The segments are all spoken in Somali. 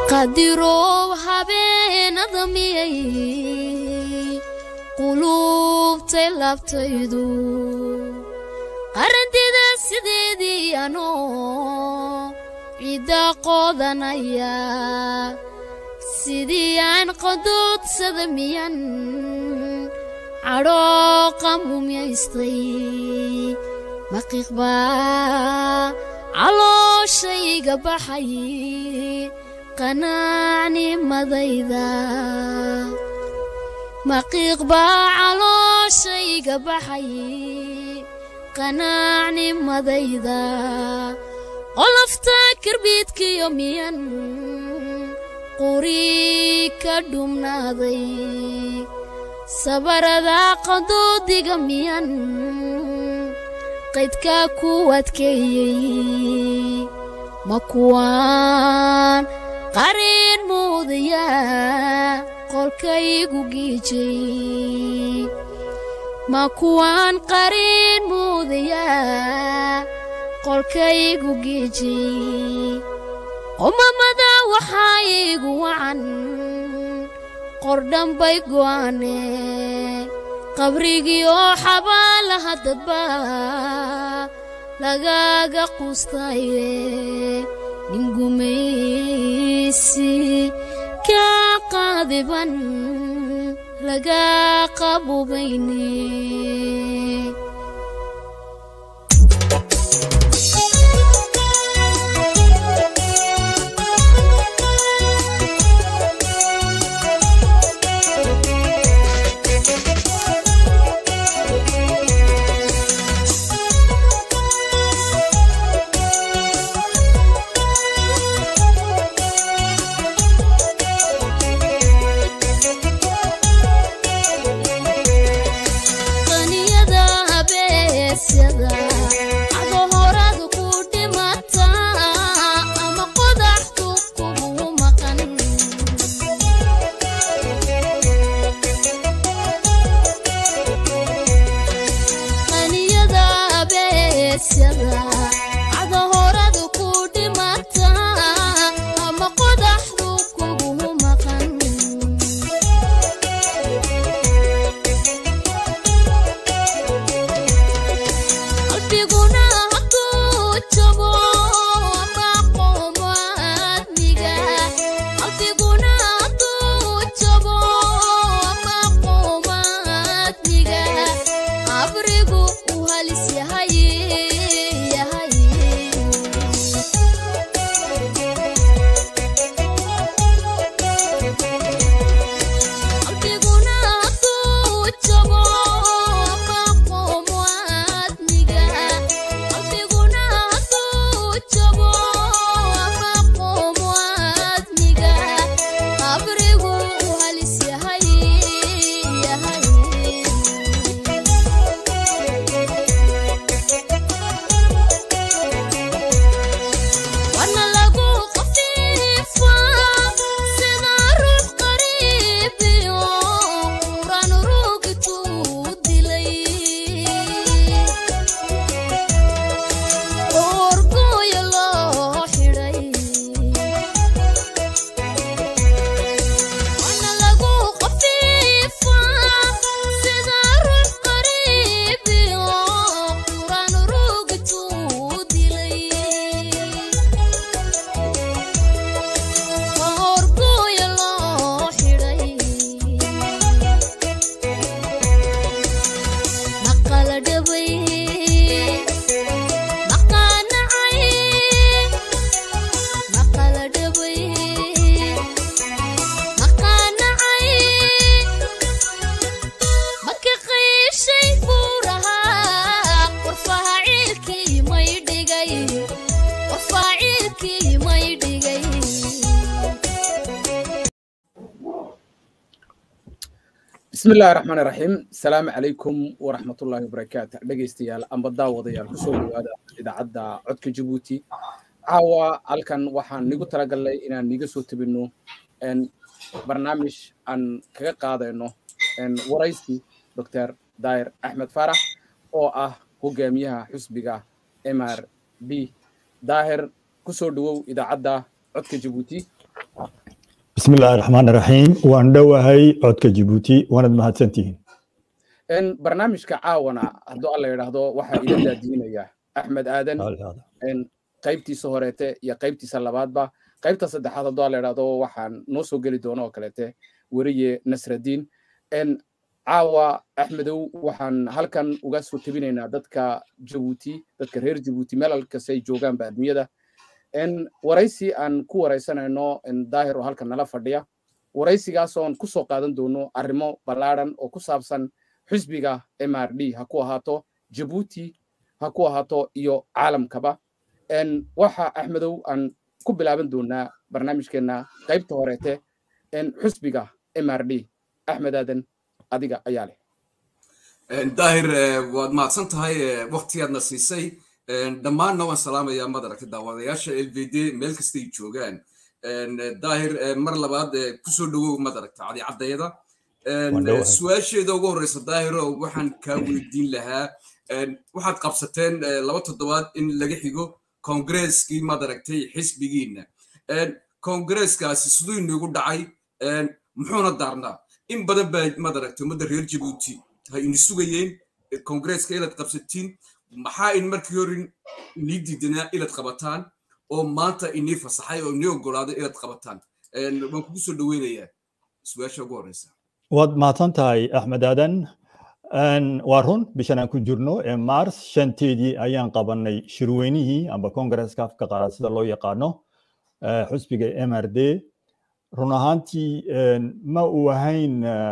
qadirow habeenada miyay quluubtay laabtaydu qarandida sideedii anoo ciidda qoodanaya sidii aan qadoodsada miyan cadhooqa mumyaystay maqiiqbaa calooshayga baxay qanaacnimadayda maqiiqbaa calooshayga baxay qanaacnimadayda qolofta karbiidkiyo miyan quri ka dhumnaaday sabarada qadoodiga miyan qaydka ku adkeeyey ma kuwaan qariin muudaya qolkaygu giijay ma kuwaan qariin muudaya qolkaygu giijay qomamada waxaa iigu wacan qordhanbay go'aane qabrigii oo xabaalaha dadba lagaaga quustaye ningumaysi kaa qaadiban lagaa qabubayne bismillahi raxmaan iraxiim asalaamu calaykum waraxmatullaahi wabarakaatu dhegaystayaal amba daawadayaal kusoo dhawaada idaacadda codka jabuuti caawa halkan waxaan nigu talagalnay inaan niga soo tabinno barnaamij aan kaga qaadayno waraysi doctor daahir axmed faarax oo ah hogaamiyaha xusbiga mr b daahir kusoo dhawow idaacadda codka jabuuti bismi illaahi raxmaan raxiim waan dhowahay codka jibuuti waanad mahadsantihiin barnaamijka caawana hadduu alla yidhaahdo waxaa ila daadiinaya axmed aadan qaybtiisa horeete iyo qaybtiisa labaadba qaybta saddexaad hadduu alla yidhaahdo waxaan noo soo geli doono oo kaleete weriye nasradiin caawa axmedow waxaan halkan uga soo tebinaynaa dadka jabuuti dadka reer jabuuti meel halkasta ay joogaanba adduunyada waraysi aan ku waraysanayno daahir oo halkan nala fadhiya waraysigaasoon ku soo qaadan doono arrimo ballaadhan oo ku saabsan xisbiga m r d ha ku ahaato jabuuti ha ku ahaato iyo caalamkaba waxa axmedow aan ku bilaaban doonaa barnaamijkeenna qaybta horeete xisbiga m r d axmed aadan adiga ayaa leh daahir waad mahadsan tahay waktigaadna siisay dhammaanna waan salaamayaa madaragta daawadayaasha l v d meel kastay joogaan daahir mar labaad kusoo dhowow madaragta cadicadayada su-aasheeda ugu horreysa daahiro waxaan kaa weydiin lahaa waxaad qabsateen laba toddobaad in laga xigo kongareskii madaragtay xisbigiina kongareskaasi siduu inagu dhacay muxuuna daarnaa in badan baa madaragtay ummadda reer jabuuti ha ini sugayeen kongareska inaad qabsatiin maxaa in markii hore inii diidanaa inaad qabataan oo maanta inii fasaxay oo inii ogolaaday inaad qabataan waan kugu soo dhoweynayaa su-aasha ugu horeysa waad mahadsan tahay axmed aadan waa run bishan aan ku jirno ee mars shanteedii ayaan qabanay shirweynihii amba kongareska afka qaran sida loo yaqaano xusbiga m r d run ahaantii ma uu ahayn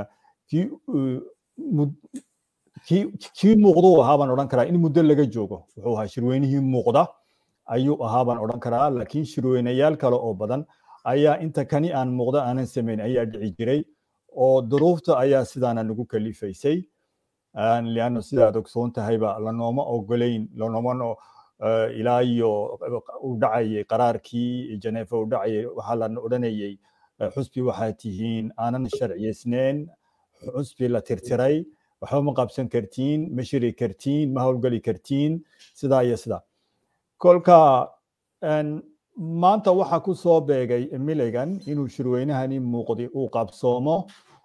kii muuqduu ahaa baan odhan karaa in muddo laga joogo wuxuu ahaa shirweynihii muuqda ayuu ahaa baan odhan karaa laakiin shirweynayaal kale oo badan ayaa inta kani aan muuqda aanan samayn ayaa dhici jiray oo duruufta ayaa sidaana nagu kalifaysay lianno sidaad ogsoon tahayba lanooma ogolayn lanoomano ilaa iyo u dhacayay qaraarkii janeefa u dhacayay waxaa la odhanayay xusbi waxaad tihiin aanan sharciyeysneyn xusbi la tirtiray waxba ma qabsan kartiin ma shiri kartiin ma howlgeli kartiin sidaa iyo sidaa kolka maanta waxaa ku soo beegay milligan inuu shirweynahani muuqdi uu qabsoomo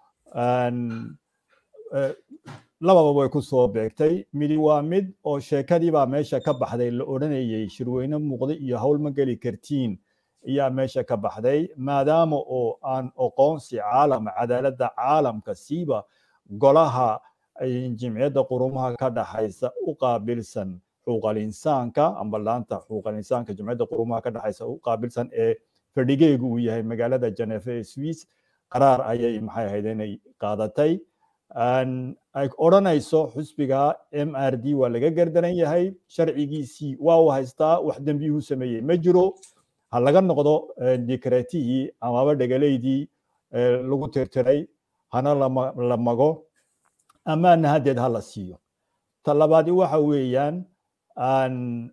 lababa way ku soo beegtay midi waa mid oo sheekadii baa meesha ka baxday la odhanayay shirweyne muuqda iyo howl ma geli kartiin ayaa meesha ka baxday maadaama oo aan aqoonsi caalam cadaaladda caalamka siiba golaha jimciyadda qurumaha ka dhaxaysa u qaabilsan xuquuqal insaanka amba laanta xuquuqal insaanka jimciyadda qurumaha ka dhaxaysa u qaabilsan ee fadhigeegu uu yahay magaalada janeefa ee swiss qaraar ayay maxay ahayd inay qaadatay ay odhanayso xusbiga m r d waa laga gardaran yahay sharcigiisii waa uu haystaa wax dembiyuhu sameeyey ma jiro ha laga noqdo dikreetihii amaba dhegaleydii lagu tirtiray hana la mago amaana haddeed ha la siiyo ta labaadi waxa weeyaan aan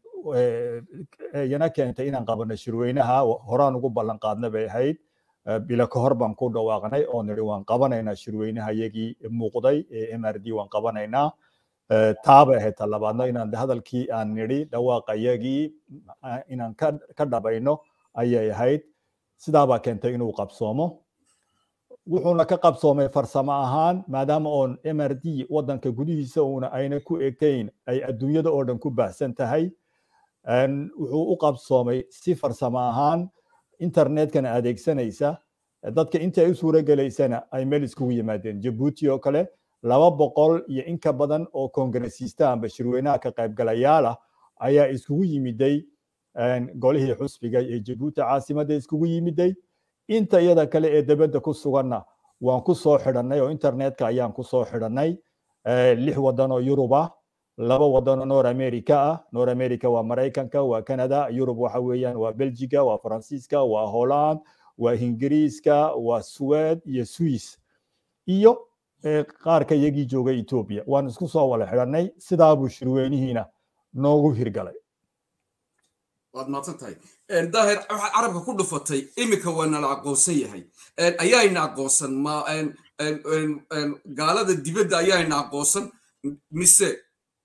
yana keentay inaan qabano shirweynaha horaan ugu ballan qaadna bay ahayd bila ka hor baan ku dhawaaqnay oo nidhi waan qabanaynaa shirweynaha yagii muuqday ee m r d waan qabanaynaa taabay ahayd ta labaadna inaan hadalkii aan nidhi dhawaaqa yagii inaan ka dhabayno ayay ahayd sidaabaa keentay inuu qabsoomo wuxuuna ka qabsoomay farsamo ahaan maadaama oon m r d waddanka gudihiisa uuna ayna ku ekayn ay adduunyada oo dhan ku baahsan tahay wuxuu u qabsoomay si farsamo ahaan internetkana adeegsanaysa dadka inta ay u suura gelaysana ay meel iskugu yimaadeen jabuuti oo kale laba boqol iyo in ka badan oo kongresiista amba shirweynaha ka qaybgalayaal ah ayaa iskugu yimiday golihii xusbiga ee jabuuti caasimadda iskugu yimiday inta iyada kale ee debadda ku suganna waan ku soo xidhannay oo internetka ayaan ku soo xidhannay lix waddan oo yurub ah laba waddan oo nor america ah nor america waa maraykanka waa canada yurub waxa weeyaan waa belgiga waa faransiiska waa holland waa ingiriiska waa suwed iyo swiss iyo qaarka iyagii jooga ethiopia waan isku soo wala xidhannay sidaabuu shirweynihiina noogu hirgalay waad mahadsan tahay daahir waxaad carabka ku dhufatay iminka waa nala aqoonsan yahay ayaayna aqoonsan ma gaalada dibadda ayaayna aqoonsan mise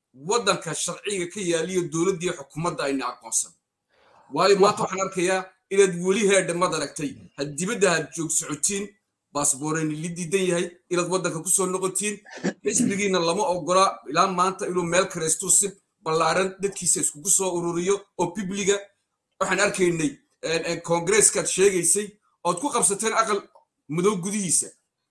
waddanka sharciga ka yaaliyo dowladdii xukuumadda ayna aqoonsan waayo maanta waxaan arkayaa inaad weli heedha mad aragtay had dibadda had joog socotiin baasbooreni li diidan yahay inaad waddanka ku soo noqotiin xisbigiina lama ogola ilaa maanta inuu meel kareystuu si ballaaran dadkiisa iskugu soo ururiyo oo bibliga waxaan arkaynay koongreeskaad sheegaysay ood ku qabsateen aqal madow gudihiisa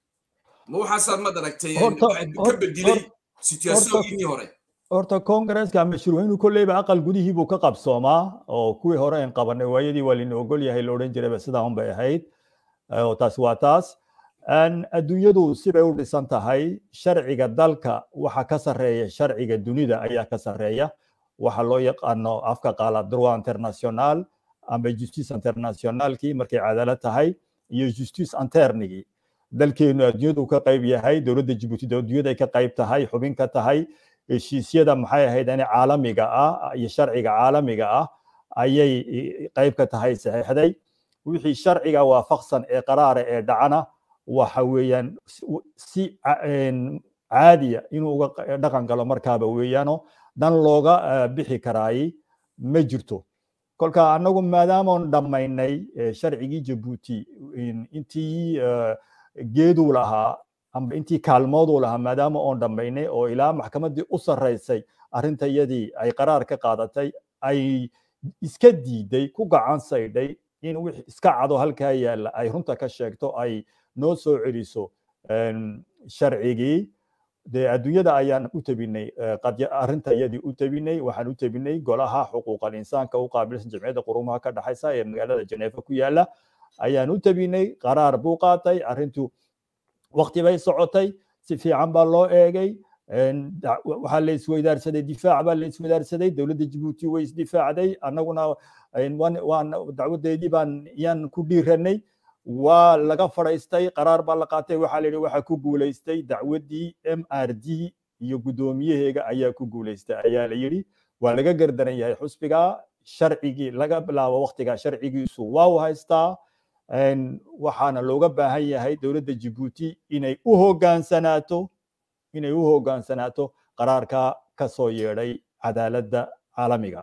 ma waxaasaad mad aragtay ka bedilay situationkiinii hore horta koongreeska ama shirweynu kolleyba aqal gudihii buu ka qabsoomaa oo kuwii hore aan qabanay waayadii waa lina ogol yahay la odhan jirayba sidaa un bay ahayd oo taas waa taas adduunyadu sibay u dhisan tahay sharciga dalka waxa ka sarreeya sharciga dunida ayaa ka sarreeya waxa loo yaqaano afka qaala droit international ama justice internationalkii markay cadaalad tahay iyo justice internigii dalkeenu adduunyadu ka qayb yahay dowladda jibuuti adduunyada ay ka qayb tahay xubin ka tahay heshiisyada maxay ahayd ani caalamiga ah iyo sharciga caalamiga ah ayay qayb ka tahay saxiixday wixii sharciga waafaqsan ee qaraara ee dhacana waxa weeyaan si caadiya inuu uga dhaqan galo markaaba weeyaano dan looga bixi karaay ma jirto kolka annagu maadaamaan dhammaynay sharcigii jabuuti intii geeduu lahaa amba intii kaalmooduu lahaa maadaama oon dhammaynay oo ilaa maxkamaddii u sarraysay arrintayadii ay qaraar ka qaadatay ay iska diiday ku gacan saydhay in wix iska cado halkaa yaalla ay runta ka sheegto ay noo soo celiso sharcigii dee adduunyada ayaan u tabinay arrintayadii u tabinay waxaan u tabinay golaha xuquuqal insaanka u qaabilsan jamciyadda qurumaha ka dhaxaysa ee magaalada jeneefa ku yaalla ayaan u tabinay qaraar buu qaatay arrintu waqti bay socotay si fiican baa loo eegay waxaa la isweydaarsaday difaac baa la isweydaarsaday dowladda jibuuti way isdifaacday annaguna waan dacwadeedii baan yaan ku dhiiranay waa laga fadhaystay qaraar baa la qaatay waxaa la yidhi waxaa ku guulaystay dacwaddii m r d iyo guddoomiyaheega ayaa ku guulaystay ayaa la yidhi waa laga gardaran yahay xusbiga sharcigii laga bilaabo waqtiga sharcigiisu waa u haystaa waxaana looga baahan yahay dowladda jibuuti inay u hoggaansanaato inay u hoggaansanaato qaraarka ka soo yeedhay cadaaladda caalamiga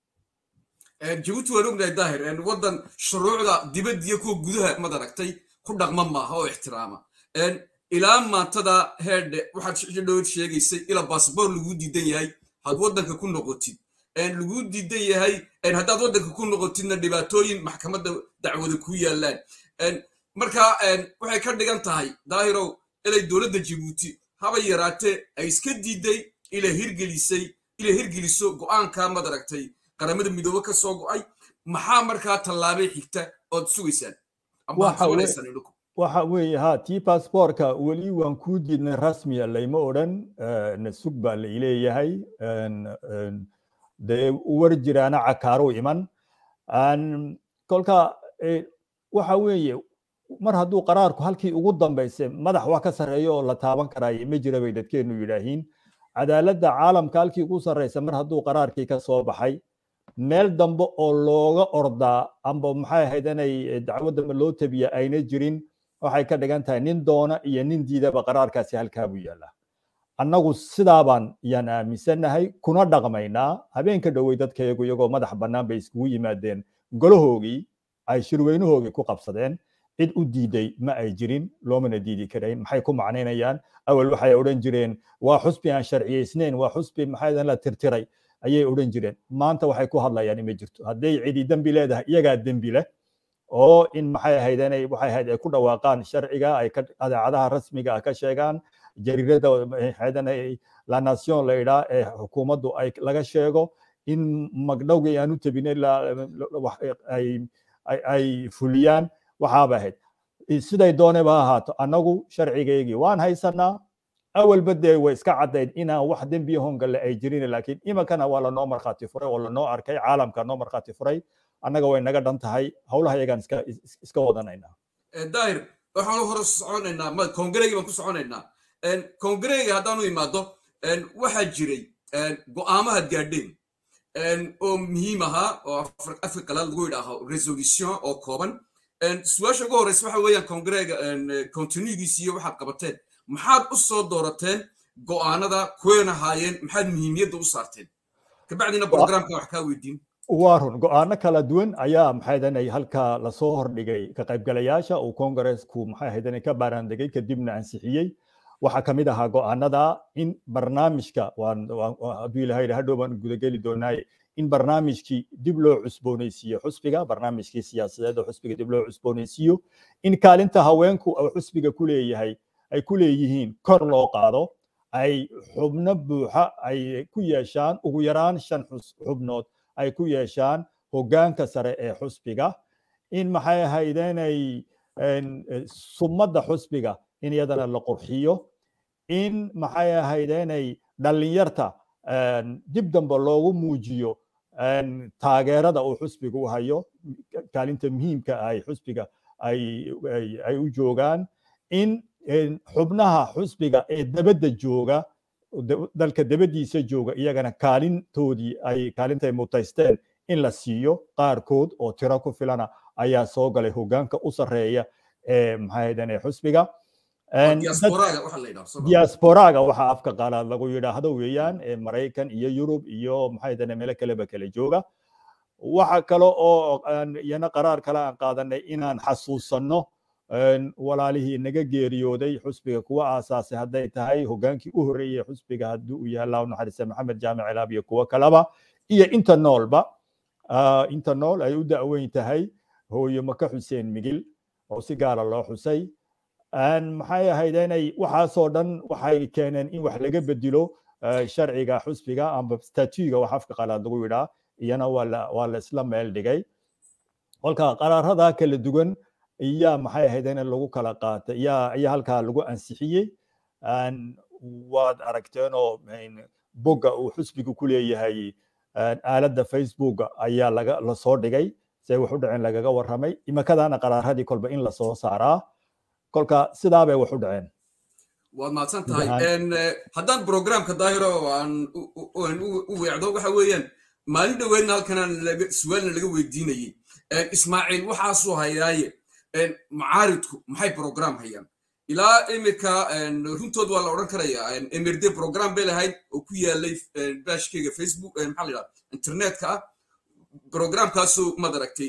jabuuti waan ognahay daahir waddan shuruucda dibadda iyo kuwa gudaha mad aragtay ku dhaqma maaha oo ixtiraama ilaa maantada heedhe waxaad dhowr sheegaysay ila baasboor lagu diidan yahay had waddanka ku noqotid lagu diidan yahay haddaad waddanka ku noqotidna dhibaatooyin maxkamadda dacwada ku yaallaan marka waxay ka dhigan tahay daahirow ilay dowladda jibuuti haba yaraatee ay iska diiday ila hirgelisay ila hirgeliso go'aanka mad aragtay qaramada midoobe ka soo go'ay maxaa markaa tallaabay xigta ood sugaysaan waxa weeye ha tii baasboorka weli waan kuu diidnay rasmiya layma odhan na sug baa la ileeyahay dee war jiraana cakaaruu iman kolka waxa weeye mar hadduu qaraarku halkii ugu dambayse madax wax ka sarreeyo oo la taaban karaaye ma jira bay dadkeenu yidhaahiin cadaaladda caalamka halkii ugu sarreysa mar hadduu qaraarkii ka soo baxay meel dambe oo looga ordaa amba maxay ahayd inay dacwadda loo tabiya ayna jirin waxay ka dhigan tahay nin doona iyo nin diidaba qaraarkaasi halkaa buu yaallaa annagu sidaabaan yaan aaminsannahay kuna dhaqmaynaa habeenka dhowey dadkayagu iyagoo madax bannaan bay iskugu yimaadeen golahoogii ay shirweynahoogii ku qabsadeen cid u diiday ma ay jirin loomana diidi karayn maxay ku macnaynayaan awal waxay odhan jireen waa xusbi aan sharciyaysnayn waa xusbi maxay la tirtiray ayay odhan jireen maanta waxay ku hadlayaan ima jirto hadday cidi dembi leedahay iyagaa dembi leh oo in maxay ahayd inay waxay ahayd ay ku dhawaaqaan sharciga ay adeecadaha rasmiga ah ka sheegaan jariirada la nation la idhaa ee xukuumaddu ay laga sheego in magdhowgii aan u tabinay ay fuliyaan waxaaba ahayd siday dooneba ha ahaato annagu sharcigaygii waan haysanaa awalba dee way iska caddayd inaan wax dembiya hongalle ay jirin laakiin iminkana waa lanoo markhaati furay oo lanoo arkay caalamka noo markhaati furay annaga way naga dhan tahay howlaha iyagaan iska wadanaynaa daahir waxaanu hore soconaynaa kongareegi baan ku soconaynaa kongareegi haddaanu imaado waxaa jiray go'aamahaad gaadheen oo muhiim ahaa oo afka qalaad lagu yidhaaho resolution oo kooban su-aasha ugu horeysa waxa weeyaan kongareega continuigiisi iyo waxaad qabateen maxaad u soo doorateen go'aanada kuween ahaayeen maxaad muhiimiyadda u saarteen kabacdina programka wax kaa weydiin waa run go-aano kala duwan ayaa maxay ahayd halka lasoo hordhigay ka qaybgalayaasha uu kongareesku maxay ahayd ka baaraandegay kadibna ansixiyey waxaa ka mid ahaa go-aanada in barnaamijka hadduu ilahay hadhow baan gudageli doonaaye in barnaamijkii dib loo cusboonaysiiyo xusbiga barnaamijkii siyaasadeed oo xusbiga dib loo cusboonaysiiyo in kaalinta haweenku uu xusbiga ku leeyahay ay ku leeyihiin kor loo qaado ay xubno buuxa ay ku yeeshaan ugu yaraan shan xubnood ay ku yeeshaan hoggaanka sare ee xusbiga in maxay ahaydeenay sumadda xusbiga in iyadana la qurxiyo in maxay ahaydeenay dhallinyarta dib dambe loogu muujiyo taageerada uu xusbiga u hayo kaalinta muhiimka ay xusbiga ay u joogaan in xubnaha xusbiga ee dabadda jooga dalka dabadiisa jooga iyagana kaalintoodii ay kaalintay mutaysteen in la siiyo qaarkood oo tiro ku filana ayaa soo galay hoggaanka u sarreeya ee maxay xusbiga diasporaga waxa afka qaalaad lagu yidhaahdo weeyaan ee maraykan iyo yurub iyo maxay dane meelo kaleba kala jooga waxa kale oo iyana qaraar kale aan qaadanay inaan xasuusanno walaalihii naga geeriyooday xusbiga kuwa aasaasay hadday tahay hoggaankii u horreeyey xusbiga haddii uu yahay allahu naxariista maxamed jaamic ilaab iyo kuwo kaleba iyo inta noolba inta nool ay u da'weyn tahay hooyo maka xuseen migil oo si gaara loo xusay maxay ahayd inay waxaasoo dhan waxay keeneen in wax laga bedelo sharciga xusbiga amba statuga wax afka qalaad lagu yidhaa iyana waa la isla meel dhigay kolka qaraarada kala duwan iyaa maxay ahayd in lagu kala qaatay iyaa iyaa halkaa lagu ansixiyey waad aragteenoo bogga uu xusbigu ku leeyahay aaladda facebooka ayaa laga lasoo dhigay say wax u dhaceen lagaga warramay imakadaana qaraaradii kolba in lasoo saaraa kolka sidaa bay wax u dhaceen waad mahadsan tahay haddaan programka daahiro aan u weecdo waxa weeyaan maalin dhoweedna halkanaan su'aalna laga weydiinayey ismaaciil waxaasuu hayaaye macaaridku maxay program hayaan ilaa imirka runtood waa la odhan karayaa emirde program bay lahayd oo ku yaalay bashkeyga facebook maxaa la yidhaha internetka ah programkaasuu maad aragtay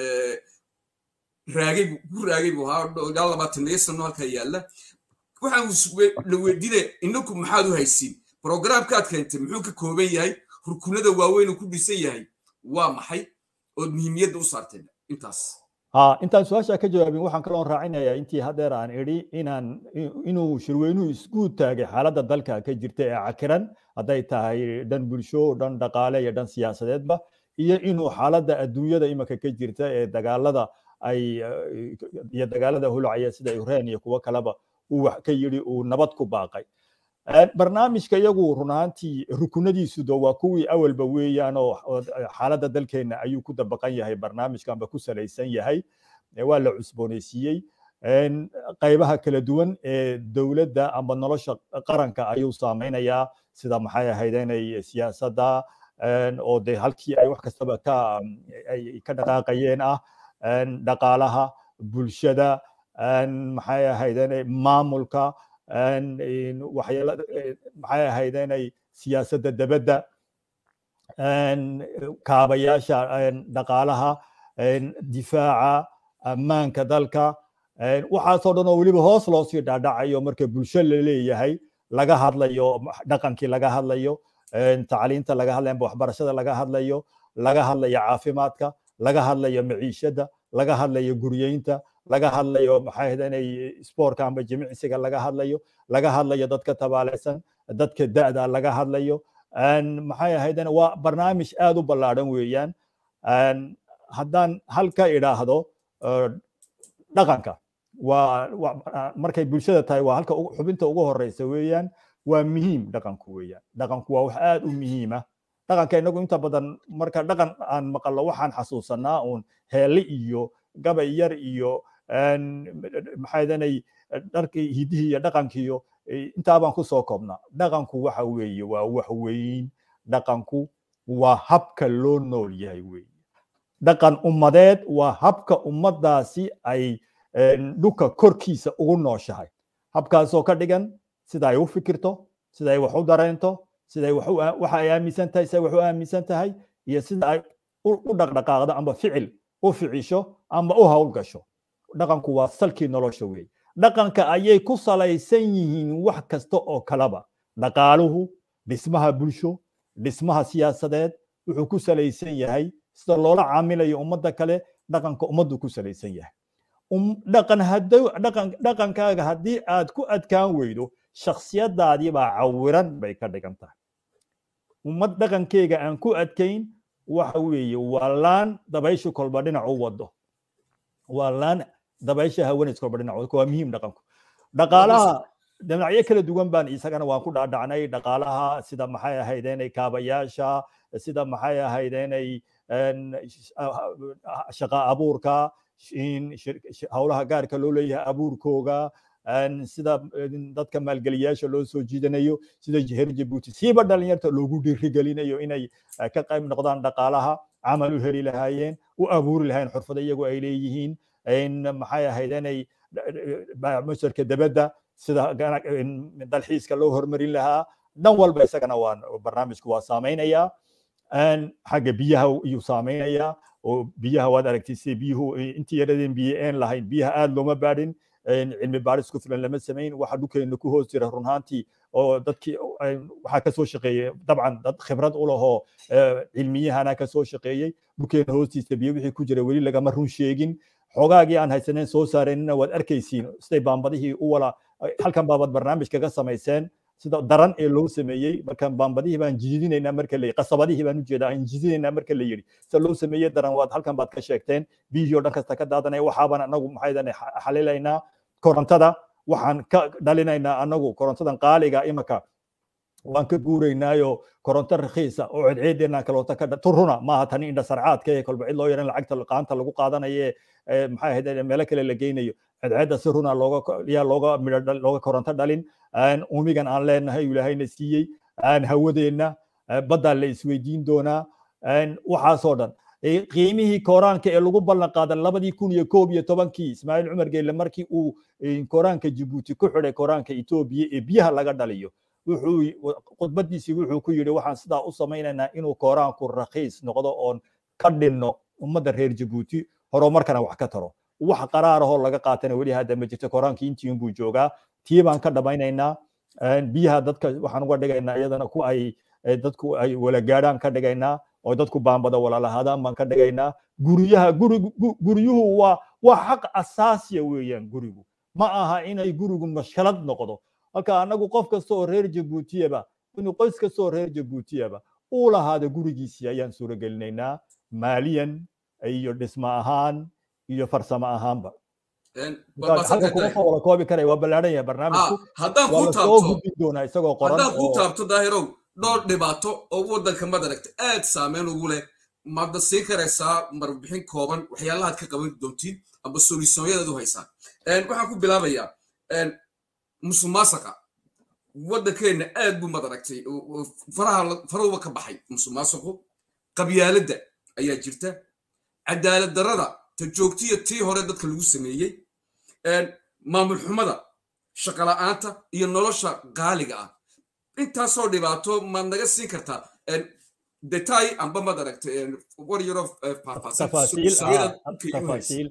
raagay ku raagay buu ahaa ilaa labaataniyo sano halkaa yaalla waxaan la weydiinaya inaku maxaad u haysiin programkaad keentay muxuu ka kooban yahay rukunada waaweyn uu ku dhisan yahay waa maxay ood muhiimiyadda u saarteen intaas intaan su-aasha ka jawaabin waxaan kaloo raacinayaa intii hadeer aan idhi inaan inuu shirweynuhu isku taagay xaaladda dalka ka jirta ee cakiran hadday tahay dhan bulsho dhan dhaqaale iyo dhan siyaasadeedba iyo inuu xaaladda adduunyada imika ka jirta ee dagaalada ay iyo dagaalada hulacaya sida ukraine iyo kuwo kaleba uu wax ka yidhi uu nabad ku baaqay barnaamijka iyagu run ahaantii rukunadiisuda waa kuwii awalba weeyaan oo xaaladda dalkeenna ayuu ku dabaqan yahay barnaamijkanba ku salaysan yahay waa la cusboonaysiiyey qaybaha kala duwan ee dowladda amba nolosha qaranka ayuu saameynayaa sida maxay ahayd inay siyaasadda oo de halkii ay wax kastaba ka ay ka dhaqaaqayeen ah dhaqaalaha bulshada maxay ahayd inay maamulka waxyaala maxay ahayd inay siyaasadda dabadda kaabayaasha dhaqaalaha difaaca ammaanka dalka waxaasoo dhan oo weliba hoos loo sii dhaadhacayo marka bulsho la leeyahay laga hadlayo dhaqankii laga hadlayo tacliinta laga hadlayo waxbarashada laga hadlayo laga hadlayo caafimaadka laga hadlayo maciishadda laga hadlayo guryeynta laga hadlayo maxay ahayd inay spoortka amba jimicsiga laga hadlayo laga hadlayo dadka tabaalaysan dadka da'da laga hadlayo maxay ahayd waa barnaamij aad u ballaadhan weeyaan haddaan hal ka idhaahdo dhaqanka waa markay bulshada tahay waa halka xubinta ugu horeysa weeyaan waa muhiim dhaqanku weeyaan dhaqanku waa wax aad u muhiima dhaqanka inagu inta badan marka dhaqan aan maqallo waxaan xasuusanaa uun heelle iyo gabay yar iyo maxaydanay dharkii hidihii iyo dhaqankiiyo intaa baan kusoo koobnaa dhaqanku waxa weeye waa wax weyn dhaqanku waa habka loo nool yahay weeye dhaqan ummadeed waa habka ummaddaasi ay dhulka korkiisa ugu nooshahay habkaasoo ka dhigan sida ay u fikirto sida ay wax u dareento sida waxa ay aaminsan tahay sida wax u aaminsan tahay iyo sida ay u dhaqdhaqaaqdo amba ficil u ficisho amba u howlgasho dhaqanku waa salkii nolosha weeye dhaqanka ayay ku salaysan yihiin wax kasta oo kaleba dhaqaaluhu dhismaha bulsho dhismaha siyaasadeed wuxuu ku salaysan yahay sida loola caamilayo ummadda kale dhaqanka ummaddu ku salaysan yahay dhaqan dhaqan dhaqankaaga haddii aad ku adkaan weydo shakhsiyadaadii baa cawiran bay ka dhigan tahay ummad dhaqankeyga aan ku adkayn waxa weeye waa laan dabayshu kolba dhinac u wado waa laan dabaysha haweenays kolba dhinac wado waa muhiim dhaqanku dhaqaalaha dhinacyo kala duwan baan isagana waan ku dhaadhacnay dhaqaalaha sida maxay ahayd inay kaabayaasha sida maxay ahayd inay shaqa abuurka howlaha gaarka loo leeyahay abuurkooga sida dadka maalgeliyaasha loo soo jiidanayo sida heer jabuuti siiba dhalinyarta loogu dhiirigelinayo inay ka qayb noqdaan dhaqaalaha camal u heli lahaayeen u abuuri lahayn xurfado iyagu ay leeyihiin maxay ahayd inay masarka dabadda sida dalxiiska loo hormarin lahaa dhan walba isagana waan barnaamijku waa saameynayaa xagga biyaha iyuu saameynayaa oo biyaha waad aragtay sida biyuhu intii yaradeen biyo een lahayn biyaha aad looma baadhin cilmi baadhis ku filan lama samayn waxa dhulkeena ku hoos jira runhaantii oo dadkii waxaa kasoo shaqeeyey dabcan dad khibrad u lahoo cilmiyahana kasoo shaqeeyey dhulkeena hoostiisa biyo wixii ku jira weli lagama run sheegin xoogaagii aan haysaneyn soo saareenina waad arkaysiin siday baambadihii u wala halkan baabad barnaamij kaga samayseen sida daran ee loo sameeyey markaan baambadihii baan jidinaynaa marka la qasabadihii baan ujeedaa aan jidinaynaa marka la yidhi sida loo sameeyey daran waad halkan baad ka sheegteen biyihii oo dhan kasta ka daadanaya waxaabaan anagu maxaydan xalilaynaa korontada waxaan ka dhalinaynaa anagu korontadan qaaliga imaka waan ka guuraynaayo koronto rakhiisa oo cedceedeenaan kaloota ka turuna maaha tani indha sarcaadka ee kolba cid loo yaran lacagta qaanta lagu qaadanaye maxay ahayd meelo kale la geynayo cedceedda si runa looga yaa looga midho looga koronto dhalin umigan aan leenahay ilaahayna siiyey hawadeenna baddaa la isweydiin doonaa waxaasoo dhan qiimihii koraanka ee lagu ballan qaaday labadii kun iyo koob iyo tobankii ismaaciil cumar geelle markii uu koraanka jibuuti ku xidhay koraanka etoobiya ee biyaha laga dhaliyo wuxuu khudbadiisii wuxuu ku yidhi waxaan sidaa u samaynaynaa inuu koraanku rakhiis noqdo oon ka dhinno ummadda reer jabuuti horumarkana wax ka taro wax qaraarahoo laga qaatana weli hadda ma jirto koraankii intii unbuu joogaa tii baan ka dhamaynaynaa biyaha dadka waxaan uga dhigaynaa iyadana ku ay dadku ay wala gaadhaan ka dhigaynaa oo dadku baanbada walalahaadaan baan ka dhigaynaa guryaha guryuhu waa waa xaq asaasiya weeyaan gurigu ma aha inay gurigu mashkalad noqdo halka anagu qof kasta oo reer jabuutiyaba inuu qoys kasta oo reer jabuutiyaba uu lahaada gurigiisii ayaan suuragelinaynaa maaliyan iyo dhismo ahaan iyo farsamo ahaanba halka kuma soo wada koobi karaya waa ballaadhan yahay barnaamijku haddaan waa kuu lasoo taabto gudbin doonaa isagoo qoran haddaan kuu oo taabto daahirow dhowr dhibaato oo waddanka madaragta aad saameyn ugu leh maadna siin karaysaa marbixin kooban waxyaalahaad ka qaban doontiin amba solisooyadaad u haysaan waxaan ku bilaabayaa musuqmaasuqa waddankeenna aad buu madaragtay faraha farahuba ka baxay musuqmaasuqu qabyaaladda ayaa jirta cadaalad darrada ta joogtiya tii hore dadka lagu sameeyey maamul xumada shaqola'aanta iyo nolosha qaaliga ah intaasoo dhibaato maad naga siin kartaa detay amba maad aragtay war yaro faahfaahsan tafaasiil sooyada ah, dhulka igu haysa tafaasiil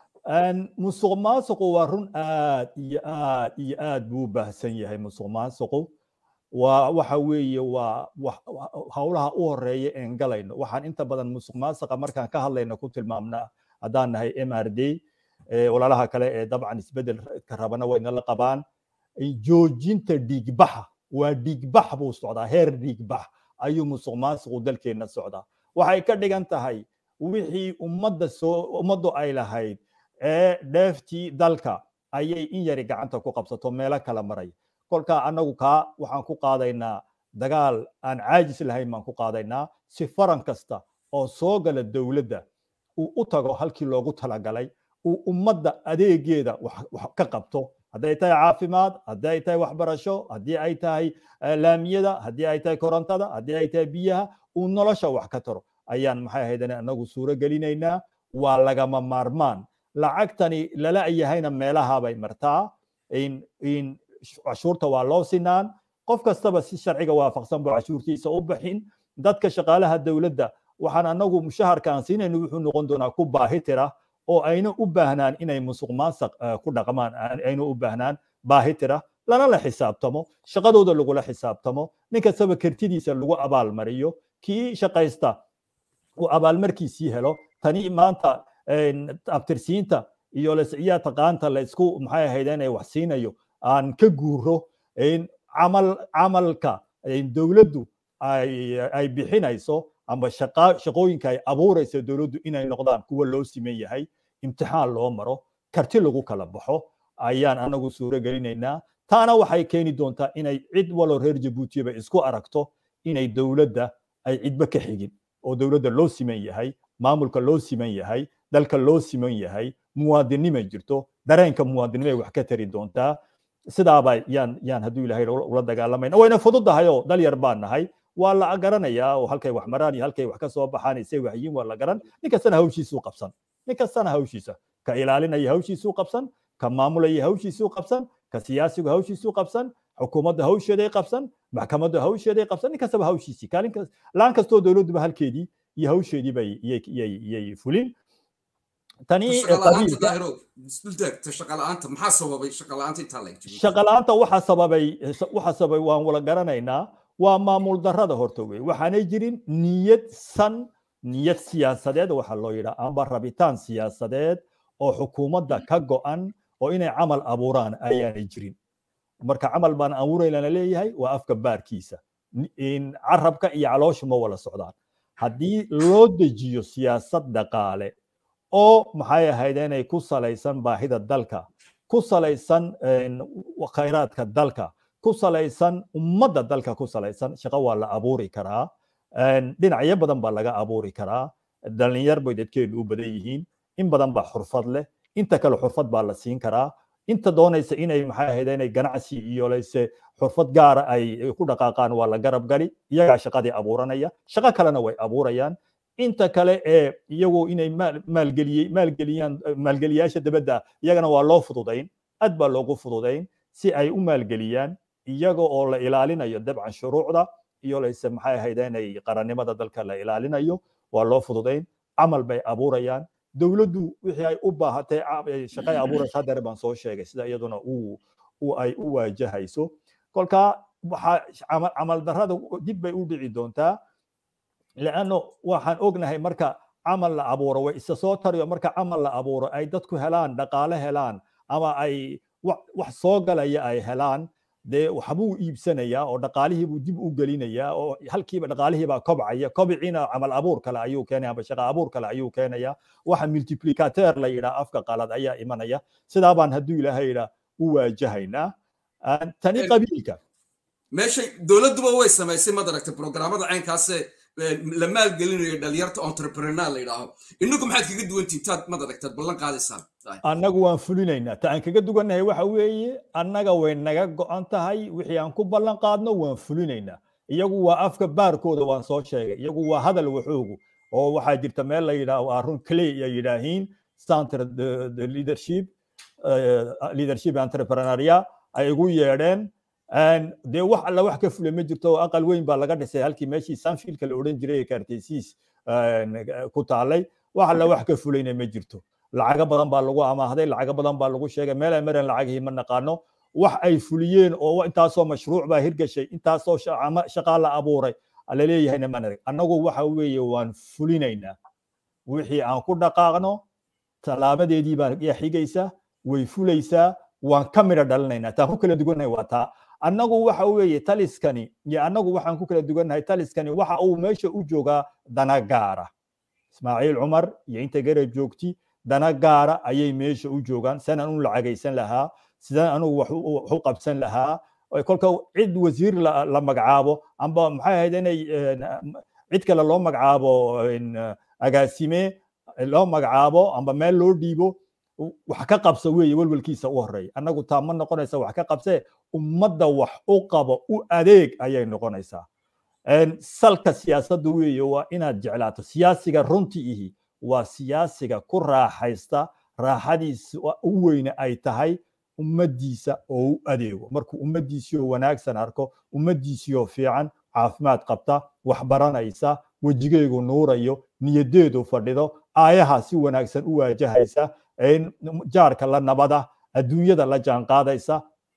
musuq maasuqu waa run aad iyo aad iyo aad buu u baahsan yahay musuq maasuqu waa waxa weeye waa wax- howlaha u horeeya een galayno waxaan inta badan musuq maasuqa markaan ka hadlayno ku tilmaamnaa haddaan nahay m r d eh, walaalaha kale ee dabcan isbedelka rabana way nala qabaan joojinta dhiigbaxa waa dhiigbax buu socdaa heer dhiigbax ayuu musuq maasuqu dalkeenna socdaa waxay ka dhigan tahay wixii ummadda soo ummaddu ay lahayd ee dheeftii dalka ayay in yari gacanta ku qabsato meelo kala maray kolkaa annagu kaa waxaan ku qaadaynaa dagaal aan caajis lahayn baan ku qaadaynaa si faran kasta oo soo gala dowladda uu u tago halkii loogu talagalay uu ummadda adeegeeda wax wax ka qabto hadday tahay caafimaad haddii ay tahay waxbarasho haddii ay tahay eh, laamiyada haddii ay tahay korontada haddii ay tahay biyaha uu nolosha wax ka taro ayaan maxay ahayd anagu suuro gelinaynaa waa lagama maarmaan lacagtani lala yahayna meelaha bay martaa in in cashuurta waa loo sinaan qof kastaba si sharciga waafaqsan buu cashuurtiisa u bixin dadka shaqaalaha dowladda waxaan anagu mushaharka aan siinayno wuxuu noqon doonaa ku baahi tira oo ayna u baahnaan inay musuq maasaq ku dhaqmaan ayna u baahnaan baahi tira lana la xisaabtamo shaqadooda lagula xisaabtamo nin kastaba kartidiisa lagu abaalmariyo kii shaqaysta uu abaalmarkiisii helo tani maanta abtirsiinta iyo lasciyaa taqaanta la isku maxay ahayd inay wax siinayo aan ka guuro camal camalka dowladdu ay bixinayso ama shaqooyinka ay abuurayso dowladdu inay noqdaan kuwa loo siman yahay imtixaan loo maro karti lagu kala baxo ayaan anagu suuro gelinaynaa taana waxay keeni doontaa inay cid walo reer jabuutiba isku aragto inay dowladda ay cidba ka xigin oo dowladda loo siman yahay maamulka loo siman yahay dalka loo siman yahay muwaadinimay jirto dareenka muwaadinimay wax ka tari doontaa sidaaba yaan yaan hadduu ilahay ula dagaalamayna wayna fududahay oo dal yar baan nahay waa la garanayaa oo halkay wax maraan iyo halkay wax ka soo baxaan isay waxyiin waa la garan nin kastana hawshiisuu qabsan nin kastana hawshiisa ka ilaalinaya hawshiisuu qabsan ka maamulaya hawshiisuu qabsan ka siyaasigu hawshiisuu qabsan xukuumadda hawsheeday qabsan maxkamadda hawsheeday qabsan nin kastaba hawshiisii kaalin laan kastoo dowladduba halkeedii iyo hawsheedii bay yay fulin tani shaqala'aanta waxa sababay waxa sababay waan wala garanaynaa waa maamul darrada horta wey waxaanay jirin niyad san niyad siyaasadeed waxa loo yidhaa amba rabitaan siyaasadeed oo xukuumadda ka go'an oo inay camal abuuraan ayaanay jirin marka camal baan abuuraylana leeyahay waa afka baarkiisa carabka iyo caloosha ma wala socdaan haddii loo dejiyo siyaasad dhaqaale oo maxay ahayd inay ku salaysan baahida dalka ku salaysan khayraadka dalka ku salaysan ummadda dalka ku salaysan shaqo waa la abuuri karaa dhinacyo badan baa laga abuuri karaa dhalinyar bay dadkeenu u badan yihiin in badan baa xurfad leh inta kale xurfad baa la siin karaa inta doonaysa inay maxay ahayd inay ganacsi iyo layse xurfad gaara ay ku dhaqaaqaan waa la garab gali iyagaa shaqadii abuuranaya shaqo kalena way abuurayaan inta kale ee iyagu inay maalgeliyey maalgeliyaan maalgeliyaasha dabadda iyagana waa loo fududayn aad baa loogu fududayn si ay u maalgeliyaan iyaga oo la ilaalinayo dabcan shuruucda iyo layse maxay ahayd inay qarannimada dalka la ilaalinayo waa loo fududayn camal bay abuurayaan dowladdu wixii ay u baahatay shaqay abuuraysa haddare baan soo sheegay sida iyaduna uu ay u waajahayso kolka waxaa camal darrada dib bay u dhici doontaa leanno waxaan ognahay marka camal la abuuro way isa soo tariyo marka camal la abuuro ay dadku helaan dhaqaale helaan ama ay wax soo galaya ay helaan dee waxbuu iibsanayaa oo dhaqaalihiibuu dib u gelinayaa oo halkiiba dhaqaalihiibaa kobcaya kobciina camal abuur kale ayuu keenaya amba shaqa abuur kale ayuu keenaya waxa multiplicateur la yidhaa afka qalad ayaa imanaya sidaa baan hadduu ilaahay yidhaa u waajahaynaa tani qabiilka meeshay dowladduba way samaysay maad aragtay programmada caynkaase la maalgelinayo dhalinyarta entrepreneur la yidhaaho inagu maxaad kaga duwantiin taad maad aragtaad ballan qaadaysaan annagu waan fulinaynaa ta aan kaga duwannahay waxa weeye annaga way naga go'an tahay wixii aan ku ballan qaadno waan fulinaynaa iyagu waa afka baarkooda waan soo sheegay iyagu waa hadal waxoogu oo waxaa jirta meel la yidhaaho arun clay ay yidhaahiin center the leadership leadership entrepreneuria ay igu yeedheen dee wax alla wax ka fule ma jirto aqal weyn baa laga dhisay halkii meeshii sanfielka la odhan jiray ee kaarteysiis ku taalay wax alla wax ka fulayna ma jirto lacago badan baa lagu amaahday lacago badan baa lagu sheegay meel ay mareen lacagihii ma naqaano wax ay fuliyeen oo intaasoo mashruuc baa hirgashay intaasoo shaqaa la abuuray laleeyahayna maan arag annagu waxa weeye waan fulinaynaa wixii aan ku dhaqaaqno tallaabadeedii baa yaa xigaysa way fulaysaa waan ka midha dhalinaynaa taan ku kala dugannahay waa taa annagu waxa weeye taliskani iyo annagu waxaan ku kala dugannahay taliskani waxa uu meesha u joogaa dana gaara ismaaciil cumar iyo inta garab joogti dana gaara ayay meesha u joogaan sidaan anu lacagaysan lahaa sidaan anugu wax u qabsan lahaa kolka cid wasiir la magacaabo amba maxay ahayd inay cid kale loo magacaabo agaasime loo magacaabo amba meel loo dhiibo wax ka qabsa weeye welwelkiisa u horeeya annagu taa ma noqonaysa wax ka qabsee ummadda wax u qabo u adeeg ayay noqonaysaa salka siyaasadda weeye waa inaad jeclaato siyaasiga runtii ihi waa siyaasiga ku raaxaysta raaxadiisa u weyne ay tahay ummaddiisa oo u adeego markuu ummaddiisiyo wanaagsan arko ummaddiisiyo fiican caafimaad qabta wax baranaysa wejigeygu nuurayo niyadeedu fadhido aayaha si wanaagsan u waajahaysa jaarka la nabada adduunyada la jaanqaadaysa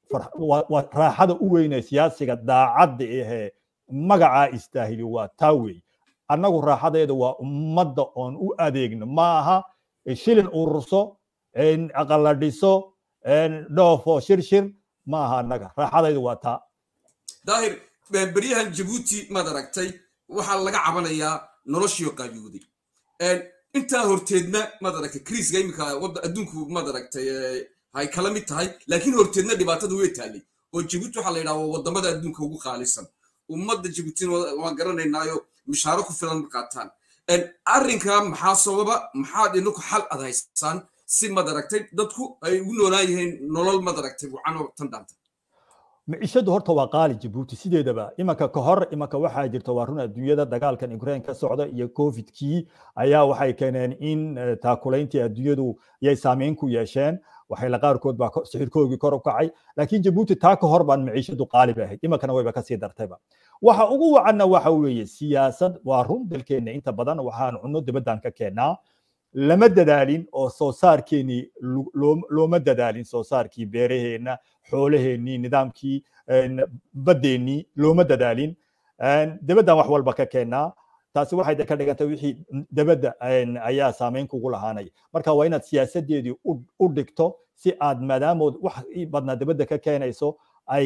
raaxada u weyne siyaasiga daacadda ahee magacaa istaahili waa taa weey annagu raaxadeeda waa ummadda oon u adeegno ma aha shilin ururso aqala dhiso dhoofo shirshir ma aha annaga raaxadaydu waa taa daahir beryahan jabuuti maad aragtay waxaa laga cabanayaa noloshiio qaabiyooday intaa horteedna maad aragtay kriiska iminka adduunku maad aragtay hay kala mid tahay laakiin horteedna dhibaatada way taallay oo jabuuti waxaa la yidhaha waa wadamada adduunka ugu qaalisan ummadda jabuutina waan garanaynaayo mishaaro ku filan ma qaataan arrinka maxaa sababa maxaad inaku xal ad haysaan si maad aragtay dadku ay ugu noolaan yihiin nolol maad aragtay wacan oo tan dhaanta micishadu horta waa qaali jabuuti sideedaba imanka ka hor imanka waxaa jirta waa run adduunyada dagaalkan ukraine ka socda iyo covidkii ayaa waxay keeneen in taakulayntii adduunyadu yay saameyn ku yeesheen waxayla qaarkood baa sixirkoogii kor u kacay laakiin jabuuti taa ka hor baan miciishadu qaali ba ahayd imankana wayba kasii dartayba waxa ugu wacanna waxa weeye siyaasad waa run dalkeenna inta badan waxaan cunno dibaddan ka keennaa lama dadaalin oo soo saarkeennii looma dadaalin soo saarkii beeraheenna xoolaheennii nidaamkii baddeenii looma dadaalin dibaddan wax walba ka keennaa taasi waxay ka dhigantay wixii dibadda ayaa saameyn kugu lahaanaya marka waa inaad siyaasadeedii u dhigto si aad maadaamood wax badnaa dibadda ka keenayso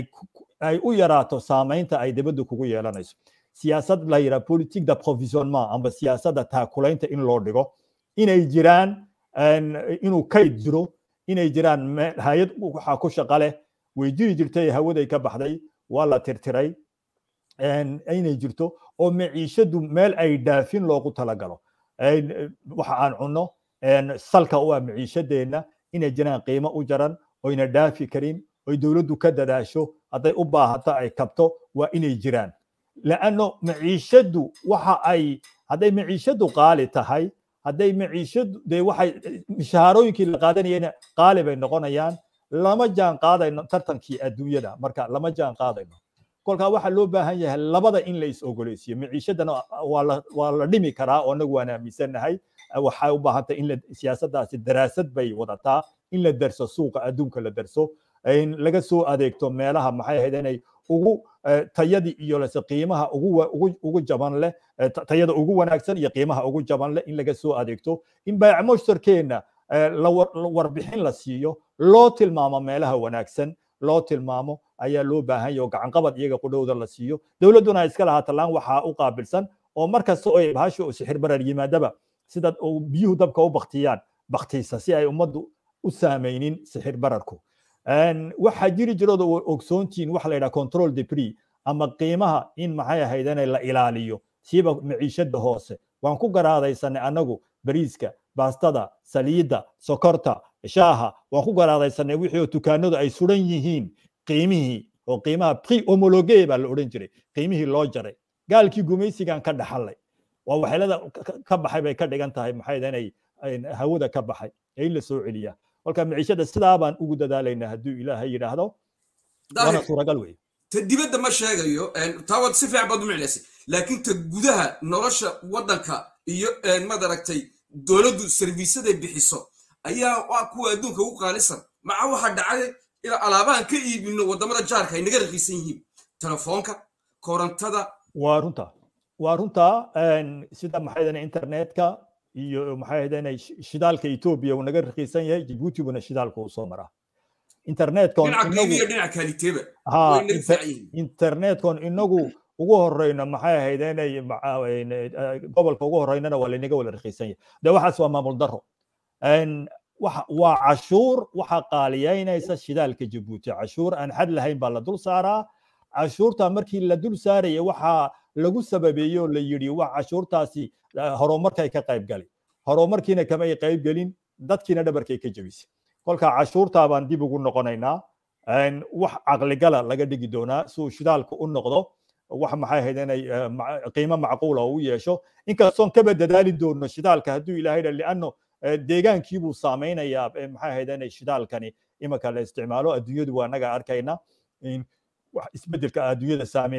ay u yaraato saameynta ay dibadda kugu yeelanayso siyaasad la yidhaha politique d'approvisionnement amba siyaasadda taakulaynta in loo dhigo inay jiraan inuu kayd jiro inay jiraan hay-ad waxaa ku shaqa leh way jiri jirtay hawaday ka baxday waa la tirtiray inay jirto oo maciishadu meel ay dhaafin loogu talagalo waxa aan cunno salka u ah maciishadeenna inay jiraan qiimo u jaran oyna dhaafi karin oy dowladdu ka dadaasho hadday u baahato ay kabto waa inay jiraan laanno maciishadu waxa ay hadday maciishadu qaali tahay hadday maciishadu dee waxay mishaharooyinkii la qaadanayena qaali bay noqonayaan lama jaan qaadayno tartankii adduunyada marka lama jaan qaadayno kolkaa waxaa loo baahan yahay labada in la is ogoleysiyo maciishadana waa la dhimi karaa oo anagu waan aaminsannahay waxay u baahantay in siyaasaddaasi daraasad bay wadataa in la darso suuqa adduunka la darso in laga soo adeegto meelaha maxay ahayd inay ugu tayadii iyo lase qiimaha ugu jaban leh tayada ugu wanaagsan iyo qiimaha ugu jaban leh in laga soo adeegto in baayac mushtarkeenna warbixin la siiyo loo tilmaamo meelaha wanaagsan loo tilmaamo ayaa loo baahan yahay oo gacanqabad iyaga qudhowda la siiyo dowladduna iska lahaa tallaan waxaa u qaabilsan oo markasta oo bahasha oo sixir barar yimaadaba sida biyuhu dabka u baktiyaan baktiisa si ay ummaddu u saameynin sixir bararku waxaa jiri jirooda ogsoontiin waxa la yidhaha control depree ama qiimaha in maxay ahayd inay la ilaaliyo siiba maciishada hoose waan ku garaadaysanay annagu bariiska baastada saliidda sokorta shaaha waan ku garaadaysanay wixii oo dukaanadu ay suran yihiin qiimihii oo qiimaha pri homologe baa la odhan jiray qiimihii loo jaray gaalkii gumaysigan ka dhaxalay waa waxyeelada ka baxay bay ka dhigan tahay maxay inay hawada ka baxay ee in la soo celiyaa kolka maciishada sidaa baan ugu dadaalaynaa hadduu ilaahay yidhaahdo waana suuragal wey ta dibadda ma sheegayo taa waad si fiican baad u miclaysay laakiin ta gudaha nolosha waddanka iyo maad aragtay dowladdu serviisaday bixiso ayaa waa kuwa adduunka ugu qaalisan maca waxaa dhacay ilaa alaabahan ka iibino waddamada jaarka ay naga raqiisan yihiin telefoonka korontada waa runta waa runta sida maxay dana internetka iyo maxay ahaydeen shidaalka etoobiya uu naga raqiisan yahay jibuuti buna shidaalka uu soo maraa internetkon inagu ugu horeyno maxay ahayd inay gobolka ugu horeynana waa laynaga wada raqiisan yahay de waxaas waa maamul daro waa cashuur waxa qaaliyeynaysa shidaalka jibuuti cashuur aan xad lahayn baa la dul saaraa cashuurta markii la dul saaraya waxaa lagu sababeeyey oo la yidhi wax cashuurtaasi horumarkay ka qayb galay horumarkiina kamay qayb gelin dadkiina dhabarkay ka jebisay kolka cashuurtaa baan dib ugu noqonaynaa wax caqligala laga dhigi doonaa si uu shidaalku u noqdo wax maxay ahayd inay qiimo macquula u yeesho inkastoon kaba dadaali doono shidaalka hadduu ilaahay dha lianno deegaankiibuu saameynayaa maxay ahayd inay shidaalkani imanka la isticmaalo adduunyadu waa naga arkayna wax isbedelka adduunyada saameeyey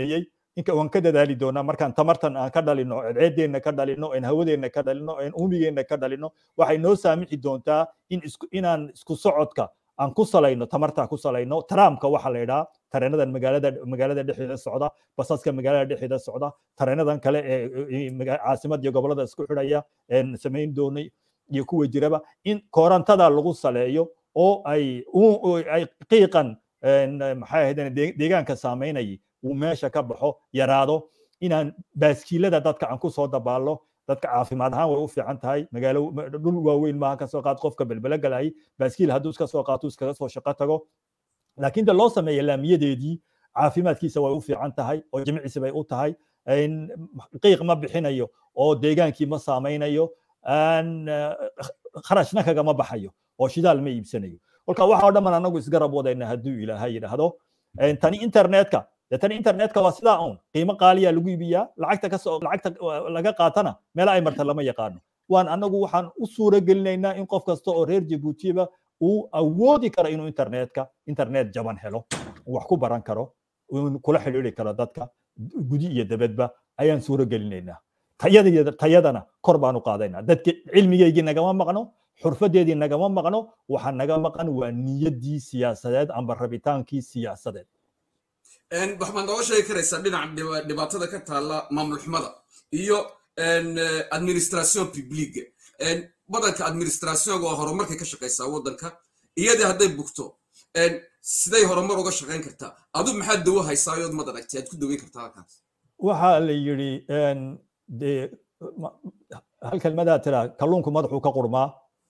inka waan ka dadaali doonaa markaan tamartan aan ka dhalino ceeddeenna ka dhalino en hawadeenna ka dhalino en uumigeenna ka dhalino waxay noo saamixi doontaa in isku inaan isku socodka aan ku salayno tamartaa ku salayno tramka waxaa la yidhaha tareenadan magaalada magaalada dhexdeeda socda basaska magaalada dhexdeeda socda tareenadan kale ee caasimad iyo gobolada isku xidhaya een samayn doonay iyo kuwa jiraba in koorantada lagu saleeyo oo ay ay qiiqan maxay ahayd deegaanka saameynayay uu meesha ka baxo yaraado inaan baaskiilada dadka aan ku soo dabaallo dadka caafimaad ahaan way u fiican tahay magaalo dhul waaweyn maaha kasoo qaad qofka belbele galayay baaskiil hadduu iska soo qaato iskaga soo shaqo tago laakiin de loo sameeya laamiyadeedii caafimaadkiisa way u fiican tahay oo jimicisi bay u tahay qiiq ma bixinayo oo deegaankii ma saameynayo kharashna kagama baxayo oo shidaal ma iibsanayo kolka waxa oo dhamman anagu isgarab wadayna hadduu ilaahay yidhaahdo tani internetka de tani internetka waa sidaa un qiimo qaaliya lagu iibiyaa lacagta kasoo lacagta laga qaatana meela ay marta lama yaqaano waan anagu waxaan u suura gelinaynaa in qof kasta oo reer jabuutiba uu awoodi karo inuu internetka internet jaban helo wax ku baran karo kula xidhiiri karo dadka gudi iyo dabadba ayaan suura gelinaynaa tayadana kor baan u qaadaynaa dadka cilmigeygii nagama maqno xurfadeedii nagama maqno waxa naga maqan waa niyaddii siyaasadeed amba rabitaankii siyaasadeed waxaad nooga sheegi karaysaa dhinaca dhibaatada ka taalla maamul xumada iyo administration publique badanka administrationga waa horumarkay ka shaqaysaa waddanka iyadii hadday bugto siday horumar uga shaqayn kartaa adu maxaad dawo haysaa yood mad aragtay aad ku daweyn kartaa halkaas waxaa la yidhi de hal kelmadaa tira kalluunku madaxuu ka qurmaa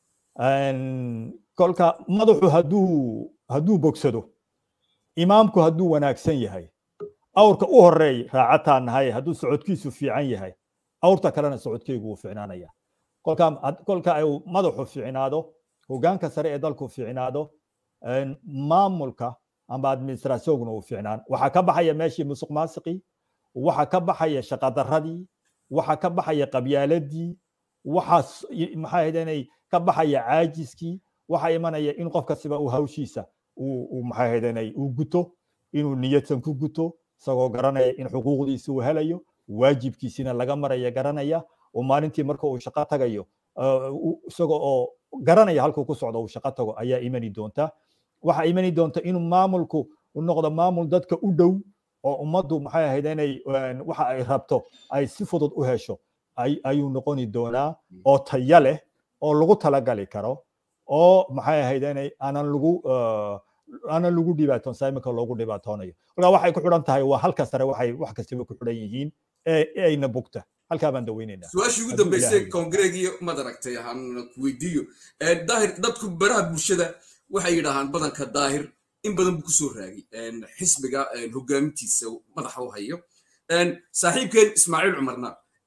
kolka madaxu hadduu hadduu bogsado imaamku hadduu wanaagsan yahay awrka u horeey raacataa nahay hadduu socodkiisu fiican yahay awrta kalena socodkeygu wuu fiicnaanaya kolka kolka ay madaxu fiicnaado hogaanka sare ee dalku fiicnaado maamulka amba administrationguna uu fiicnaan waxaa ka baxaya meeshii musuq maasiqii waxaa ka baxaya shaqadaradii waxaa ka baxaya qabyaaladii waxaa maxaa ahayd ka baxaya caajiskii waxaa imanaya in qof kastiba uu hawshiisa uu maxaa ahayd uu guto inuu niyadsan ku guto isagoo garanaya in xuquuqdiisa uu helayo waajibkiisina laga maraya garanaya oo maalintii marka uu shaqo tagayo isagoo oo garanaya halkuu ku socdo uu shaqo tago ayaa imani doonta waxaa imani doonta inuu maamulku u noqdo maamul dadka u dhow oo ummaddu maxay ahayd inay waxa ay rabto ay si fudud u hesho ayuu noqoni doonaa oo taya leh oo lagu talagali karo oo maxay ahayd inay aanan lagu aanan lagu dhibaatoon saimika loogu dhibaatoonayo kolkaa waxay ku xidhan tahay waa halka sare waxay wax kastaba ku xidhan yihiin ee ayna bugta halkaa baan daweynaynaa su-aashii ugu dambeysay kongreegiyo mad aragtay aan ku weydiiyo daahir dadku baraha bulshada waxay yidhaahaan badanka daahir in badan buu kusoo raagay xisbiga hogaamintiisa madaxa u hayo saaxiibkeen ismaaciil cumarna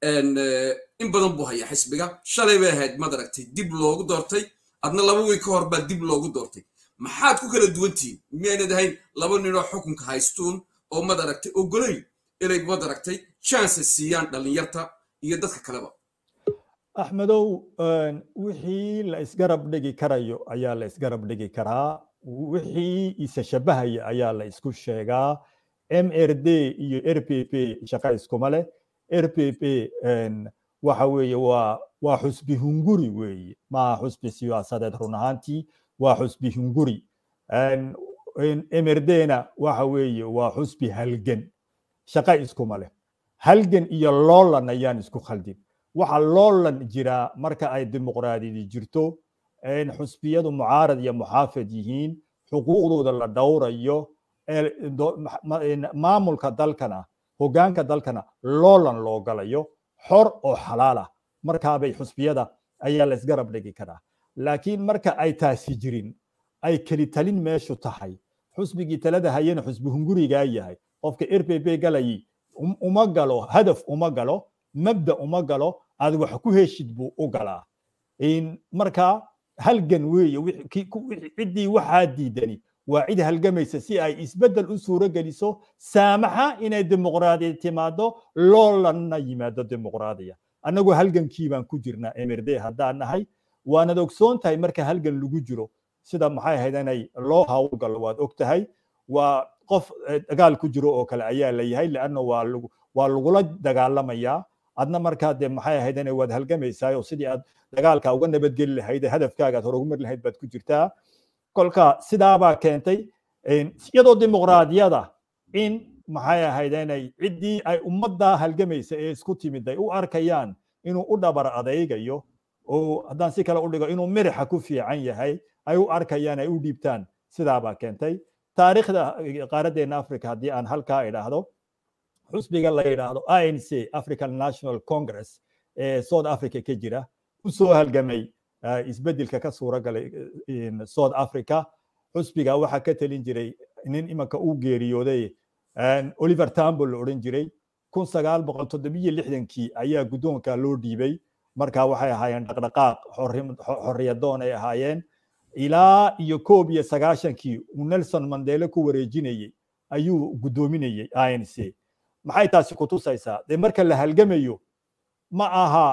in badan buu hayaa xisbiga shalay bay ahayd mad aragtay dib loogu doortay adna laba wiil ka hor baa dib loogu doortay maxaad ku kala duwantihiin miyaynad ahayn laba ninoo xukunka haystuun oo mad aragtay ogolay inay mad aragtay chance siiyaan dhallinyarta iyo dadka kaleba axmedow wixii la isgarab dhigi karayo ayaa la isgarab dhigi karaa wixii isa shabahaya ayaa la isku sheegaa mrd iyo rpp shaqa iskuma leh rpp waxa weeye waa waa xusbi hunguri weeye maaha xusbi siyaasadeed run ahaantii waa xusbi hunguri mrdna waxa weeye waa xusbi halgan shaqa iskuma leh halgan iyo loolan ayaan isku khaldin waxa loolan jiraa marka ay dimuqraadiyadi jirto xusbiyadu mucaarad iyo muxaafid yihiin xuquuqdooda la dhowrayo maamulka dalkana hogaanka dalkana loolan loo galayo xor oo xalaal ah markaabay xusbiyada ayaa la isgarab dhigi karaa laakiin marka ay taasi jirin ay keli talin meeshu tahay xusbigii talada hayana xusbi hungurigaa yahay qofka rpp galayi uma galo hadaf uma galo mabda uma galo aad wax ku heshid buu u galaa marka halgan weeye ciddii waxaa diidani waa cid halgamaysa si ay isbeddel u suuro geliso saamaxa inay dimuqraadiya timaado loolanna yimaado dimuqraadiya annagu halgankii baan ku jirnaa mrd haddaan nahay waanad ogsoon tahay marka halgan lagu jiro sida maxay ahayd inay loo hawlgalo waad og tahay waa qof dagaal ku jiro oo kale ayaa la yahay leanna waa lagu waa lagula dagaalamayaa adna markaa dee maxay ahayd inay waad halgamaysaa oo sidii aad dagaalka uga nabadgeli lahayd hadafkaaga aad horumar lahayd baad ku jirtaa kolka sidaabaa keentay iyadoo dimuqraadiyada in maxay ahayd inay ciddii ay ummadda halgamaysa ee isku timid ay u arkayaan inuu u dhabar adaygayo oo haddaan si kale u dhigo inuu mirixa ku fiican yahay ay u arkayaan ay u dhiibtaan sidaabaa keentay taariikhda qaaraddeena africa haddii aan halkaa idhaahdo xusbiga la yidhaahdo inc african national congress ee south africa ka jira u soo halgamay isbeddelka ka suura galay south africa xusbiga waxaa ka talin jiray nin imanka uu geeriyooday oliver tambo la odhan jiray kun sagaal boqol toddobiyo lixdankii ayaa guddoonka loo dhiibay marka waxay ahaayeen dhaqdhaqaaq xorriyadoon ay ahaayeen ilaa iyo koob iyo sagaashankii uu nelson mandele ku wareejinayey ayuu guddoominayey inc maxay taasi ku tusaysaa dee marka la halgamayo ma aha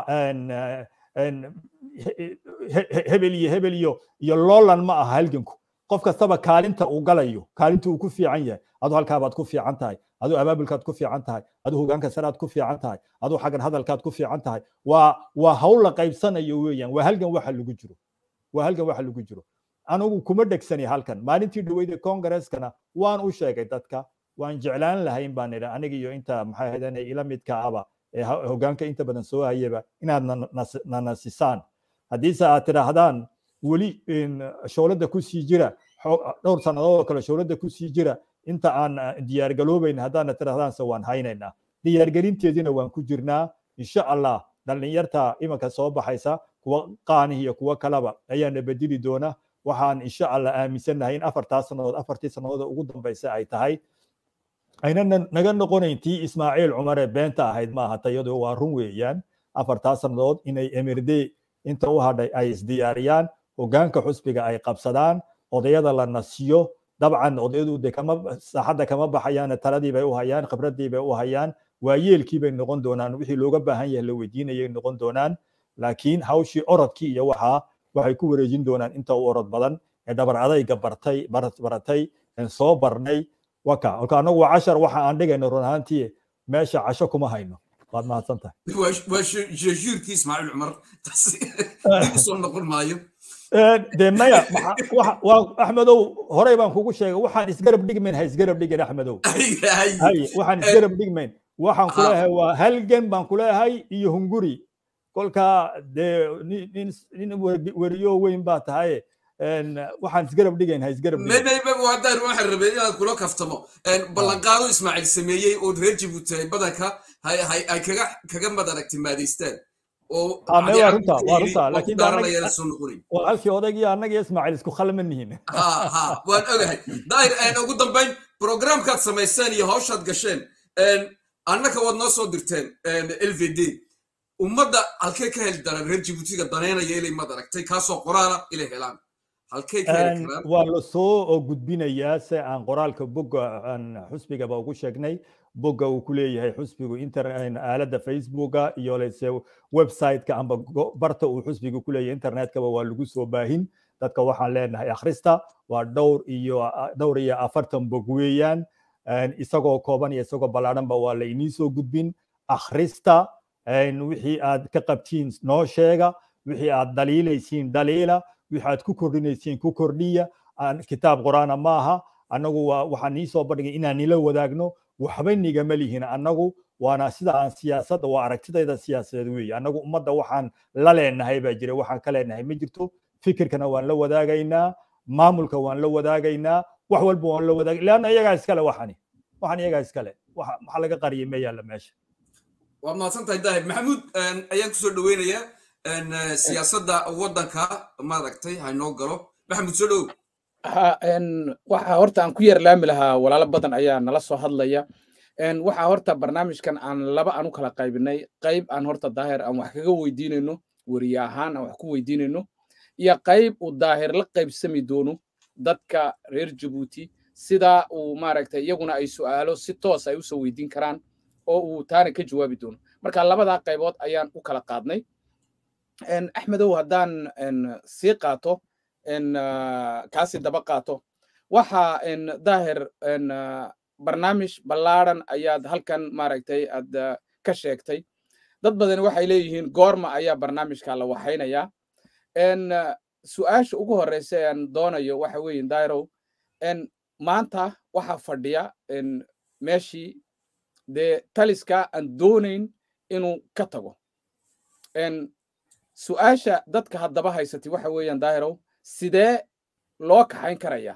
hebel iyo hebel iyo iyo loolan ma aha halganku qof kastaba kaalinta uu galayo kaalinta uu ku fiican yahay adu halkaabaad ku fiican tahay adu abaabulkaad ku fiican tahay adu hogaanka saraad ku fiican tahay adu xaggan hadalkaad ku fiican tahay waa waa hawl la qaybsanayo weeyaan waa halgan waxa lagu jiro waa halgan waxa lagu jiro anigu kuma dhegsani halkan maalintii dhaweyda congreskana waan u sheegay dadka waan jeclaan lahayn baan idha aniga iyo inta maxay ahayd inay ila midka aba ee hogaanka inta badan soo hayaba inaad na nasisaan haddiise aad tidhaahdaan weli showladda ku sii jira dhowr sannadood oo kale showladda ku sii jira inta aan diyaargaloobayn haddaana tidhahdaanse waan haynaynaa diyaargelinteediina waan ku jirnaa insha allah dhallinyarta imanka soo baxaysa kuwa qaanih iyo kuwa kaleba ayaana bedeli doona waxaan insha allah aaminsannahay in afartaa sannadood afartii sannadood ugu dambaysa ay tahay ayna naga noqonayn tii ismaaciil cumare beenta ahayd maaha tayadu waa run weeyaan afartaa sannadood inay emirde inta u hadhay ay isdiyaariyaan hogaanka xusbiga ay qabsadaan odayada la nasiyo dabcan odayadu de kama saaxadda kama baxayaan taladii bay u hayaan khibradii bay u hayaan waayeelkii bay noqon doonaan wixii looga baahan yahay la weydiinayay noqon doonaan laakiin hawshii orodkii iyo waxaa waxay ku wareejin doonaan inta u orod badan ee dhabar adayga bartay baratay soo barnay waka olka anagu waa cashar waxa aan dhigayno run ahaantii meesha casho kuma hayno waad mahadsan tahay waa jejuurkii ismaaciil cumar taasi dib usoo noqon maayo de maya waa axmedow horey baan kugu sheegay waxaan isgarab dhigmayn ha isgarab dhigin axmedow hay waxaan isgarab dhigmayn waxaan kuleeyahay waa halgan baan kuleeyahay iyo hunguri kolka dee nin weriyo weyn baa tahay waxaan isgarab dhigayn ha isgarab haddaan waxaan rabay inaan kula kaftamo ballanqaado ismaaciil sameeyey oo reer jabuuti ay badanka ay kaga kaga madaragti maadaystaan waa runta waa runta laakiin waa halkii odaygii annaga iyo ismaaciil isku khalman nihiin waan ogahay daahir ugu dambayn programkaad samayseen iyo hawshaad gasheen annaka waad noo soo dirteen l v d ummadda halkee ka heli daraan reer jabuutiga daneynaya inay madaragtay kaasoo qoraala inay helaan waa la soo gudbinayaa se aan qoraalka bogga aan xusbigaba ugu sheegnay bogga uu ku leeyahay xusbigu aaladda facebooka iyo lese websiteka amba barta uu xusbigu ku leeyahay internetkaba waa lagu soo baahin dadka waxaan leenahay akhrista waa dhowr iyo dhowr iyo afartan bog weeyaan isagoo kooban iyo isagoo ballaadhanba waa la inii soo gudbin akhrista wixii aad ka qabtiin noo sheega wixii aad daliilaysiin daliila wixii aad ku kordhinaysiin ku kordhiya kitaab quraana maaha annagu waxaan nii soo bandhigay inaan nila wadaagno waxba nigama lihin annagu waana sida aan siyaasadda waa aragtidayda siyaasadeed weeye annagu ummadda waxaan la leenahay baa jira waxaan ka leenahay ma jirto fikirkana waan la wadaagaynaa maamulka waan la wadaagaynaa wax walba waan la wadaagay leanna iyagaa iskale waxani waxan iyagaa iskale waxa laga qariyay ma yaalla meesha waad mahadsan tahay daahir maxamuud ayaan kusoo dhaweynayaa siyaasadda waddanka maaragtay haynoo galo maxamuud soo dhow waxa horta aan ku yar laami lahaa walaalo badan ayaa nala soo hadlaya waxa horta barnaamijkan aan laba aan u kala qaybinay qayb aan horta daahir aan wax kaga weydiinayno weriye ahaan aan wax ku weydiinayno iyo qayb uu daahir la qaybsami doono dadka reer jabuuti sida uu maaragtay iyaguna ay su'aalo si toos ay usoo weydiin karaan oo uu taana ka jawaabi doono marka labadaa qaybood ayaan u kala qaadnay axmedow haddaan sii qaato kaasi daba qaato waxa daahir barnaamij ballaadhan ayaad halkan maaragtay aad ka sheegtay dad badan waxay leeyihiin goorma ayaa barnaamijka la waxaynayaa su-aasha ugu horeysa aan doonayo waxa weeye dairow maanta waxaa fadhiya meeshii dee taliska aan doonayn inuu ka tago su-aasha dadka haddaba haysatay waxa weeyaan dairow sidee loo kaxayn karayaa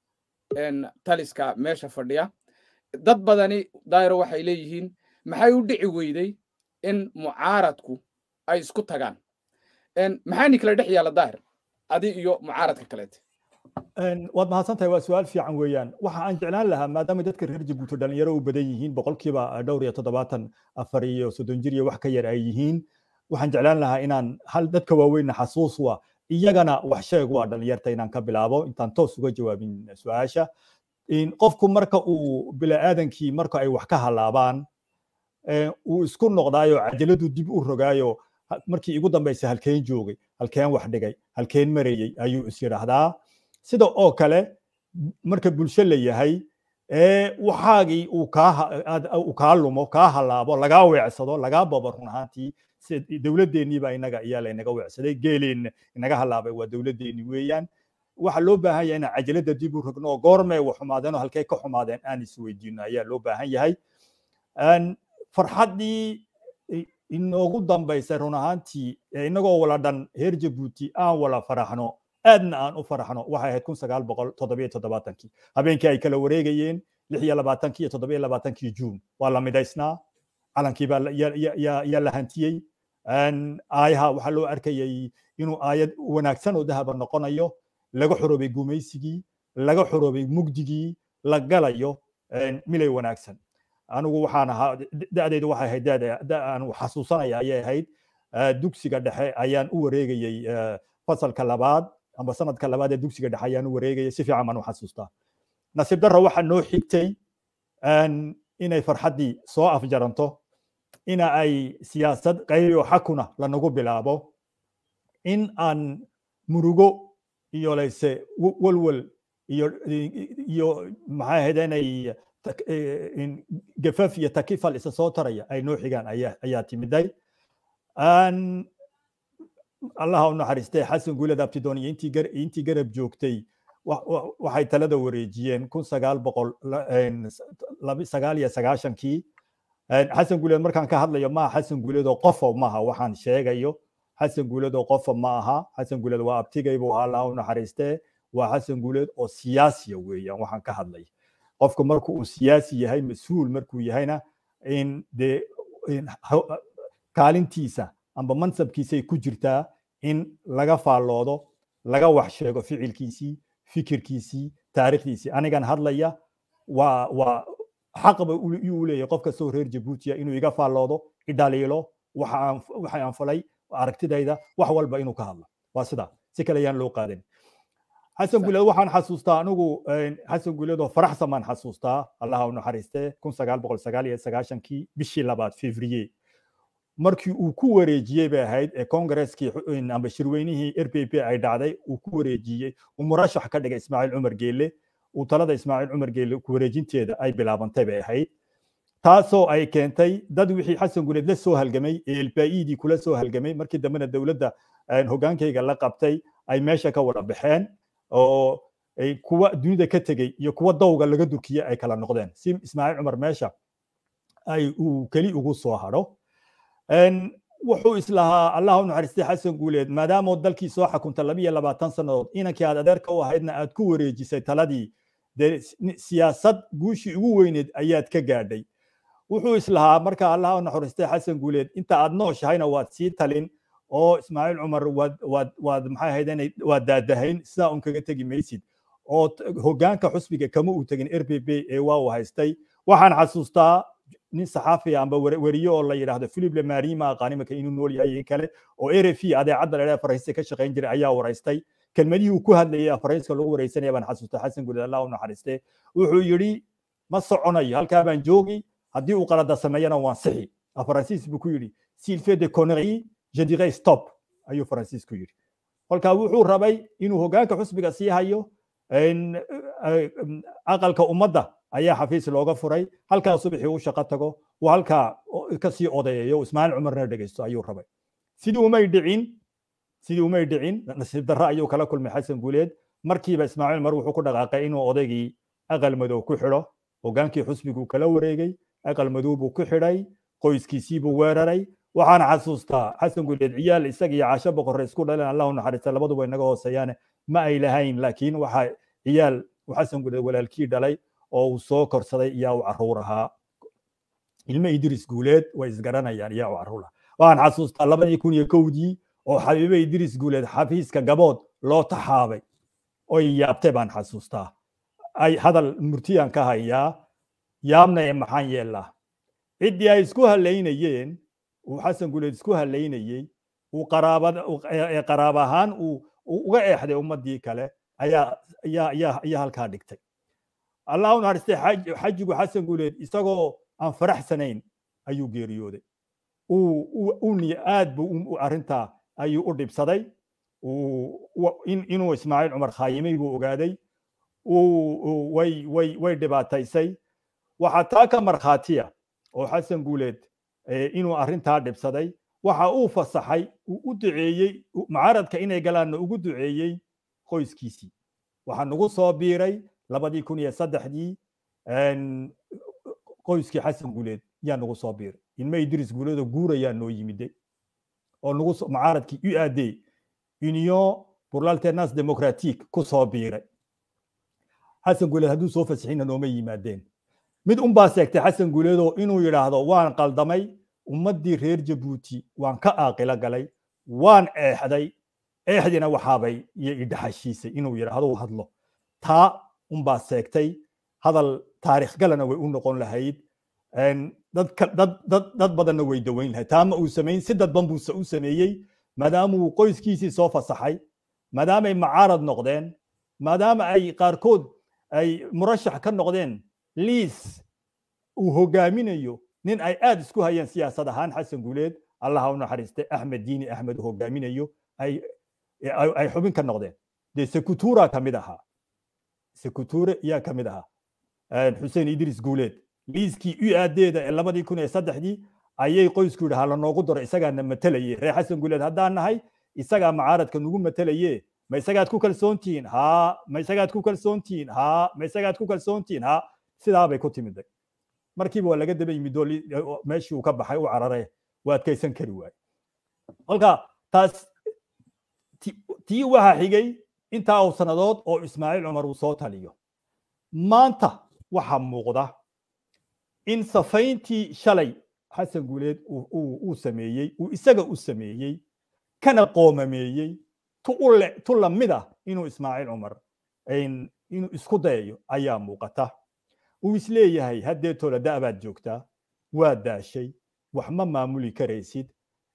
taliska meesha fadhiya dad badani dairo waxay leeyihiin maxay u dhici weyday in mucaaradku ay isku tagaan maxaani kala dhex yaalla daahir adi iyo mucaaradka kaleete waad mahadsantahay waa su-aal fiican weeyaan waxa aan jeclaan lahaa maadaama dadka reer jabuuti dhalinyaro u badan yihiin boqolkiiba dhowr iyo toddobaatan afar iyo soddon jir iyo wax ka yar ay yihiin waxaan jeclaan lahaa inaan hal dadka waaweynna xasuus waa iyagana wax sheeg waa dhalinyarta inaan ka bilaabo intaan toos uga jawaabin su-aasha qofku marka uu bila'aadankii marka ay wax ka halaabaan uu isku noqdaayo cajaladu dib u rogaayo markii igu dambaysa halkeen joogay halkeen wax dhigay halkeen marayey ayuu is yidhaahdaa sida oo kale marka bulsho la yahay ee waxaagii uu kaa lumo kaa halaabo lagaa weecsado lagaa babo run ahaantii dowladdeeniiba inaga ayaa laynaga weecsaday geeleenna inaga halaabay waa dowladdeeni weeyaan waxa loo baahan yahay inaan cajalada dib u rogno oo goormee wax xumaadeen oo halkee ka xumaadeen aan isweydiino ayaa loo baahan yahay farxaddii inoogu dambaysay run ahaantii inagoo wala dhan reer jabuuti aan wala faraxno aadna aan u faraxno waxay ahayd kun sagaal boqol toddobiyo toddobaatankii habeenkii ay kala wareegayeen lix iyo labaatankii iyo toddobiyo labaatankii juun waa la midaysnaa calankii baa yaa la hantiyey aayaha waxaa loo arkayay inuu aayad wanaagsan oo dahaba noqonayo laga xoroobay gumaysigii laga xoroobay mugdigii la galayo milay wanaagsan anigu waxaan ahaa da'daydu waxay ahayd da aan xasuusanaya ayay ahayd dugsiga dhexe ayaan u wareegayey fasalka labaad amba sanadka labaad ee dugsiga dhexe ayaan u wareegayay si fiican baan u xasuustaa nasiib darra waxaa noo xigtay inay farxaddii soo afjaranto ina ay siyaasad qaybi oo xakuna lanagu bilaabo in aan murugo iyo layse walwal iyo iyo maxay ahayd inay gafaf iyo takifal isa soo taraya ay noo xigaan ayaa timiday allaha u naxariistay xasan guuled abtidoon iyo intii garab joogtay waxay talada wareejiyeen kun sagaal boqol sagaal iyo sagaashankii xasan guuleed markaan ka hadlayo maaha xasan guuleed oo qofa maaha waxaan sheegayo xasan guuleed oo qofa ma aha xasan guuleed waa abtigay buu ahaa allaha u naxariistee waa xasan guuleed oo siyaasiya weeyaan waxaan ka hadlay qofku marku uu siyaasi yahay mas-uul markuu yahayna in dee kaalintiisa amba mansabkiisay ku jirtaa in laga faalloodo laga wax sheego ficilkiisii fikirkiisii taariikhdiisii anigan hadlaya waa waa xaqba uu leeyahay qof kastoo reer jabuutiya inuu iga faalloodo idhaliilo waxa aan falay aragtidayda wax walba inuu ka hadlo waa sidaa si kale ayaan loo qaadan xasan guuleed waxaan xasuustaa anigu xasan guuleed oo faraxsan baan xasuustaa allaha u naxariistee kun sagaal boqol sagaal iyo sagaashankii bishii labaad fevrier markii uu ku wareejiyey bay ahayd ee kongareskii amba shirweynihii r p p ay dhacday uu ku wareejiyey uu murashax ka dhigay ismaaciil cumar geelle uu talada ismaaciil cumar geelle ku wareejinteeda ay bilaabantay bay ahayd taasoo ay keentay dad wixii xasan guuleed la soo halgamay ee elbaidii kula soo halgamay markii dambena dowladda hogaankayga la qabtay ay meesha ka wada baxeen oo kuwa dunida ka tegey iyo kuwa dawga laga durkiyey ay kala noqdeen si ismaaciil cumar meesha ay uu keli ugu soo hadho wuxuu islahaa allah u naxariistay xasan guuleed maadaama dalkii soo xakunta labiyo labaatan sannadood inankii aad adeerka u ahaydna aad ku wareejisay taladii dee siyaasad guushii ugu weyneed ayaad ka gaadhay wuxuu islahaa marka allah u naxariistay xasan guuleed inta aad nooshahayna waad sii talin oo ismaaciil cumar waad waad waad maxay ahayd waad daadahayn sidaa un kaga tegi maysid oo hoggaanka xusbiga kama uu tegin r p p ee waa uu haystay waxaan xasuustaa nin saxaafiya amba weriye oo la yidhaahdo philip lemari ma aqaani marka inuu nool yahay kale oo r f adeecadda la faransiiska ka shaqayn jiray ayaa waraystay kelmadihii uu ku hadlayay faransiiska lagu wareysanaya baan xasuustay xasan guuled allah u naxariiste wuxuu yidhi ma soconayo halkaa baan joogi haddii uu qalada sameeyana waan sixi faransiis buu ku yidhi s'il fait de conneries je dirais stop ayuu faransiisku yidhi kolkaa wuxuu rabay inuu hoggaanka xusbiga sii hayo aqalka ummadda ayaa xafiis looga furay halkaa subaxii u shaqo tago uu halkaa kasii odayayo ismaaciil cumarna dhegeysto ayuu rabay sidii umay dhicin sidii umay dhicin nasiib darro ayuu kala kulmay xasan guuleed markiiba ismaaciil cumar wuxuu ku dhaqaaqay inuu odaygii aqal madow ku xidho hogaankii xusbiguu kala wareegay aqal madow buu ku xidhay qoyskiisiibuu weeraray waxaan xasuustaa xasan guuleed ciyaal isaga iyo caasho boqorre isku dhaleen allahu naxariista labaduba inaga hooseeyaane ma ay lahayn laakiin waxaa ciyaal uu xasan guuleed walaalkii dhalay oo uu soo korsaday iyaa u caruur ahaa ilmo idris guuleed way isgaranayaan iyaa u caruur ahaa waxaan xasuustaa labadii kun iyo kowdii oo xabiibe idris guuleed xafiiska gabood loo taxaabay oy yaabtay baan xasuustaa ay hadal murtiyaan ka hayaa yaabna ee maxaan yeellaa ciddii ay isku halaynayeen uu xasan guuleed isku halaynayey uu qaraabada ee qaraab ahaan uu uga eexday ummaddii kale ayaa ayaa ayaa ayaa halkaa dhigtay allah u naxariistay xajigu xasan guuleed isagoo aan faraxsanayn ayuu geeriyooday uu aad buu arrintaa ayuu u dhibsaday inuu ismaaciil cumar khaayimay buu ogaaday way way way dhibaataysay waxaa taa ka markhaatiya oo xasan guuleed inuu arrintaa dhibsaday waxa uu fasaxay uu u duceeyey mucaaradka inay galaanna ugu duceeyey qoyskiisii waxaa nagu soo biiray labadii kun iyo saddexdii qoyskii xasan guuleed yaa nagu soo biiray ilmo idris guuleedoo guurayaa noo yimide oo nagu mucaaradkii u aadey union pour l'alternance démocratique ku soo biiray xasan guuleed hadduu soo fasixina nooma yimaadeen mid unbaa seegtay xasan guuleedoo inuu yidhaahdo waan qaldamay ummaddii reer jabuuti waan ka aaqilo galay waan eexday eexdina waxaabay iyo idhaxashiisay inuu yidhaahdo hadlo taa unbaa seegtay hadal taarikh galana way u noqon lahayd dad badanna way daweyn lahayd taa ma uu samayn si dadban buu u sameeyey maadaama uu qoyskiisii soo fasaxay maadaamay macaarad noqdeen maadaama ay qaarkood ay murashax ka noqdeen liis uu hogaaminayo nin ay aad isku hayeen siyaasad ahaan xasan guuleed allaha u naxariistay axmed diini axmed uu hogaaminayo ay xubin ka noqdeen dee sekutura ka mid ahaa sekuture yaa ka mid ahaa xuseen idris guuleed liiskii u aadeeda ee labadii kun iyo saddexdii ayay qoysku yidhahaa lanoogu daro isagaana matelaye reer xasan guuleed haddaan nahay isagaa macaaradka nagu matelaye ma isagaad ku kalsoontihiin haa ma isagaad ku kalsoontihiin haa ma isagaad ku kalsoontihiin haa sidaabay ku timiday markiiba waa laga daba yimid oo meeshii uu ka baxay u carare waa adkaysan kari waaye kolka taas tii waxaa xigay intaa uu sannadood oo ismaaciil cumar uu soo taliyo maanta waxaa muuqda in safayntii shalay xasan guuleed uu sameeyey uu isaga u sameeyey kana qoomameeyey tu lamid ah inuu ismaaciil cumar inuu isku dayayo ayaa muuqata uu isleeyahay haddeetoola da'baad joogtaa waa daashay wax ma maamuli karaysid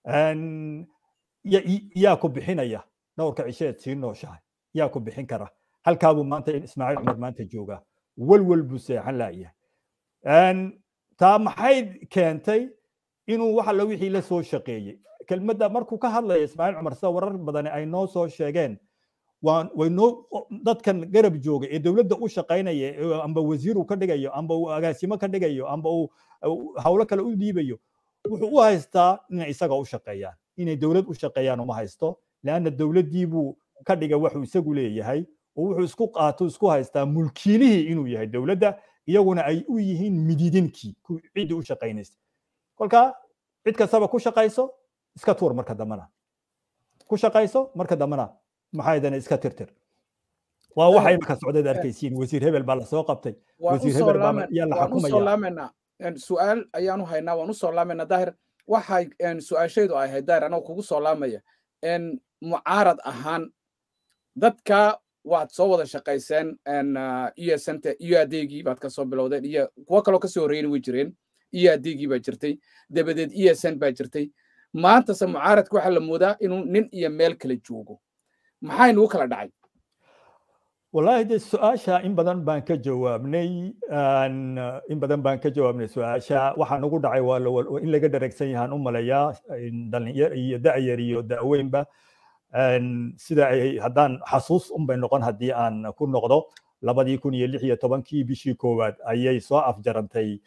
yaa ku bixinaya dhowrka cisheed sii nooshahay yaa ku bixin kara halkaabuu maanta ismaaciil cumar maanta joogaa walwal buu seexan laayahay taa maxay keentay inuu wax alla wixii la soo shaqeeyey kelmadda markuu ka hadlaya ismaaciil cumar sida warar badani ay noo soo sheegeen waan waynoo dadkan garab jooga ee dowladda u shaqaynaya amba wasiiru ka dhigayo amba uu agaasimo ka dhigayo amba uu hawlo kale u dhiibayo wuxuu u haystaa inay isaga u shaqeeyaan inay dowlad u shaqeeyaan uma haysto leanna dowladdii buu ka dhiga waxuu isagu leeyahay oo wuxuu isku qaato isku haystaa mulkiilihii inuu yahay dowladda iyaguna ay u yihiin mididinkii ciddii u shaqaynaysa kolka cid kastaba ku shaqayso iska tuur marka dambana ku shaqayso marka dambana maxaydana iska tirtir waa waxay marka socdeed arkaysiin wasiir hebel baa lasoo qabtay wasiir hebel baa yaa la xukumaya su-aal ayaanu haynaa waan usoo laamayna daahir waxay su-aashaydu ay ahayd daahir anoo kugu soo laamaya mucaarad ahaan dadka waad soo wada shaqayseen iyo santa iyo adeegii baad kasoo bilowdeen iyo kuwo kaloo kasoo horreeyni way jireen iyo adeegii baa jirtay dabadeed esn baa jirtay maantase mucaaradka waxaa la moodaa inuu nin iyo meel kala joogo maxay nagu kala dhacay wallahi de su-aasha in badan baan ka jawaabnay in badan baan ka jawaabnay su-aasha waxaa nagu dhacay waa in laga dharagsan yahaan u malayaa dhalinyar iyo da'yar iyo da'weynba sida ay haddaan xasuus unbay noqon haddii aan ku noqdo labadii kun iyo lix iyo tobankii bishii koowaad ayay soo afjarantay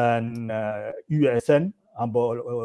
u s n amba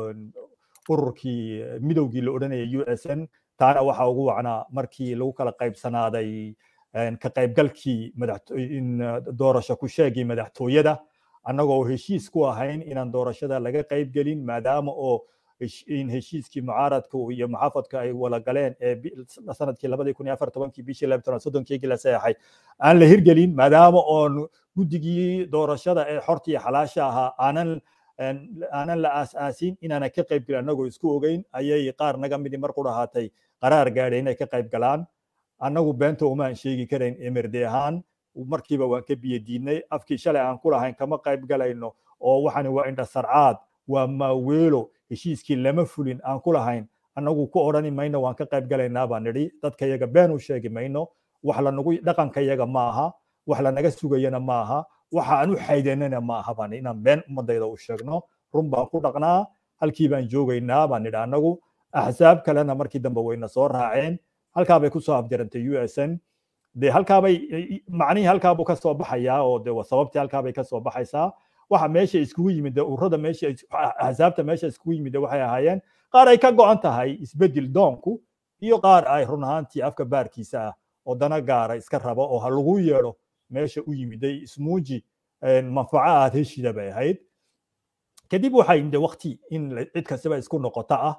ururkii midowgii la odhanayay u s n taana waxa ugu wacnaa markii lagu kala qaybsanaaday ka qaybgalkii doorasho ku sheegii madaxtooyada annagoo heshiis ku ahayn inaan doorashada laga qayb gelin maadaama oo in heshiiskii mucaaradka iyo muxaafadka ay wala galeen ee sanadkii labadii kun iyo afar tobankii bishii laba toban soddonkeygii la saxeexay aan la hirgelin maadaama oon guddigii doorashada ee xorta iyo xalaasha ahaa aanan aanan la aas-aasin inaana ka qayb gelin annagoo isku ogeyn ayay qaar naga midi mar ku dhahaatay qaraar gaadhay inay ka qayb galaan annagu beenta umaan sheegi karayn emirde ahaan markiiba waan ka biyo diidnay afkii shalay aan ku lahayn kama qayb galayno oo waxani waa indha sarcaad waa maaweelo heshiiskii lama fulin aan ku lahayn annagu ku odhani mayno waan ka qayb galaynaa baan nidhi dadka yaga been u sheegi mayno wax lanagu dhaqanka yaga ma aha wax lanaga sugayana ma aha waxa aan u xaydanana ma aha baan inaan been ummadayda u sheegno run baan ku dhaqnaa halkii baan joogaynaa baan nidhi annagu axsaab kalena markii dambe wayna soo raaceen halkaa bay kusoo afjarantay u s n de halkaabay macnihii halkaabuu ka soo baxayaa oo de sababtii halkaabay ka soo baxaysaa waxa meesha iskugu yimid ururada meesha axsaabta meesha iskugu yimid waxay ahaayeen qaar ay ka go'an tahay isbedel doonku iyo qaar ay run ahaantii afka baarkiisa ah oo dana gaara iska raba oo ha lagu yeedho meesha u yimiday ismuuji manfaco aad heshida bay ahayd kadib waxaa yimid waqti in cid kastaba isku noqota ah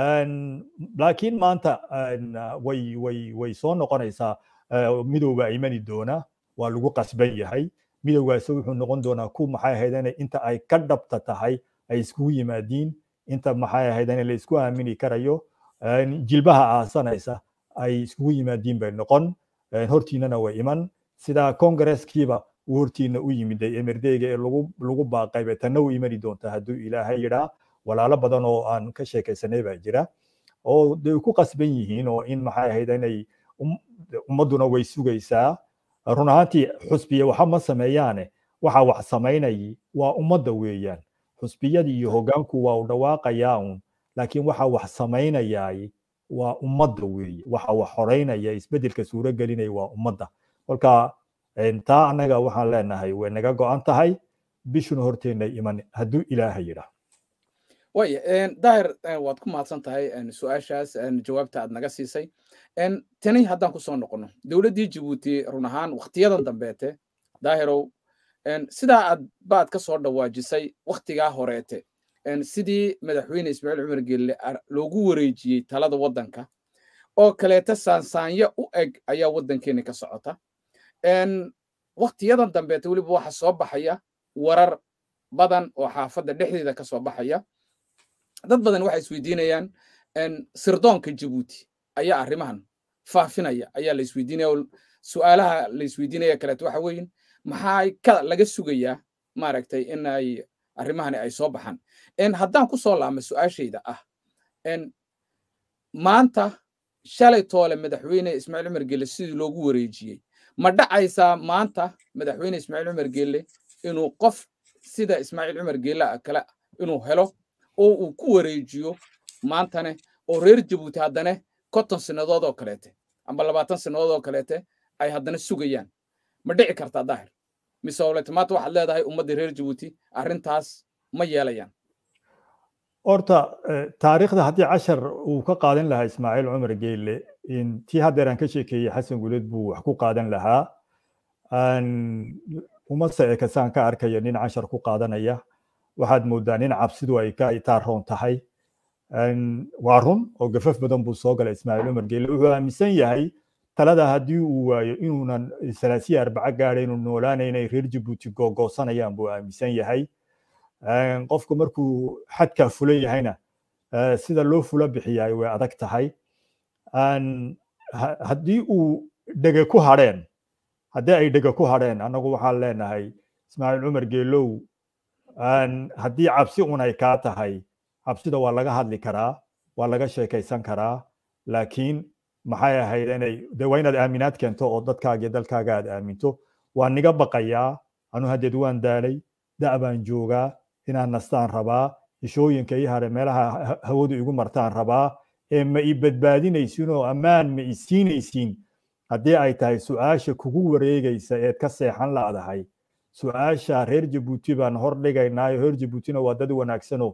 laakiin maanta way way way soo noqonaysaa midowba imani doona waa lagu qasban yahay midowgaasi wuxuu noqon doonaa ku maxay ahaydane inta ay ka dhabta tahay ay iskugu yimaadiin inta maxay ahaydane la isku aamini karayo jilbaha aasanaysa ay iskugu yimaadiin bay noqon hortiinana way iman sida kongareskiiba uu hortiina u yimiday emerdeyga ee lagu lagu baaqayba tanna u imani doonta hadduu ilaahay yidhaa walaalo badan oo aan ka sheekaysanay baa jira oo de ku qasban yihiin oo in maxay ahayd inay ummadduna way sugaysaa run ahaantii xusbiya waxa ma sameeyaane waxa wax samaynayay waa ummadda weeyaan xusbiyadii iyo hoggaanku waa u dhawaaqayaa un laakiin waxa wax samaynayaay waa ummadda weeye waxa wax horeynaya isbeddelka suuro gelinaya waa ummadda kolka taa annaga waxaan leenahay way naga go'an tahay bishuna horteenna iman hadduu ilaaha yidhaa waya daahir waad ku mahadsan tahay su-aashaas jawaabta aad naga siisay tani haddaan ku soo noqono dowladdii jabuuti run ahaan waktiyadan dambeete daahirow sidaa aad baad ka soo dhawaajisay waktigaa horeete sidii madaxweyne ismaaciil cumar gelle loogu wareejiyey talada waddanka oo kaleeta saansaanya u eg ayaa waddankeena ka socota waktiyadan dambeete weliba waxa soo baxaya warar badan oo xaafadda dhexdeeda ka soo baxaya dad badan waxay isweydiinayaan sirdoonka jabuuti ayaa arrimahan faafinaya ayaa la isweydiinaya su'aalaha la isweydiinaya kaleeto waxa weeye maxaa ka laga sugayaa maaragtay in ay arrimahani ay soo baxaan haddaan ku soo laama su'aashayda ah maanta shalay toole madaxweyne ismaaciil cumar gelle sidii loogu wareejiyey ma dhacaysaa maanta madaxweyne ismaaciil cumar gelle inuu qof sida ismaaciil cumar gelle kale inuu helo oo uu ku wareejiyo maantane oo reer jabuuti haddana konton sannadood oo kaleete amba labaatan sannadood oo kaleete ay haddana sugayaan ma dhici kartaa daahir mise olete maanta waxaad leedahay ummadda reer jabuuti arrintaas ma yeelayaan horta taariikhda haddii cashar uu ka qaadan lahaa ismaaciil cumar geyle tii haddeer aan ka sheekeeyey xasan guleed buu wax ku qaadan lahaa uma seekasaan ka arkaya nin cashar ku qaadanaya waxaad moodaa nin cabsidu ay ka itaaroon tahay waa run oo gafaf badan buu soo galay ismaaciil cumar geelle wuxuu aaminsan yahay talada haddii uu waayo inuunan salaasiya arbaco gaadha inuu noolaanaynay reer jabuuti googoosanayaan buu aaminsan yahay qofku markuu xadkaa fulan yahayna sida loo fula bixiyaay way adag tahay haddii uu dhege ku hadheen haddii ay dhege ku hadheen annagu waxaan leenahay ismaaciil cumar geelow haddii cabsi un ay kaa tahay cabsida waa laga hadli karaa waa laga sheekaysan karaa laakiin maxay ahayd inay de waa inaad aaminaad keento oo dadkaaga iyo dalkaaga aad aaminto waa niga baqayaa anu haddeed waan daalay da' baan joogaa inaan nastaan rabaa ishooyinka ii hare meelaha hawadu igu martaan rabaa ee ma i badbaadinaysin oo ammaan ma i siinaysiin haddii ay tahay su-aasha kugu wareegaysa eed ka seexan laadahay su-aasha reer jabuuti baan hor dhigaynaayo reer jabuutina waa dad wanaagsanoo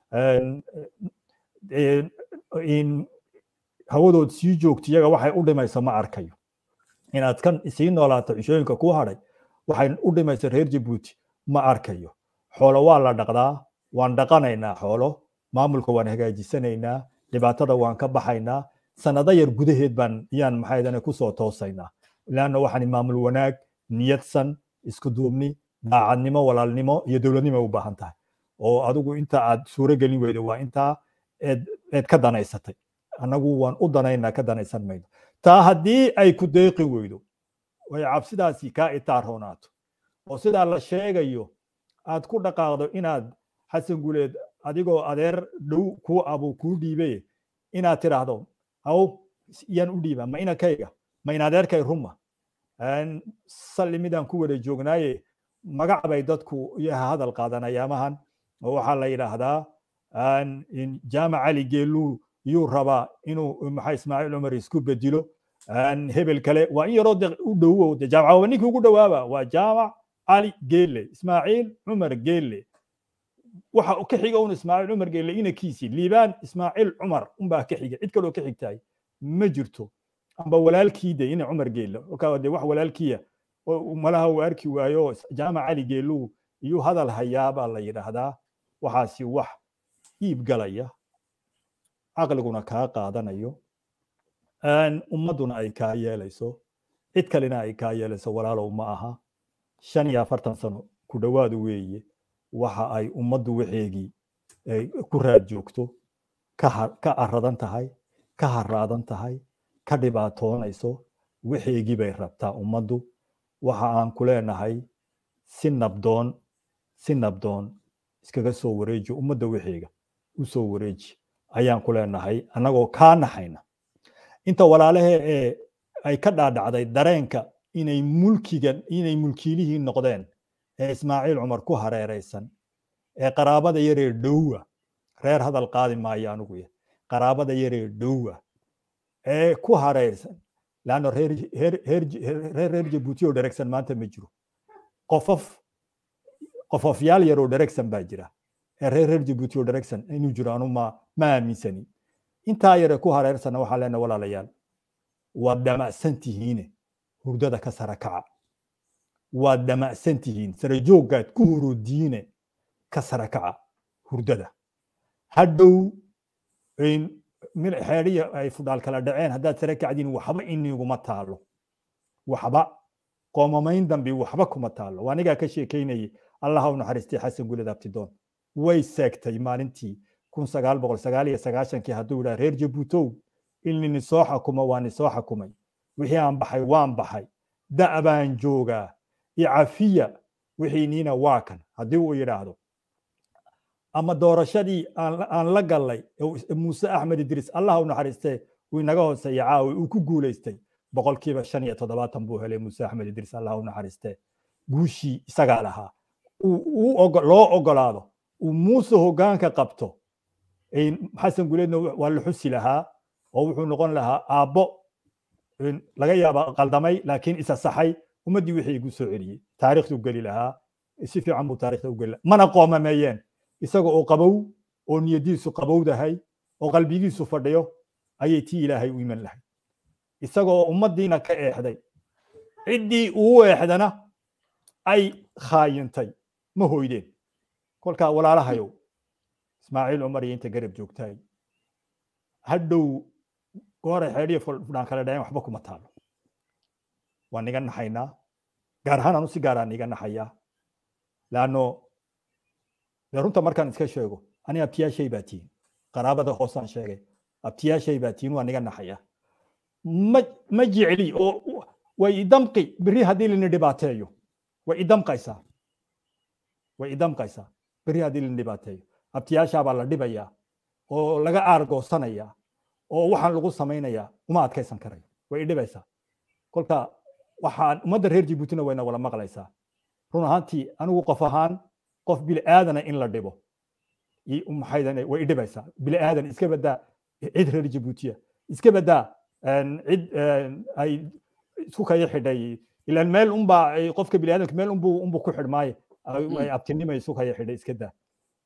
hawadood sii joogto iyaga waxay u dhimaysa ma arkayo inaad kan sii noolaato cishooyinka ku hadhay waxay u dhimaysa reer jabuuti ma arkayo xoolo waa la dhaqdaa waan dhaqanaynaa xoolo maamulka waan hagaajisanaynaa dhibaatada waan ka baxaynaa sanado yar gudaheed baan yaan maxaydane kusoo toosaynaa leanna waxaan maamul wanaag niyadsan isku duubni daacadnimo walaalnimo iyo dowladnimo u baahan tahay oo adigu inta aad suuro gelin weydo waa intaa eed eed ka danaysatay annagu waan u danaynaa ka danaysan mayno taa haddii ay ku deeqi weydo way cabsidaasi kaa itaarhoonaato oo sidaa la sheegayo aad ku dhaqaaqdo inaad xasan guleed adigoo adeer dhow kuu abu kuu dhiibay inaad tidhaahdo haw yaan u dhiibaa ma inankayga ma in adeerkay ruma salli midaan ku wada joognaaye magac bay dadku yaha hadal qaadanayaamahan oo waxaa la yidhaahdaa jaamac cali geeluu yuu rabaa inuu maxaa ismaaciil cumar isku bedilo hebel kale waa in yaroo de u dhowow de jaamac waa ninkii ugu dhowaaba waa jaamac cali geelle ismaaciil cumar geelle waxa ka xiga un ismaaciil cumar geelle inakiisii liibaan ismaaciil cumar unbaa ka xiga cid kaloo ka xigtaay ma jirto amba walaalkii de ina cumar geelle kolkaa de wax walaalkiya malaha uu arki waayo jaamac cali geeluu iyuu hadal hayaa baa la yidhaahdaa waxaasi wax iib galaya caqliguna kaa qaadanayo ummadduna ay kaa yeelayso cid kalena ay kaa yeelayso walaalow ma aha shan iyo afartan sano ku dhowaadu weeye waxa ay ummaddu waxeegii ku raad joogto ka aradan tahay ka haraadan tahay ka dhibaatoonayso waxeegii bay rabtaa ummaddu waxa aan ku leenahay si nabdoon si nabdoon iskaga soo wareeji ummadda waxeega u soo wareeji ayaan ku leenahay annagoo kaa naxayna inta walaalahee ee ay ka dhaadhacday dareenka inay mulkigan inay mulkiilihii noqdeen ee ismaaciil cumar ku hareeraysan ee qaraabada yaree dhowa reer hadal qaadi maayo anigu ya qaraabada yaree dhowa ee ku hareersan laanno reer reer jabuuti oo dheregsan maanta ma jiro qofof qofofyaal yar oo dheregsan baa jira ee reer reer jabuuti oo dheregsan inuu jiro anu ma ma aaminsani intaa yare ku hareersana waxaa leena walaalayaal waad dhamacsan tihiine hurdada ka sara kaca waad dhamacsan tihiin sare jooggaad ku hurodiine ka sara kaca hurdada hadhow xeedhiya ay fudhaal kala dhaceen haddaad sare kacdiin waxba iniguma taalo waxba qoomamayn dambi waxba kuma taalo waa anigaa ka sheekaynayay allaha u naxariistay xasan guled abtidoon way seegtay maalintii kun sagaal boqol sagaal iyo sagaashankii hadduu yidhaha reer jabuutow ilnini soo xakumo waa ni soo xakumay wixii aan baxay waan baxay da' baan joogaa icafiya wixiiniina waa kan haddii uu yidhaahdo ama doorashadii aan la gallay muuse axmed idriis allah u naxariistee uu inaga hooseeya caawi uu ku guulaystay boqolkiiba shan iyo toddobaatan buu helay muuse axmed idriis allah u naxariistee guushii isagaa lahaa loo ogolaado uu muuse hoggaanka qabto xasan guleedna waa la xusi lahaa oo wuxuu noqon lahaa aabbo laga yaaba qaldamay laakiin isa saxay ummaddii wixii igu soo celiyey taariikhdu geli lahaa si fiican buu taariikhda u geli lahaa mana qoomameeyeen isaga oo qabow oo niyadiisu qabowdahay oo qalbigiisu fadhiyo ayay tii ilaahay u iman lahay isaga oo ummaddiina ka eexday ciddii uu eexdana ay khaayintay ma hoydeen kolkaa walaalahayow ismaaciil cumar iyo inta garab joogtaay hadhow gooray xeedhiya fudhaan kala dhaceen waxba kuma taalo waa niga naxaynaa gaar ahaan anu si gaaraan niga naxayaa laanno dee runta markaan iska sheego ani abtiyaashay baa tihin qaraabada hoosaan sheegay abtiyaashay baa tihin waa niga naxayaa ma ma jecli oo way idamqi beri haddii lini dhibaateeyo way idamqaysaa way idamqaysaa beri haddii lini dhibaateeyo abtiyaashaa baa la dhibayaa oo laga aargoosanayaa oo waxaan lagu samaynayaa uma adkaysan karayo way idhibaysaa kolka waxaan ummadda reer jibuutina wayna wala maqlaysaa run ahaantii anigu qof ahaan qof biliaadana in la dhibo maxaydan way idhibaysaa biliaadan iska badaa cid reer jibuutiya iska badaa cid ay isku kaya xidhay ilaan meel unbaa qofka biniaadamka meel unbuu unbuu ku xidhmaaye ay abtinimay isu kaya xidhay iska daa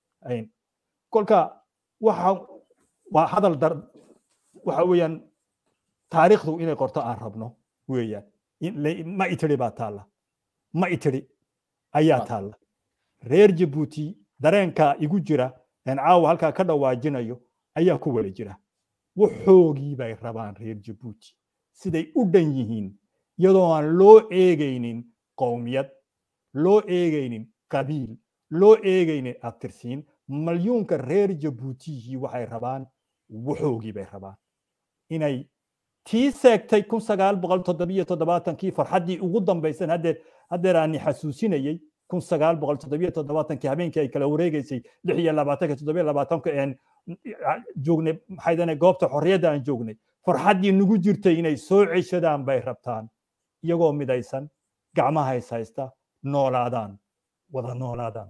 kolka waxa waa hadal dar waxa weeyaan taariikhdu inay qorto aan rabno weeyaan ma itiri baa taalla ma itiri ayaa taalla reer jabuuti dareenka igu jira aan caawa halkaa ka dhawaajinayo ayaa ku wala jira waxoogii bay rabaan reer jabuuti siday u dhan yihiin iyadoo aan loo eegaynin qowmiyad loo eegaynin qabiil loo eegaynin abtirsiin malyuunka reer jabuutiyihii waxay rabaan waxoogii bay rabaan inay tii seegtay kun sagaal boqol toddobiyo toddobaatankii farxaddii ugu dambaysan haddeer haddeer aani xasuusinayey kun sagaal boqol toddobiyo toddobaatankii habeenkii ay kala wareegaysay lix iyo labaatanka toddobiyo labaatanka een joognay maxaydane goobta xorriyadda aan joognay farxaddii nagu jirtay inay soo ceshadaan bay rabtaan iyagoo midaysan gacmaha is haysta noolaadaan wada noolaadaan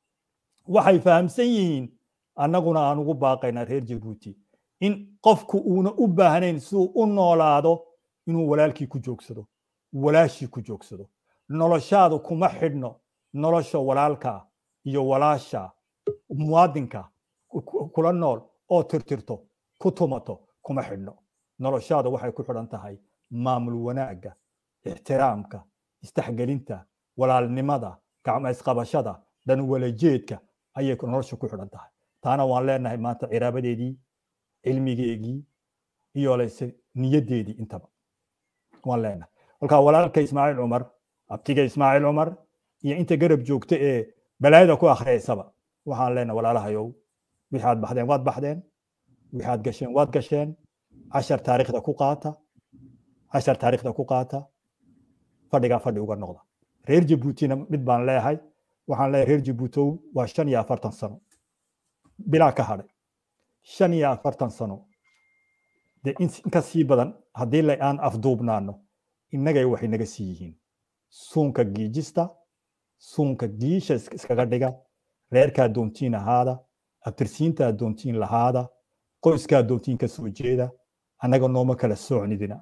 waxay fahamsan yihiin annaguna aan ugu baaqaynaa reer jabuuti in qofku uuna u baahnayn siduu u noolaado inuu walaalkii ku joogsado walaashii ku joogsado noloshaadu kuma xidhno nolosha walaalka iyo walaasha muwaadinka kula nool oo tirtirto ku tumato kuma xidhno noloshaada waxay ku xidhan tahay maamul wanaagga ixtiraamka isdhexgelinta walaalnimada gacmo isqabashada dhan walajeedka ayay nolosha ku xidhan tahay taana waan leenahay maanta ciraabadeedii cilmigeegii iyo leyse niyaddeedii intaba waan leenahay kolkaa walaalka ismaaciil cumar abtiga ismaaciil cumar iyo inta garab joogta ee balaayada ku akhriyaysaba waxaan leenahay walaalahayow wixaad baxdeen waad baxdeen wixaad gasheen waad gasheen cashar taariikhda ku qaata cashar taariikhda ku qaata fadhigaa fadhi uga noqda reer jabuutina mid baan leeyahay waxaan leeyahay reer jabuutow waa shan iyo afartan sano bilaa ka hadhay shan iyo afartan sano dee inka sii badan haddii la aan afduubnaano innagay waxay naga sii yihiin suunka giijista suunka giisha iskaga dhiga reerkaa doontiin ahaada abtirsiintaa doontiin lahaada qoyskaa doontiin ka soo jeeda annaga nooma kala soocnidina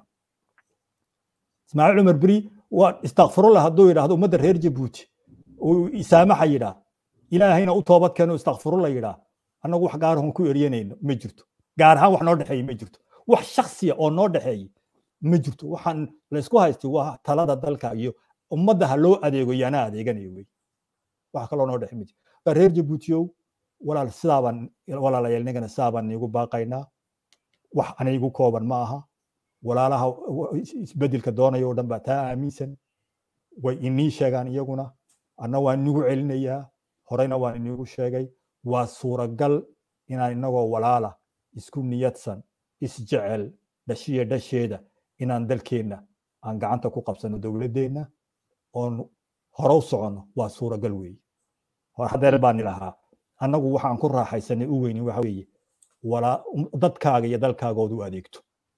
ismaaciil cumar beri waa istakfirullah hadduu yidhaahdo ummadda reer jabuuti uu isaamaxa yidhaa ilaahayna u toobad keeno istakfirullah yidhaa annagu wax gaarahon ku eryanayno ma jirto gaar ahaan wax noo dhexeeye ma jirto wax shaksiya oo noo dhexeeye ma jirto waxaan laysku haystay waa talada dalka iyo ummadda ha loo adeego yaana adeeganayo wey wax kaloo noo dhexe ma jirto reer jabuutiyow walaal sidaabaan walaalayaal nigana sidaabaan iigu baaqaynaa wax anigu kooban ma aha walaalaha isbedelka doonaya oo dhan baa taa aaminsan way inii sheegaan iyaguna anna waan inigu celinayaa horeyna waan inigu sheegay waa suuragal inaan inagoo walaala isku niyadsan isjecel dhashiya dhasheeda inaan dalkeenna aan gacanta ku qabsano dowladdeenna oon hore u soconno waa suuragal weeye hadeer baan ilahaa annagu waxaan ku raaxaysanay u weynin waxa weeye walaa dadkaaga iyo dalkaagood u adeegto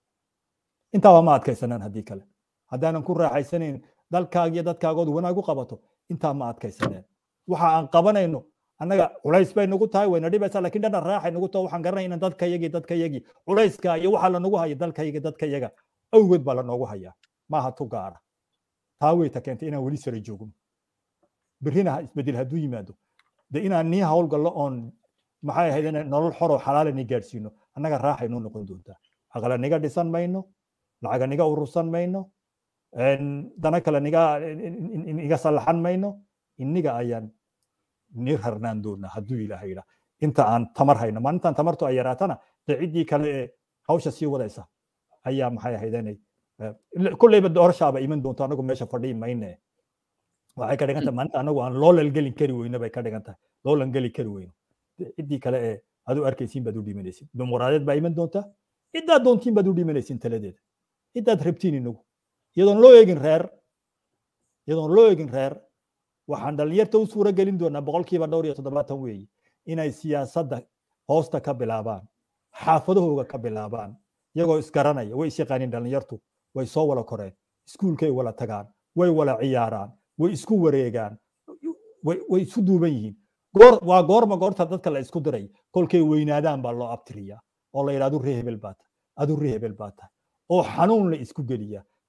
intaaba ma adkaysanaan haddii kale haddaanan ku raaxaysanayn dalkaaga iyo dadkaagood wanaag u qabato intaa ma adkaysaneen waxa aan qabanayno annaga culays bay nagu tahay wayna dhibaysaa lakin dhana raaxay nagu taho waxaan garanay inaan dadkayagii dadkayagii culayska iyo waxa lanagu haya dalkayagi dadkayaga awgeed baa lanoogu hayaa maaha tu gaara taa weyta keentay inaan weli sara joogno berrina isbedel hadduu yimaado de inaan nii hawlgallo oon maxay ahayd in nolol xoroo xalaala ni gaadhsiino annaga raaxay noo noqon doontaa aqala niga dhisan mayno lacaga niga urursan mayno dana kale niga iga sallaxan mayno inniga ayaan ni rarnaan doonaa hadduu ilaahay yidhaa inta aan tamar hayno maalintan tamartu ay yaraatana dee ciddii kale ee hawsha sii wadaysa ayaa maxay ahayd inay kolleyba doorashaaba iman doonto anagu meesha fadhii mayne waxay ka dhigan tahay maalinta anagu aan loolan gelin kari weyno bay ka dhigan tahay loolan geli kari weyno ciddii kale ee adu arkaysiin baad u dhimanaysin dimuqraadiyad baa iman doonta ciddaad doontiin baad u dhimanaysin taladeeda ciddaad rabtiin inagu iyadoon loo eegin reer iyadoon loo eegin reer waxaan dhalinyarta u suura gelin doonaa boqolkiiba dhowr iyo toddobaatan weeye inay siyaasadda hoosta ka bilaabaan xaafadahooga ka bilaabaan iyagoo isgaranaya way isyaqaaniin dhalinyartu way soo wala koreen iskuulkay wala tagaan way wala ciyaaraan way isku wareegaan way isu duuban yihiin goor waa goorma goorta dadka la isku diray kolkay weynaadaan baa loo abtiriyaa oo la yidhaa adu ree hebel baa tahay adu ree hebel baa tahay oo xanuun la isku geliyaa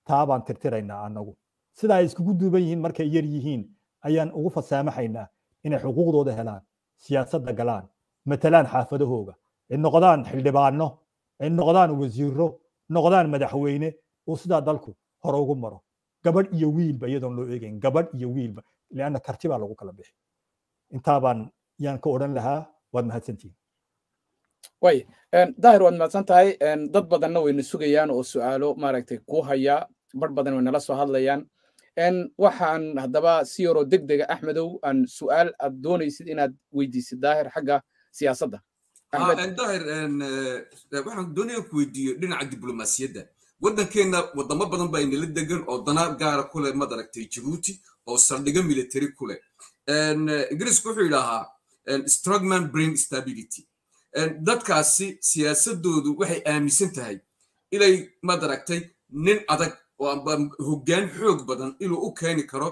taa baan tirtiraynaa annagu sida ay iskugu duuban yihiin markay yar yihiin ayaan ugu fasaamaxaynaa inay xuquuqdooda helaan siyaasadda galaan matalaan xaafadahooga ay noqdaan xildhibaano ay noqdaan wasiiro noqdaan madaxweyne oo sidaa dalku hore ugu maro gabadh iyo wiilba iyadoon loo eegayn gabadh iyo wiilba lianna karti baa lagu kala bixi intaa baan yaan ka odhan lahaa waad mahadsantihin way daahir waad mahadsan tahay dad badanna wayna sugayaan oo su'aalo maaragtay ku haya bar badan way nala soo hadlayaan waxaan haddaba si yaroo deg dega axmedow aan su'aal aad doonaysid inaad weydiisid daahir xagga siyaasadda daahir waxaan doonaya ku weydiiyo dhinaca diblomaasiyadda waddankeenna wadamo badan baa inala degan oo dana gaara ku leh mad aragtay jabuuti oo saldhigo military ku leh ingiriisku wuxuu yidhaahaa strongman bring stability dadkaasi siyaasadoodu waxay aaminsan tahay inay mad aragtay nin adag oo amba hoggaan xoog badan inuu u keeni karo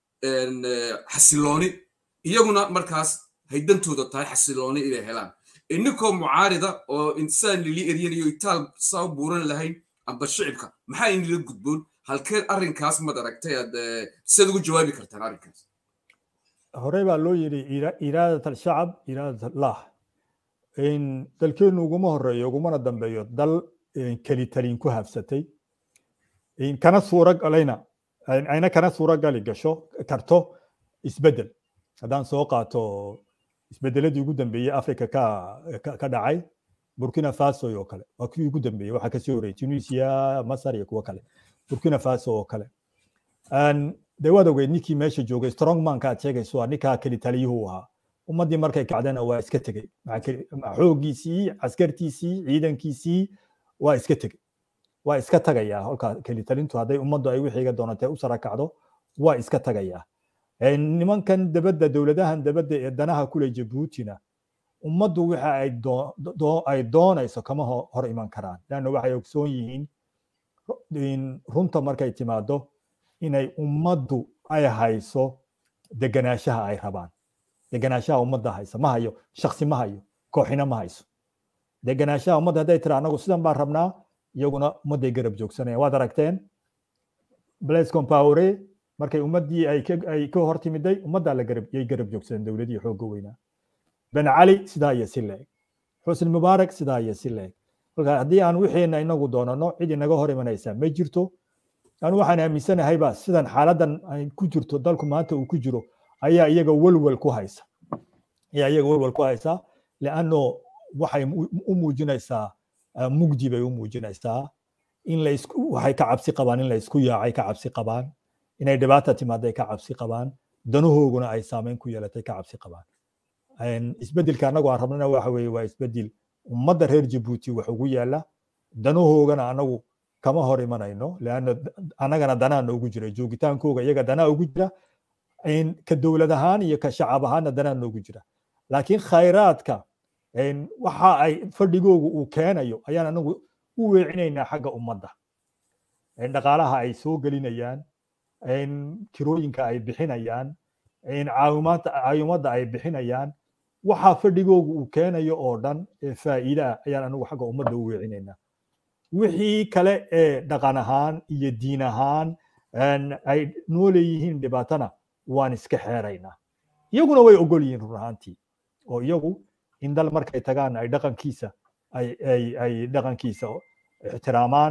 xasilooni iyaguna markaas haydantooda tahay xasilooni inay helaan ininkoo mucaarida oo insaan lili eryanayo itaal saa u buuran lahayn amba shicibka maxaa inila gudboon halkee arrinkaas mad aragtay aad siad ugu jawaabi kartaan arrinkaas horey baa loo yidhi iraadat alshacab iraadat allah dalkeennu uguma horeeyo ugumana dambeeyo dal keli talin ku habsatay kana suura galayna ayna kana suura gali gasho karto isbeddel haddaan soo qaato isbeddeladii ugu dambeeyey africa ka ka dhacay burkina faso oo kale waa kii ugu dambeeyey waxaa kasii horreeyey tunisia masar iyo kuwo kale burkina faso oo kale dee waad ogeyd ninkii meesha joogay strongmanka aad sheegayso waa ninkaa keli taliyuhu ahaa ummaddii markay kacdana waa iska tegey xooggiisii caskartiisii ciidankiisii waa iska tegey waa iska tagayaa holkaa kelitalintu hadday ummaddu ay wixiiga doonatee u sara kacdo waa iska tagayaa nimankan dabadda dowladahan dabadda ee danaha kule jabuutina ummaddu waxa ay doonayso kama hor iman karaan leanna waxay ogsoon yihiin runta markay timaado inay ummaddu ay hayso deganaanshaha ay rabaan deganaanshaha ummadda haysa ma hayo shaksi ma hayo kooxina ma hayso deganaanshaha ummadda hadday tira anagu sidan baan rabnaa iyaguna ummadday garab joogsanayaan waad aragteen blaise compaore markay ummaddii ay ka hor timiday ummaddaa la garab yay garab joogsadeen dowladihii xoogga weynaa ben cali sidaa iyo si leeg xusni mubaarak sidaa iyo si leeg kolka haddii aan wixiina inagu doonano cid inaga hor imanaysaa ma jirto anu waxaan aaminsanahay ba sidan xaaladan ay ku jirto dalku maanta uu ku jiro ayaa iyaga welwel ku haysa ayaa iyaga welwel ku haysa leanno waxay u muujinaysaa mugdi bay u muujinaysaa in laisku waxay ka cabsi qabaan in la isku yaacay ka cabsi qabaan inay dhibaata timaaday ka cabsi qabaan danahooguna ay saameyn ku yeelatay ka cabsi qabaan isbedelka annagu aan rabnana waxa weeye waa isbedel ummadda reer jabuuti wax ugu yaala danahoogana anagu kama hor imanayno leanna annagana danaa noogu jira joogitaankooga iyaga danaa ugu jira ka dowlad ahaan iyo ka shacab ahaanna danaa noogu jira laakiin khayraadka waxa ay fadhigoogu uu keenayo ayaan anagu u weecinaynaa xagga ummadda dhaqaalaha ay soo gelinayaan kirooyinka ay bixinayaan caawimadda ay bixinayaan waxa fadhigoogu uu keenayo oo dhan ee faa'iide ah ayaan anagu xagga ummadda u weecinaynaa wixii kale ee dhaqan ahaan iyo diin ahaan ay noo leeyihiin dhibaatana waan iska xeeraynaa iyaguna way ogol yihiin run ahaantii oo iyagu in dal markay tagaan ay dhaqankiisa ay dhaqankiisa ixtiraamaan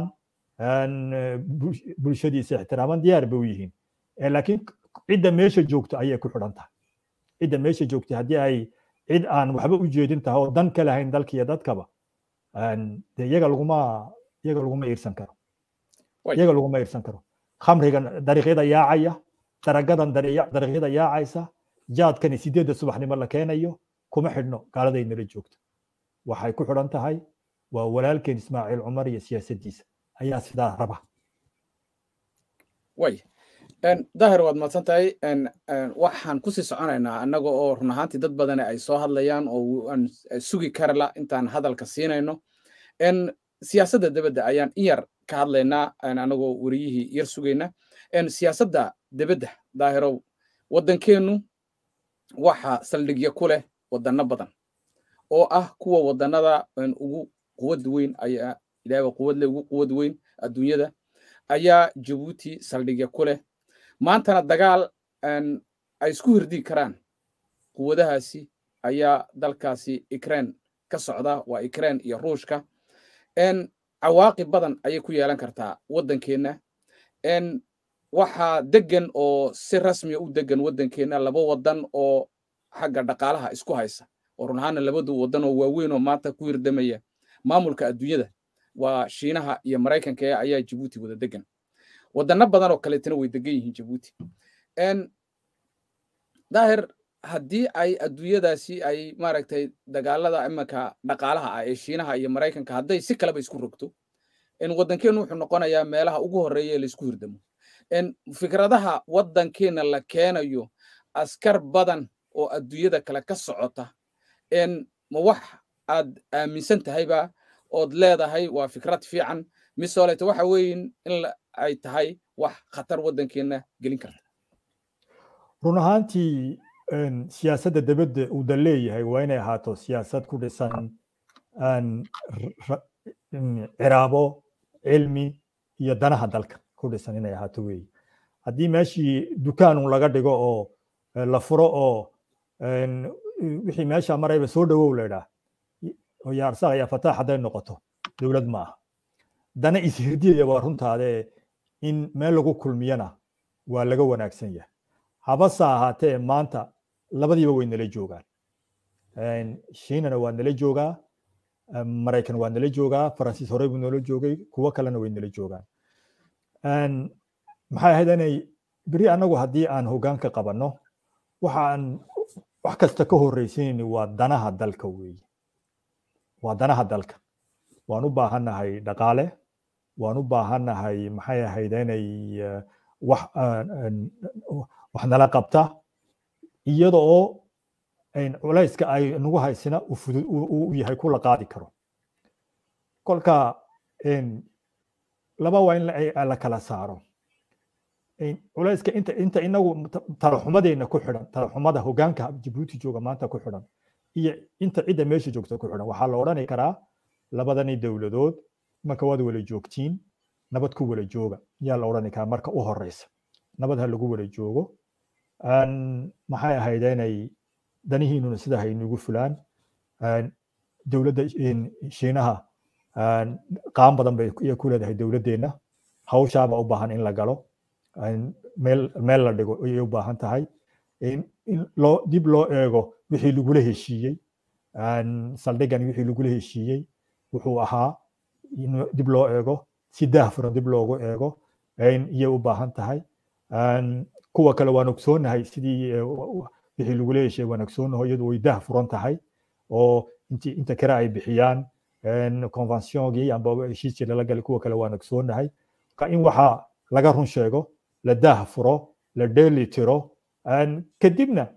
bulshadiisa ixtiraamaan diyaar bay u yihiin laakiin cidda meesha joogto ayay ku xidhan tahay cidda meesha joogta haddii ay cid aan waxba u jeedin tahay oo dan ka lahayn dalkiiyo dadkaba de iyaga laguma iyaga laguma iirsan karo iyaga laguma iirsan karo khamrigan dariiqyada yaacaya daragadan dariiqyada yaacaysa jaadkani sideedda subaxnimo la keenayo kuma xidhno gaaladay nala joogto waxay ku xidhan tahay waa walaalkeen ismaaciil cumar iyo siyaasaddiisa ayaa sidaa raba way dahir waad mahadsan tahay waxaan kusii soconaynaa annaga oo run ahaantii dad badani ay soo hadlayaan oo aan sugi karala intaan hadalka siinayno siyaasadda debedda ayaan in yar ka hadlaynaa anagoo weriyihii yar sugayna siyaasadda debedda daahirow waddankeennu waxa saldhigya ku leh waddanno badan oo ah kuwa waddannada ugu quwad weyn ayaa ilaahba quwad leh ugu quwad weyn adduunyada ayaa jabuuti saldhigya ku leh maantana dagaal ay isku hirdi karaan quwadahaasi ayaa dalkaasi ukraine ka socda waa ukraine iyo ruushka cawaaqib badan ayay ku yeelan kartaa waddankeenna waxaa degan oo si rasmiya u degan waddankeenna laba waddan oo xagga dhaqaalaha isku haysa oo run ahaana labadu waddan oo waaweyn oo maanta ku hirdamaya maamulka adduunyada waa shiinaha iyo maraykanka ee ayaa jabuuti wada degan waddanno badan oo kaleetana way degan yihiin jabuuti daahir haddii ay adduunyadaasi ay maaragtay dagaalada imanka dhaqaalaha ah ee shiinaha iyo maraykanka hadday si kaleba isku rogto waddankeenu wuxuu noqonayaa meelaha ugu horreeya ee laisku hirdamo fikradaha waddankeena la keenayo askar badan oo adduunyada kale ka socota ma wax aad aaminsan tahayba ood leedahay waa fikrad fiican misoolete waxa weeyin in ay tahay wax khatar waddankeenna gelin karta run ahaantii siyaasadda debadda uu da leeyahay waa inay ahaato siyaasad ku dhisan ciraabo cilmi iyo danaha dalka ku dhisan inay ahaato weeye haddii meeshii dukaanun laga dhigo oo la furo oo wixii meesha marayba soo dhowow laydhaa ya arsaaq ya fataax hadday noqoto dowlad ma aha dana ishirdiyaya waa runtaade in meel lagu kulmiyana waa laga wanaagsan yahay habase ahaatee maanta labadiiba way nala joogaan shiinana waa nala joogaa maraykan waa nala joogaa faransiis horey buu noola joogay kuwo kalena way nala joogaan maxay ahayd inay beri annagu haddii aan hoggaanka qabanno waxaan wax kasta ka horreysinayni waa danaha dalka weeye waa danaha dalka waan u baahannahay dhaqaale waan u baahannahay maxay ahayd inay wax wax nala qabta iyada oo culayska ay nagu haysina u yahay ku la qaadi karo kolka laba waa in la kala saaro culayska inta inta inagu talaxumadeenna ku xidhan talaxumada hoggaanka jabuuti jooga maanta ku xidhan iyo inta cidda meesha joogta ku xidhan waxaa la odhani karaa labadani dowladood marka waad wala joogtiin nabad ku wala jooga yaa la odhani karaa marka u horeysa nabad ha lagu wala joogo maxay ahayd inay danihiinuna sida haynugu fulaan dowladda shiinaha qaan badan bay ku leedahay dowladdeenna hawshaaba u baahan in la galo meel meel la dhigo ayay u baahan tahay in loo dib loo eego wixii lagula heshiiyey saldhigan wixii lagula heshiiyey wuxuu ahaa in dib loo eego si daahfuran dib loogu eego iyay u baahan tahay kuwa kale waan ogsoonahay sidii wixii lagula heshiiyey waan ogsoonaho iyadu way daah furan tahay oo inti inta kale ay bixiyaan conventiongii amba heshiiskii lala galay kuwa kale waan ogsoonahay in waxaa laga run sheego la daah furo la dheeli tiro kadibna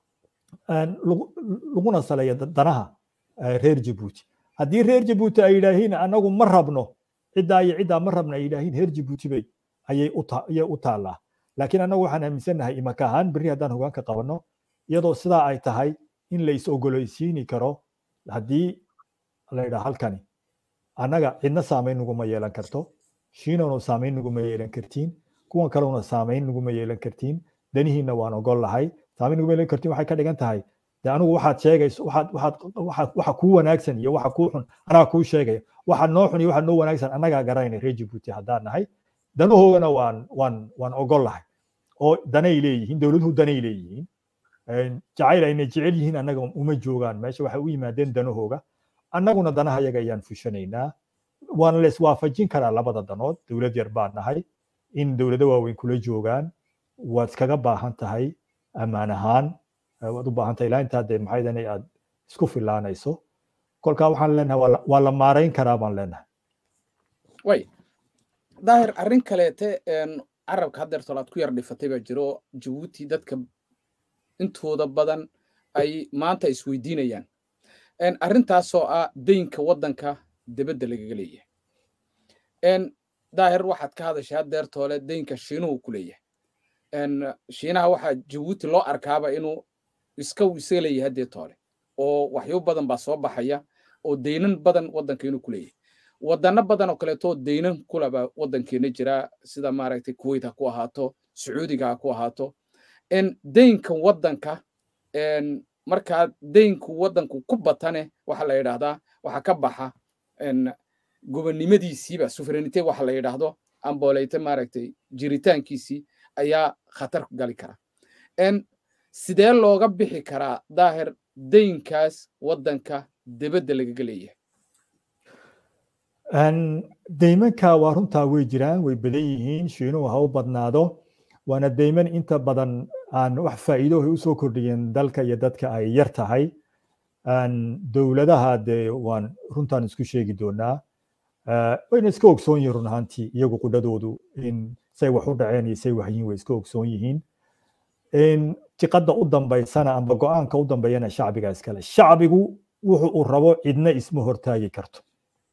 laguna saleeyo danaha reer jabuuti haddii reer jabuuti ay yidhaahiin anagu ma rabno ciddaa iyo ciddaa ma rabno ay yidhaahiin reer jabuuti bay ayay u taallaa laakiin annagu waxaan aaminsannahay imaka ahaan berri haddaan hoggaanka qabanno iyadoo sidaa ay tahay in la is ogolaysiini karo haddii la yidhaa halkani annaga cidna saamayn naguma yeelan karto shiinanu saamayn naguma yeelan kartiin kuwan kalena saamayn naguma yeelan kartiin danihiinna waan ogol lahay saamayn naguma yeelan kartiin waxay ka dhigan tahay de anigu waxaad sheegayso waxaad waxaad waxaad waxa kuu wanaagsan iyo waxa kuu xun anaga kuu sheegaya waxa noo xun iyo waxa noo wanaagsan annagaa garanayna reer jabuuti haddaan nahay danahoogana waan waan waan ogol lahay oo danay leeyihiin dowladuhu danay leeyihiin jacayl ayna jecel yihiin annaga uma joogaan meesha waxay u yimaadeen danahooga annaguna danaha yaga ayaan fushanaynaa waana la iswaafajin karaa labada danood dowlad yar baan nahay in dowlado waaweyn kula joogaan waad iskaga baahan tahay ammaan ahaan waad u baahan tahay ilaa intaa dee maxay inay aad isku filaanayso kolkaa waxaan leenahay waa la maarayn karaa baan leenahay way daahir arrin kaleete carabka haddeer tolaad ku yar dhifatay baa jiro jabuuti dadka intooda badan ay maanta isweydiinayaan arrintaasoo ah deynka waddanka debedda lagaga leeyahay daahir waxaad ka hadashay haddeer toole deynka shiinuhu ku leeyahay shiinaha waxaa jabuuti loo arkaaba inuu iska isaga leeyahay haddee toole oo waxyo badan baa soo baxaya oo deynan badan waddanka inuu ku leeyahay wadano badan oo kaleeto deynan kulaba waddankeena jira sida maaragtay kuwait ha ku ahaato sacuudiga ha ku ahaato deynka waddanka markaa deynku waddanku ku batane waxa la yidhaahdaa waxa ka baxa gobonnimadiisiiba suverenite waxa la yidhaahdo amboleyte maaragtay jiritaankiisii ayaa khatar gali kara sidee looga bixi karaa daahir deynkaas waddanka debadda lagaga leeyahay deymanka waa runtaa way jiraan way badan yihiin shiinuhu ha u badnaado waana deyman inta badan aan wax faa'iido ay usoo kordhiyeen dalka iyo dadka ay yar tahay dowladaha dee waan runtaan isku sheegi doonaa wayna iska ogsoon yihiin run ahaantii iyagu qudhadoodu in say wax u dhaceen iyo say waxyiin way iska ogsoon yihiin jiqadda u dambaysana amba go-aanka u dambeeyana shacbiga iskale shacbigu wuxu uu rabo cidna isma hortaagi karto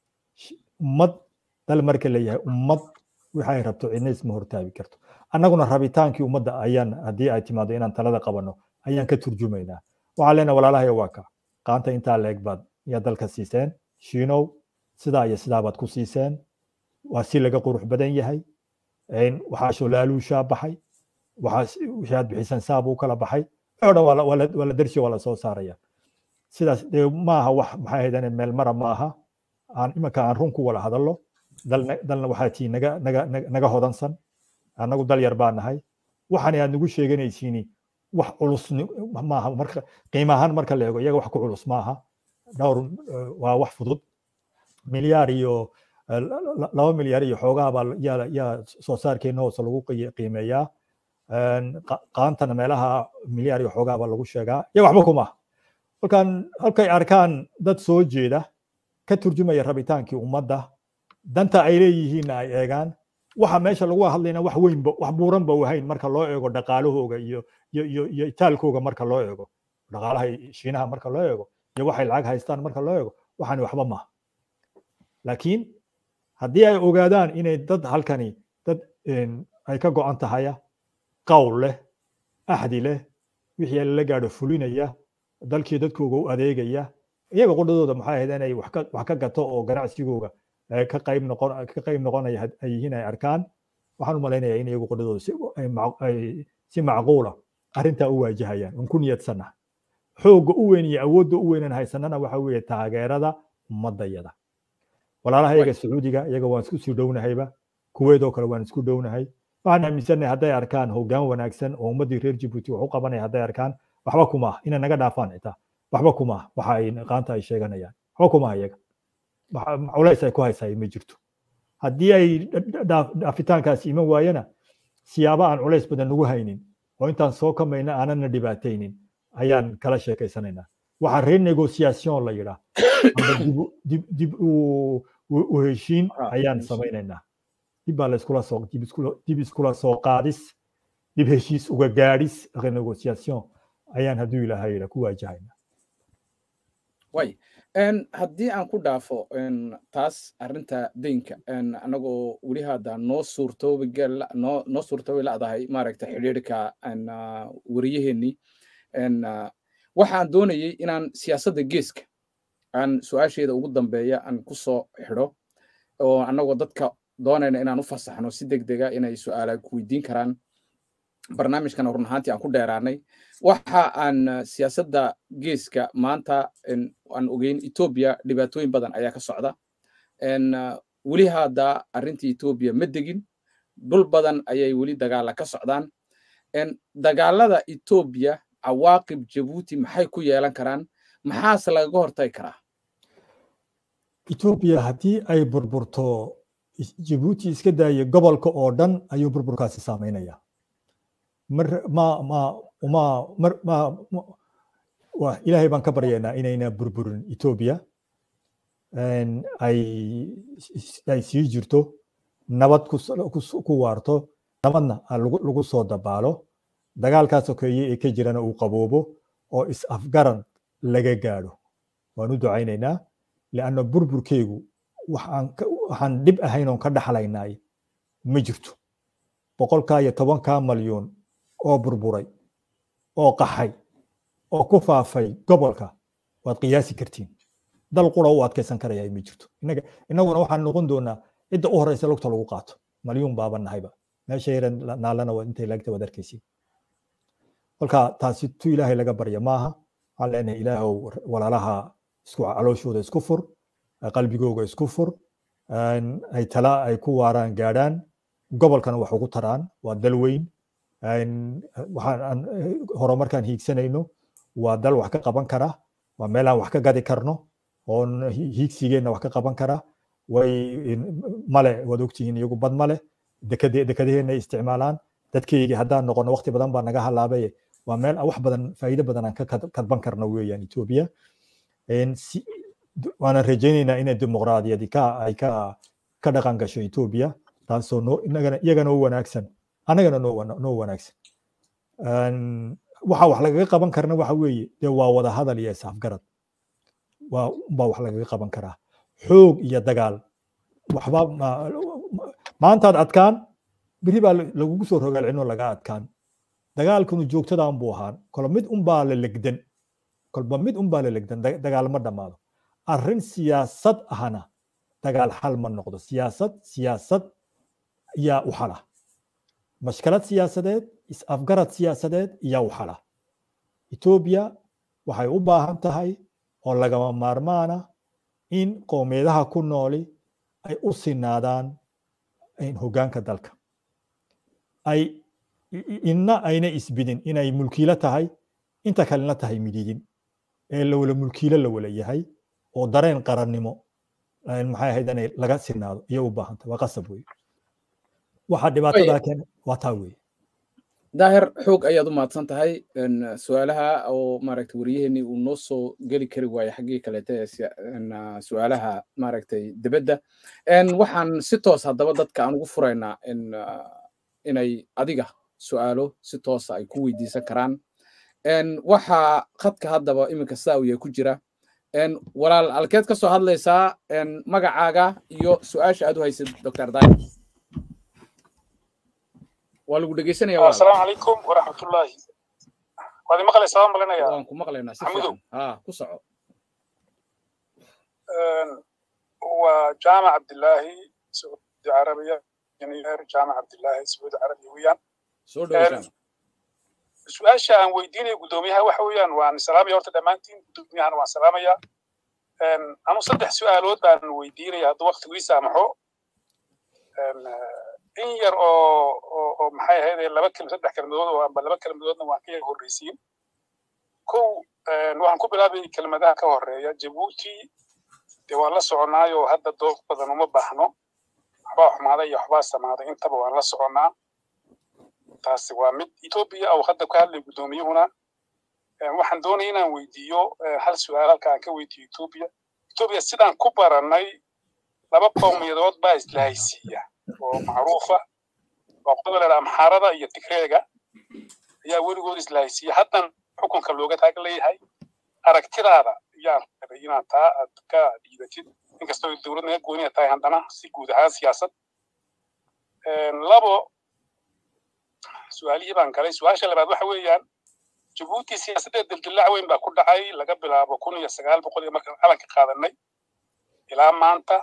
ummad dal marka leeyahay ummad waxay rabto cidna isma hortaagi karto annaguna rabitaankii ummadda ayaan haddii ay timaado inaan talada qabanno ayaan ka turjumaynaa waxaan leenahay walaalahaya waa ka qaanta intaa leeg baad yaa dalka siiseen shiinow sidaa iyo sidaa baad ku siiseen waa si laga qurux badan yahay waxaa sholaaluushaa baxay wixii aad bixisan saabuu kala baxay oo dhan waa la darshi waa la soo saaraya sidaas dee maaha wax maxay ahaydane meel mara ma aha aan imanka aan run ku wada hadallo dalna waxaa tii naga naga naga hodansan annagu dal yar baa nahay waxaan aad nagu sheeganaysiini wax culus maaha marka qiimo ahaan marka la eego iyaga wax ku culus maaha dhowr waa wax fudud milyaar iyo laba milyaar iyo xoogaa baa yaa yaa soo saarkeena hoose lagu qiimeeyaa qaantana meelaha milyaar iyo xoogaa baa lagu sheegaa iyaga waxba kuma halkan halkay arkaan dad soo jeeda ka turjumaya rabitaankii ummadda danta ay leeyihiinna ay eegaan waxa meesha lagu hadlayna wax weynba wax buuranba wahayn marka loo eego dhaqaalahooga iyo iyo iyo iyo itaalkooga marka loo eego dhaqaalaha shiinaha marka loo eego iyo waxay lacag haystaan marka loo eego waxaani waxba maaha laakiin haddii ay ogaadaan inay dad halkani dad ay ka go'an tahaya qawl leh axdi leh wixii lala gaadho fulinaya dalkii dadkooga u adeegaya iyaga qudhadooda maxay ahayd inay wax ka gato oo ganacsigooga ka qayb noqon ka qayb noqonaya ay yihiin ay arkaan waxaan u malaynayaa in iyagu qudhadooda si si macquula arrintaa u waajahayaan un ku niyadsannaha xoogga u weyn iyo awoodda u weynan haysanana waxa weeye taageerada ummadayada walaalaha iyaga sacuudiga iyaga waan isku sii dhownahayba kuweedoo kale waan isku dhownahay waxaan aaminsannahay hadday arkaan hoggaan wanaagsan oo ummaddii reer jibuuti wax u qabanaya hadday arkaan waxba kuma ah inay naga dhaafaan xitaa waxba kuma ah waxa ay qaanta ay sheeganayaan waxba kuma ah iyaga culays ay ku haysaa ma jirto haddii ay dhaafitaankaasi iman waayana siyaabo aan culays badan nagu haynin oo intaan soo kamayna aanana dhibaataynin ayaan kala sheekaysanaynaa waxaa renegociation la yidhaa dib u heshiin ayaan samaynaynaa dib baa layskula soo dib iskula soo qaadis dib heshiis uga gaadhis renegociation ayaan hadduu ilaahay yidhaa ku waajahaynaa way haddii aan ku dhaafo taas arrinta deynka anagoo weli hadda noo suurtoobi noo noo suurtoobi la'dahay maaragta xidhiidhka wariyaheenii waxaan doonayay inaan siyaasadda geeska aan su-aasheeda ugu dambeeya aan ku soo xidho oo annagoo dadka doonayna inaan u fasaxno si deg dega inay su'aala ku weydiin karaan barnaamijkana run ahaantii aan ku dheeraanay waxa aan siyaasadda geeska maanta aan ogeyn etoobiya dhibaatooyin badan ayaa ka socda weli hadda arrintii etoobiya ma degin dhul badan ayay weli dagaala ka socdaan dagaalada etoobiya cawaaqib jabuuti maxay ku yeelan karaan maxaase lagaga hortagi karaa etoobiya haddii ay burburto jabuuti iska daaya gobolka oo dhan ayuu burburkaasi saameynaya mar ma ma ma mar ma wa ilaahay baan ka baryaynaa inayna burburin etoobiya ay ay sii jirto nabad ku waarto nabadna lagu soo dabaalo dagaalkaa sokeeye ee ka jirana uu qaboobo oo is afgaran laga gaadho waan u ducaynaynaa lianna burburkeegu waxaan dhib ahayn oon ka dhaxlaynaay ma jirto boqolkaa iyo tobankaa malyuun oo burburay oo qaxay oo ku faafay gobolka waad qiyaasi kartiin dal qura u adkaysan karaya ma jirto innaga innaguna waxaan noqon doonaa cidda u horeysa lugta lagu qaato malyuun baaba nahayba meesha yaran naalana waa intay laagta waad arkaysiin kolka taasi tu ilaahay laga barya maaha waxaan leenahay ilaahow walaalaha isku calooshooda isku fur qalbigooga isku fur ay tala ay ku waaraan gaadhaan gobolkana wax ugu taraan waa dal weyn waxaan horumarkaan hiigsanayno waa dal wax ka qaban kara waa meel aan wax ka gadi karno oon hiigsigeenna wax ka qaban kara way male waad ogtihiin iyagu bad male dekadaheenna ay isticmaalaan dadkeygi haddaan noqono waqti badan baa naga halaabay waa meel wax badan faa'iido badan aan ka kadban karno weeyaan etoobiya waanan rajaynaynaa inay dimuqraadiyadi ka ay ka ka dhaqan gasho etoobiya taasoo noo inagana iyagana u wanaagsan annagana noo noo wanaagsan waxa wax lagaga qaban karna waxa weeye dee waa wada hadal iyo isafgarad waa baa wax lagaga qaban karaa xoog iyo dagaal waxba maantaad adkaan beri baa lagugu soo rogaalcino laga adkaan dagaalkanu joogtadaan buu ahaan kolba mid unbaa la legdan kolba mid unbaa la legdan dagaal ma dhammaado arrin siyaasad ahna dagaal xal ma noqdo siyaasad siyaasad yaa u xala mashkalad siyaasadeed is-afgarad siyaasadeed yaa u xala etoobiya waxay u baahan tahay oo lagama maarmaana in qowmiyadaha ku nooli ay u sinaadaan hoggaanka dalka ay inna ayna isbidin inay mulkiilo tahay inta kalena tahay mididin ee lawala mulkiilo la wala yahay oo dareen qarannimo maxay ahayd inay laga sinaado iyo u baahan tahay waa qasab wey waxa dhibaatadaa keena waa taa wey daahir xoog ayaad u mahadsan tahay su-aalaha oo maaragtay wariyaheenii uu noo soo geli kari waaye xaggii kaleete ee su-aalaha maaragtay dibadda waxaan si toos haddaba dadka aan ugu furaynaa inay adiga su-aalo si toosa ay ku weydiisan karaan waxaa khadka haddaba iminka saawiya ku jira walaal alkeed ka soo hadlaysaa magacaaga iyo su-aasha aad u haysid dr daahir waa lagu dhegeysanaya asalaamu calaykum waraxmatullaahi waad imaqlaysaa waan malinaya waan ku maqlaynaa si fiican ha ku soco waa jaamac cabdilaahi sacuudi carabiya injineer jaamac cabdilaahi sacuudi carabiya weeyaan soo dhawo su-aasha aan weydiinaya guddoomiyaha waxa weeyaan waan salaamaya horta dhammaantiin guddoomiyahana waan salaamayaa anu saddex su-aalood baan weydiinaya hadduu waqtigu ii saamaxo in yar oo oo maxay ahayd laba kelm saddex kelmadood oo amba laba kelmadoodna waan ka yar horreysiin kow waxaan ku bilaabay kelmadaha ka horeeya jabuuti dee waan la soconaayo hadda dooq badan uma baahno waxbaa xumaaday iyo waxbaa samaaday intaba waan la soconnaa taasi waa mid etoobiya oo hadda ka hadlay guddoomiyuhuna waxaan doonaya inaan weydiiyo hal su-aal halka aan ka weydiiyo etoobiya etoobiya sidaan ku barannay laba qowmiyadood baa islahaysiiya oo macruufa waa qodobka la amxaarada iyo tigreega ayaa weligood islahaysiiya haddan xukunka looga taag leeyahay aragtidaada ayaan rabay inaad taa aad ka dhiibatid inkastoo dowlad naga gooniya tahay haddana si guud ahaan siyaasad labo su-aalihii baan galay su-aasha labaad waxa weeyaan jabuuti siyaasadeed dildillaac weyn baa ku dhacay laga bilaabo kun iyo sagaal boqol iyo markaan calanka qaadanay ilaa maanta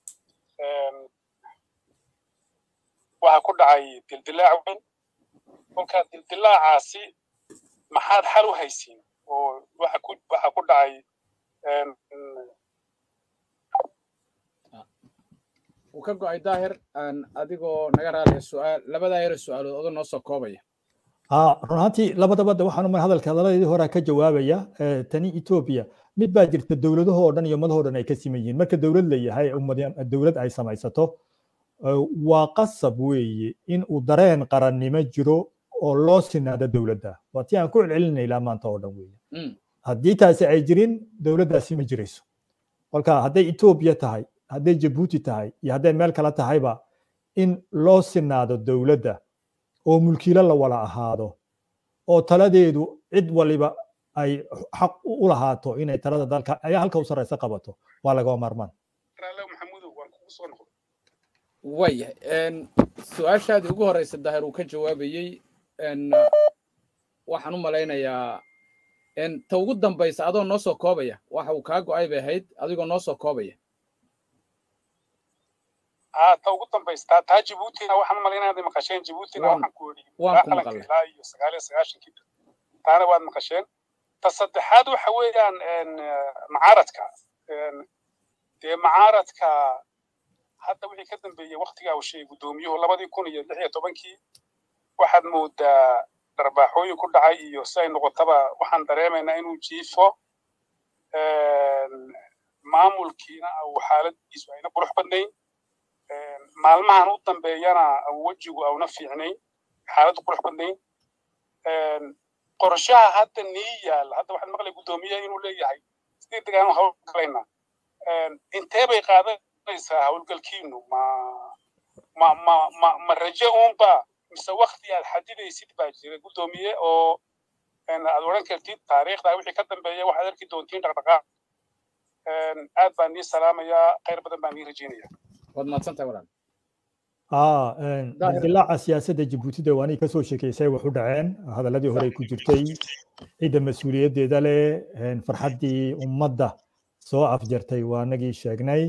waxaa ku dhacay dildillaac weyn kolkaa dildillaacaasi maxaad xal u haysiin oo waxa ku waxa ku dhacay wuu ka go'ay daahir adigoo naga raaliya su'aal labadaa yare su'aalood odo noo soo koobaya run ahaantii labadaba de waxaan umar hadalka hadaladii hore ka jawaabaya tani etoobiya mid baa jirta dowladahoo dhan iyo ummadahoo dhan ay ka siman yihiin marka dowlad la yahay dowlad ay samaysato waa qasab weeye in uu dareen qarannimo jiro oo loo sinaado dowladda waa tii aan ku celcelinay ilaa maanta oo dhan weeye haddii taasi ay jirin dowladdaasi ma jirayso kolka hadday etoobiya tahay hadday jabuuti tahay iyo hadday meel kale tahayba in loo sinaado dowladda oo mulkiilo la wala ahaado oo taladeedu cid waliba ay xaq u lahaato inay talada dalka ayaa halka u sarreysa qabato waa lagama maarmaan waayahay su-aashaadii ugu horeysa daahir uu ka jawaabayey waxaan u malaynayaa ta ugu dambaysa adoo noo soo koobaya waxa uu kaa go'ay bay ahayd adigoo noo soo koobaya ta ugu dambaysta taa jibuutina waxaan u malaynaya inay maqasheen jibuutina waxaan ku weri waan ku maqalnay ilaa iyo sagaal iyo sagaashankii taana waad maqasheen ta saddexaad waxa weeyaan macaaradka dee macaaradka hadda wixii ka dambeeyey waktigaa uu sheegay guddoomiyuhu labadii kun iyo lix iyo tobankii waxaad moodaa dharbaaxooyin ku dhacay iyo si ay noqotaba waxaan dareemaynaa inuu jiifo maamulkiina uu xaaladiisu ayna qurux badnayn maalmahan u dambeeyana wejigu auna fiicnayn xaaladdu qurux badnayn qorshaha hadda nii yaalla hadda waxaan maqlay guddoomiyaha inuu leeyahay sidii degaanu hawl galayna intee bay qaadanaysaa hawlgalkiinu ma ma ma ma ma raje uunba mise wakti aad xadidaysid baa jira guddoomiye oo aad odhan kartid taariikhda wixii ka dambeeya waxaad arki doontiin dhaqdhaqaaq aad baan nii salaamayaa khayr badan baan nii rajeynaya waad mahadsantahay walaal dilaaca siyaasadda jabuutida waa inay kasoo sheekeysay wax u dhaceen hadaladii hore ku jirtay cidda mas-uuliyaddeeda leh farxaddii ummadda soo afjartay waa anagii sheegnay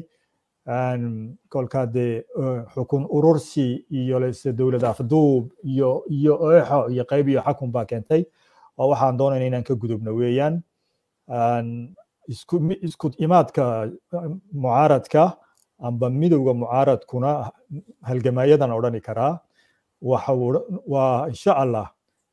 kolkaa dee xukun urursi iyo lese dowlad afduub iyo iyo eexo iyo qayb iyo xakun baa keentay oo waxaan doonayna inaan ka gudubno weeyaan isku isku imaadka mucaaradka amba midowga mucaaradkuna halgamayadan odhani karaa waxa waa insha allah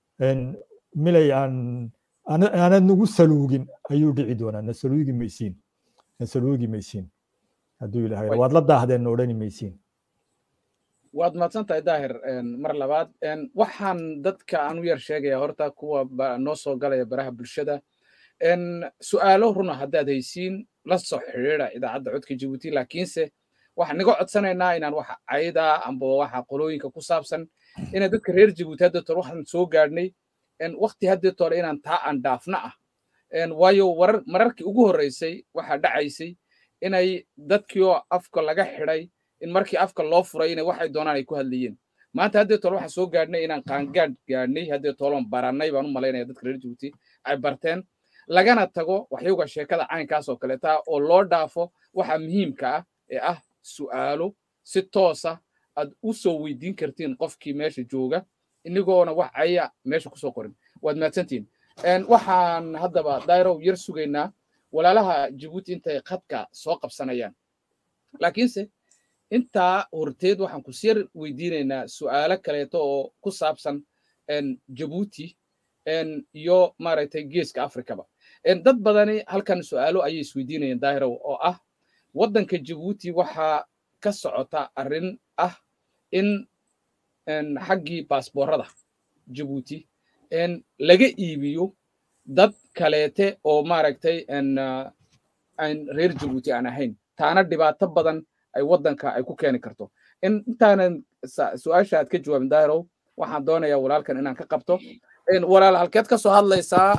milay aan aanad nagu saluugin ayuu dhici doonaa na saluugi maysiin na saluugi maysiin hadduu ilahay waad la daahdeen na odhani maysiin waad mahadsan tahay daahir mar labaad waxaan dadka aan u yar sheegaya horta kuwa noo soo galaya baraha bulshada su'aalo runa haddaad haysiin la soo xidhiidha idaacadda codka jibuuti laakiinse waxaan naga codsanaynaa inaan waxa cayda amba waxa qolooyinka ku saabsan inay dadka reer jibuuti hadda tore waxaan soo gaadhnay wakti haddii tore inaan taa aan dhaafna ah waayo warar mararkii ugu horreysay waxaa dhacaysay inay dadkii oo afka laga xidhay in markii afka loo furay inay waxay doonaan ay ku hadlayeen maanta haddii tole waxaan soo gaadhnay inaan qaangaadh gaadhnay haddii toloon barannay baan u malaynaya dadka reer jibuuti ay barteen lagana tago waxyowga sheekada caynkaas oo kaleeta oo loo dhaafo waxa muhiimka ah ee ah su'aalo si toosa aad u soo weydiin kartiin qofkii meesha jooga inigoona wax aya meesha kusoo qorin waad mahadsantihin waxaan haddaba dairow yar sugaynaa walaalaha jibuuti intay khadka soo qabsanayaan laakiinse intaa horteed waxaan ku siyar weydiinaynaa su'aalo kaleeto oo ku saabsan jabuuti iyo maaragtay geeska afrikaba dad badani halkan su'aalo ayay isweydiinayeen daahirow oo ah waddanka jabuuti waxaa ka socota arrin ah in xaggii baasboorada jabuuti laga iibiyo dad kaleete oo maaragtay aan reer jabuuti aan ahayn taana dhibaato badan ay waddanka ay ku keeni karto intaanan su-aasha aad ka jawaabin daahirow waxaan doonayaa walaalkan inaan ka qabto walaal halkeed ka soo hadlaysaa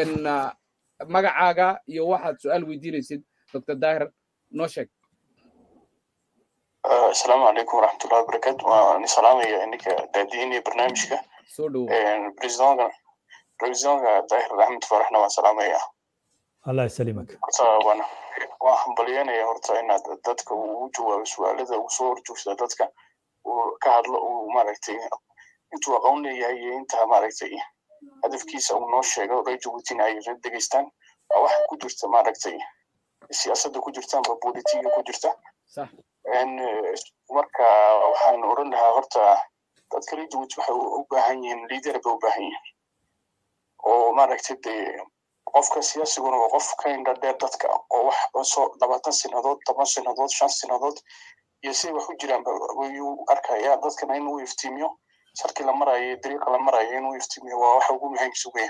magacaaga iyo waxaad su-aal weydiinaysid dr daahir noo sheeg asalaamu calaykum waraxmatullahi wabarakaatu waan salaamaya ininka daadiinaya barnaamijka soo dhowo presidonka presidonka daahir axmed faraxna waan salaamaya allah yasalimak horta waan waan hambalyanaya horta inaad dadka ugu jawaabo su-aalada ugu soo horjoogsada dadka uu ka hadlo uu maaragtay intuu aqoon leeyahay iyo inta maaragtay hadafkiisa uu noo sheego reer jabuutina ay degeystaan waa waxa ku jirta maaragtay siyaasadda ku jirta amba bolitiga ku jirta marka waxaan oran lahaa horta dadka reer jabuuti waxay u baahan yihiin liider bay u baahan yihiin oo maaragtay dee qofka siyaasiguna waa qof ka indha dheer dadka oo wax soo labaatan sinadood toban sinadood shan sinadood iyo siday wax u jiraan ayuu arkaya dadkana inuu iftiimiyo sharkii la marayo dariiqa la marayo inuu iftiimiyo waa waxa ugu muhiimkiisa weyn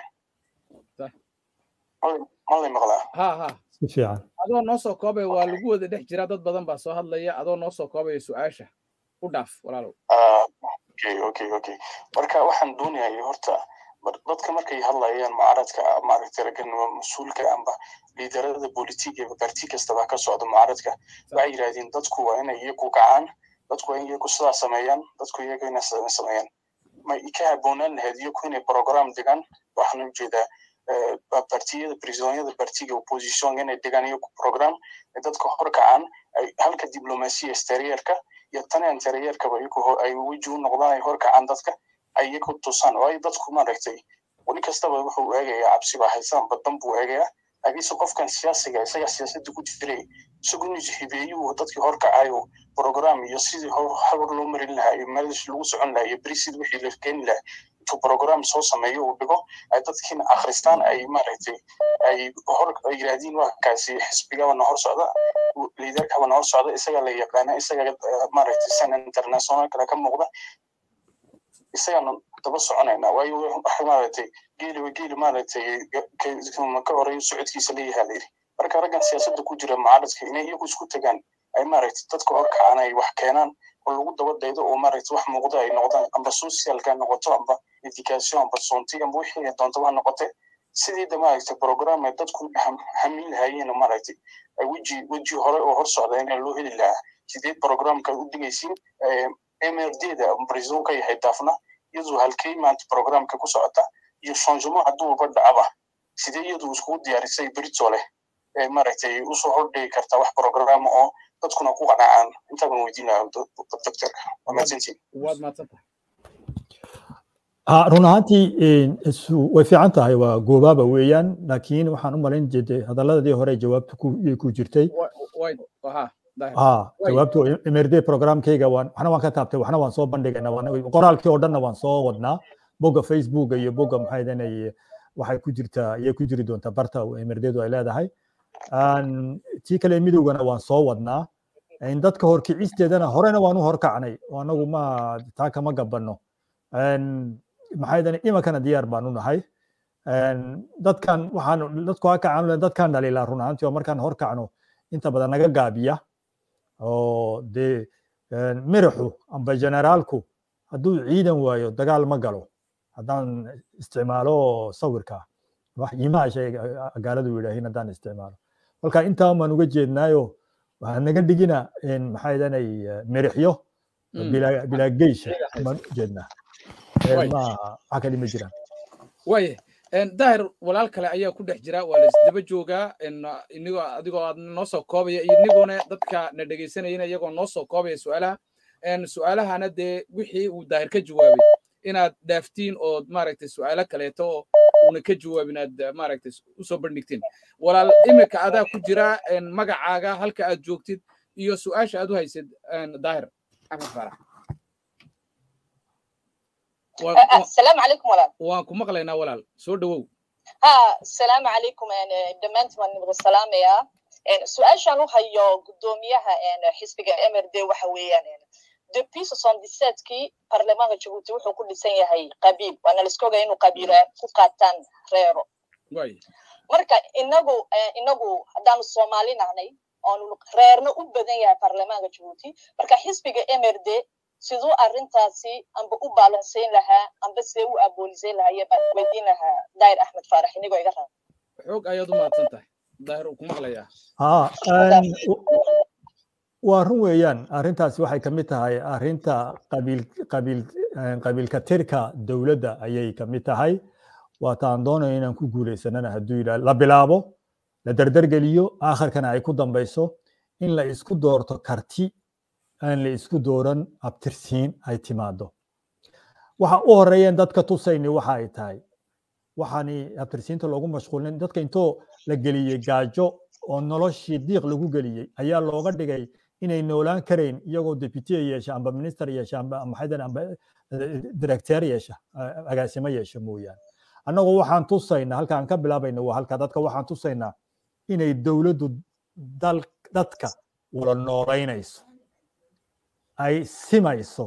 malay maqlaa ha ha si fiican adoo noo soo koobaya waa lagu wada dhex jiraa dad badan baa soo hadlaya adoo noo soo koobaya su-aasha u dhaaf walaalow okay okay okay marka waxaan doonayaa horta dadka markay hadlayaan mucaaradka maaragtay raggan mas-uulka amba liidarada bolitiga barti kastaba ka socda mucaaradka waxay yidhahdeen dadku waa inay iyagu kacaan dadku waa in iyagu sidaa sameeyaan dadku iyagu inay sameeyaan ma ka habboonaan lahayd iyagu inay program degaan waxaan ujeedaa partiyada prisonyada partiga opposition inay degaan iyo program dadka horkacaan halka diplomasiya exterierka iyo tan interierkaba iyagu ay weji u noqdaan ay horkacaan dadka ay iyagu tusaan waayo dadku maaragtay weli kastaba wuxuu eegayaa cabsi baa haysaan badan buu eegayaa laakiinse qofkan siyaasiga isaga siyaasadda ku jiray isagu inuu hibeeyuu dadkii horkacayo program iyo sidii hawar loo marin lahaa iyo meelish lagu socon lahaa iyo brisid wixii la keeni lahaa intuu program soo sameeyo uu dhigo ay dadkiina akhristaan ay maaragtay ay hor ay yidhaahdiin wakaasi xisbigabana hor socda liidarkabana hor socda isaga la yaqaana isaga maaragtay san international kale ka muuqda isagana daba soconayna waayo waxa maaragtay geeliba geeli maaragtay ka horeeyo socodkiisa leeyahaa layidhi marka raggan siyaasadda ku jira mucaaradka inay iyagu isku tagaan ay maaragtay dadka horkacaan ay wax keenaan oo lagu daba daydo oo maaragtay wax muuqda ay noqdaan amba socialka noqoto amba education amba sonti amba wixii ay doontaba noqote sidii de maaragtay program ay dadku hamin lahaayeen maaragtay ay weji weji hore oo hor socda in loo heli lahaa sideed programka u dhigaysiin mrd-da brazil ka yahay daafna iyadu halkey maanta programka ku socota iyo changement hadduuba dhacaba sidee iyadu iskugu diyaarisay brito leh ee maaragtay usoo hordhigi kartaa wax programa oo dadkuna ku qanacaan intaaban weydiin lahaa doctorka waa mahadsantiin waad mahadsantahay run ahaantii way fiican tahay waa goobaaba weeyaan laakiin waxaan u malayn jeeday hadaladii hore jawaabta ku jirtay jawaabtu mrd programkayga waxna waan ka taabtay waxna waan soo bandhigayna qoraalkii oo dhanna waan soo wadnaa bogga facebooka iyo bogga maxay waxay ku jirtaa ayay ku jiri doontaa barta mrdedu ay leedahay tii kale midowgana waan soo wadnaa dadka horkicisteedana horena waan u horkacnay oo anagu ma taa kama gabanno maxay imankana diyaar baan u nahay dadkan waxaan dadku ha kacaan dadkan dhaliilaa run ahaantii oo markaan horkacno inta badan naga gaabiya oo dee miraxu amba generaalku hadduu ciidan waayo dagaal ma galo haddaan isticmaalo sawirka wax iimaha shay gaaladu yidhaahin haddaan isticmaalo kolka intaa baan uga jeednaayo waxaa naga dhigina maxay danay mirixyo bilaa geysha baan u jeednaa maaha wax kale ma jiraan waye daahir walaal kale ayaa ku dhex jira waa la isdaba joogaa inigoo adigoo aad noo soo koobaya iyo iniguna dadka na dhegaysanayana iyagoo noo soo koobaya su'aalaha su'aalahana dee wixii uu daahir ka jawaabay inaad dhaaftiin ood maaragtay su'aalo kaleeto oo uuna ka jawaabin aad maaragtay usoo bandhigtiin walaal imika adaa ku jira magacaaga halka aad joogtid iyo su'aasha aad u haysid daahir axmed faarax السلام عليكم ولا waan ku maqlaynaa walaal soo dhawow ها السلام عليكم يعني دمانت من نبغى السلام يا سؤال شانو هيو قدوميها يعني حسبك امر دي وحويان يعني depuis 77 kii baarlamaanka jabuuti wuxuu ku dhisan yahay qabiil waana la iska ogaa inuu qabiila ku qaataan reero marka inagu inagu haddaanu soomaali nahnay oonu reerna u badan yahay baarlamaanka jabuuti marka xisbiga mrd siduu arrintaasi amba u baalansayn lahaa amba see u aboolisayn lahaa baan weydiin lahaa daahir axmed faarax inigoo iga raba xoog ayaad u mahadsan tahay daahir uu ku maqlayaa waa run weeyaan arrintaasi waxay ka mid tahay arrinta qabiil qabiil qabiilka tirka dowladda ayay ka mid tahay waataan doonayo inaan ku guulaysanana hadduu yidhaah la bilaabo la dardargeliyo aakhirkana ay ku dambayso in la isku doorto karti aan la isku dooran abtirsiin ay timaado waxa u horeeyeen dadka tusayni waxa ay tahay waxaani abtirsiinta loogu mashquulin dadka intoo la geliyey gaajo oo noloshii diiq lagu geliyey ayaa looga dhigay inay noolaan karayn iyagoo deputy yeesha amba minister yeesha amba maxaydan amba director yeesha agaasimo yeesha mooyaane annagoo waxaan tusaynaa halkaan ka bilaabayna waa halka dadka waxaan tusaynaa inay dowladdu dal dadka wala noolaynayso ay simayso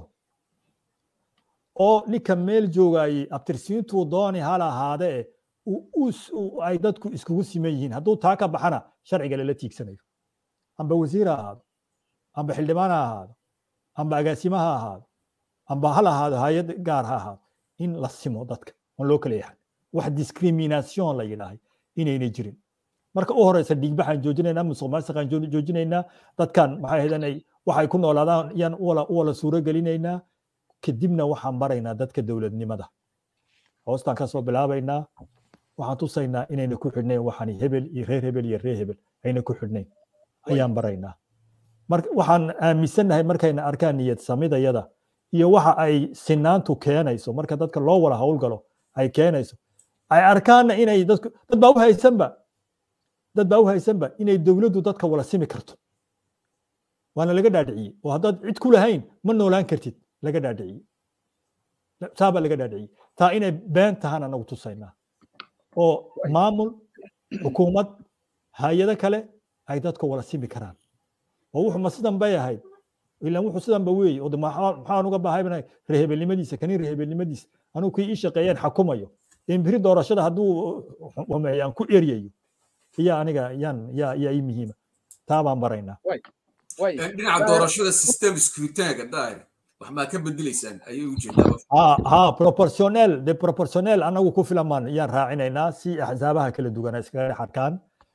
oo ninka meel joogayey abtirsiintuu dooni hal ahaadee ay dadku iskugu siman yihiin hadduu taa ka baxana sharciga lala tiigsanayo amba wasiir ha ahaado amba xildhibaan ha ahaado amba agaasimo ha ahaado amba hal ahaado hay-ad gaar ha ahaado in la simo dadka on loo kala yahay wax discrimination la yidhaahay inaynay jirin marka u horeysa dhiigbaxaan joojinaynaa musuq maasuqaan joojinaynaa dadkan maxay ahayd waxay ku noolaadaan yaan u wala suuro gelinaynaa kadibna waxaan baraynaa dadka dowladnimada hoostaan kasoo bilaabaynaa waxaan tusaynaa inayna ku xidhnayn waxaan hebel iyo reer hebel iyo reer hebel ayna ku xidhnayn ayaan baraynaa marka waxaan aaminsannahay markayna arkaan niyad samidayada iyo waxa ay sinaantu keenayso marka dadka loo wada howlgalo ay keenayso ay arkaanna inay dadku dad baa u haysanba dad baa u haysanba inay dowladdu dadka wala simi karto waana laga dhaadhiciyey oo haddaad cid ku lahayn ma noolaan kartid laga dhaadhiciyey taa baa laga dhaadhiciyey taa inay been tahaan anagu tusaynaa oo maamul xukuumad hay-ado kale ay dadka wala simi karaan oo wuxuu ma sidan bay ahayd ilaan wuxuu sidan ba weeye oo maxaan uga baahaynahay reehebelnimadiisa kani reehebelnimadiisa anugu kii ii shaqeeyeen xakumayo in biri doorashada hadduu aan ku eryayo iya aniga yaan yaa yaa ii muhiima taa baan baraynaa dhinaca doorashada system scrutinaga daahir wax maa ka bedelaysaan ayay ujeedaa ha ha proportionel de proportionel anagu ku filan baan yaan raacinaynaa si axsaabaha kala duwan iskaga dhex arkaan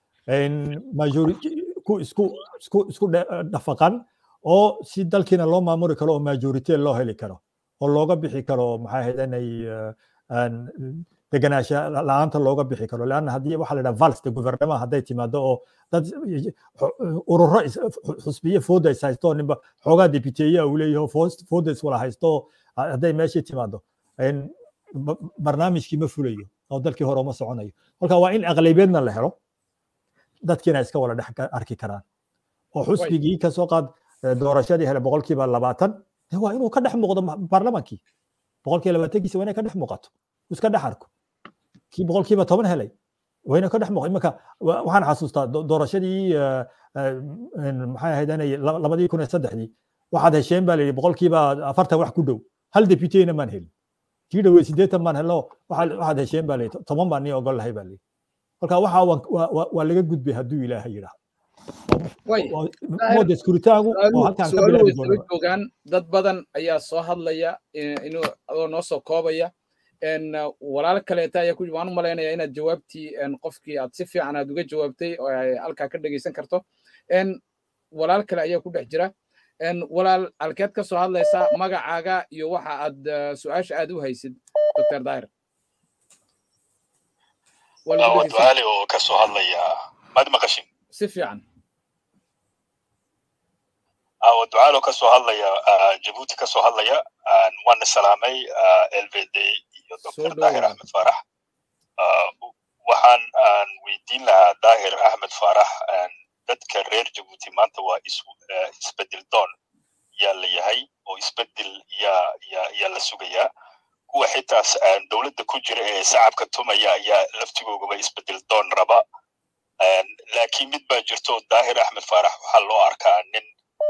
ku isku isku isku dhafaqan oo si dalkiina loo maamuli karo oo majority loo heli karo oo looga bixi karo maxay ahayd inay deganaansha la-aanta looga bixi karo leanna haddii waxaa la yidhaha vals de guvernema hadday timaado oo dad ururo xusbiye fooda is haysto ninba xoogaa deputeeya uu leeyaho fooda is wala haysto hadday meeshii timaado barnaamijkii ma fulayo oo dalkii hore uma soconayo kolka waa in aqlabiyeedna la helo dadkiina iska wala dhex arki karaan oo xusbigii kasoo qaad doorashadii hele boqolkiiba labaatan waa inuu ka dhex muuqdo baarlamaankii boqolkiiba labaatankiisa waa inay ka dhex muuqato iska dhex arko kii boqolkiiba toban helay waa inay ka dhex muuqdo imanka waxaan xasuustaa doorashadii maxay ahayd inay labadii kun iyo saddexdii waxaad hesheen baa layidhi boqolkiiba afartan wax ku dhow hal deputeyna maan helin kii dhowey siddeetan baan helno waxaad hesheen baa layidhi toban baan nii ogol lahay baa layidhi marka waxa waa laga gudbay hadduu ilaahay yidhaah mooda iskuritaagu oo halkaan ka bilaabi doona joogaan dad badan ayaa soo hadlaya inuu adoo noo soo koobaya walaal kaleeta ayaa ku waan u malaynayaa inaad jawaabtii qofkii aad si fiican aad uga jawaabtay oo ay halkaa ka dhegeysan karto walaal kale ayaa ku dhex jira walaal halkeed ka soo hadlaysaa magacaaga iyo waxa aad su-aasha aad u haysid dr daahir wadwaali oo ka soo hadlaya mad maqashin si fiican wadwaali oo ka soo hadlaya jabuuti ka soo hadlaya waana salaamay lvd iyo dr daahir axmed faarax waxaan aan weydiin lahaa daahir axmed faarax dadka reer jabuuti maanta waa isbedel doon yaa la yahay oo isbedel yaa yaa yaa la sugayaa kuwa xitaas dowladda ku jira ee shacabka tumaya ayaa laftigoogaba isbedel doon raba laakiin mid baa jirto daahir axmed faarax waxaa loo arkaa nin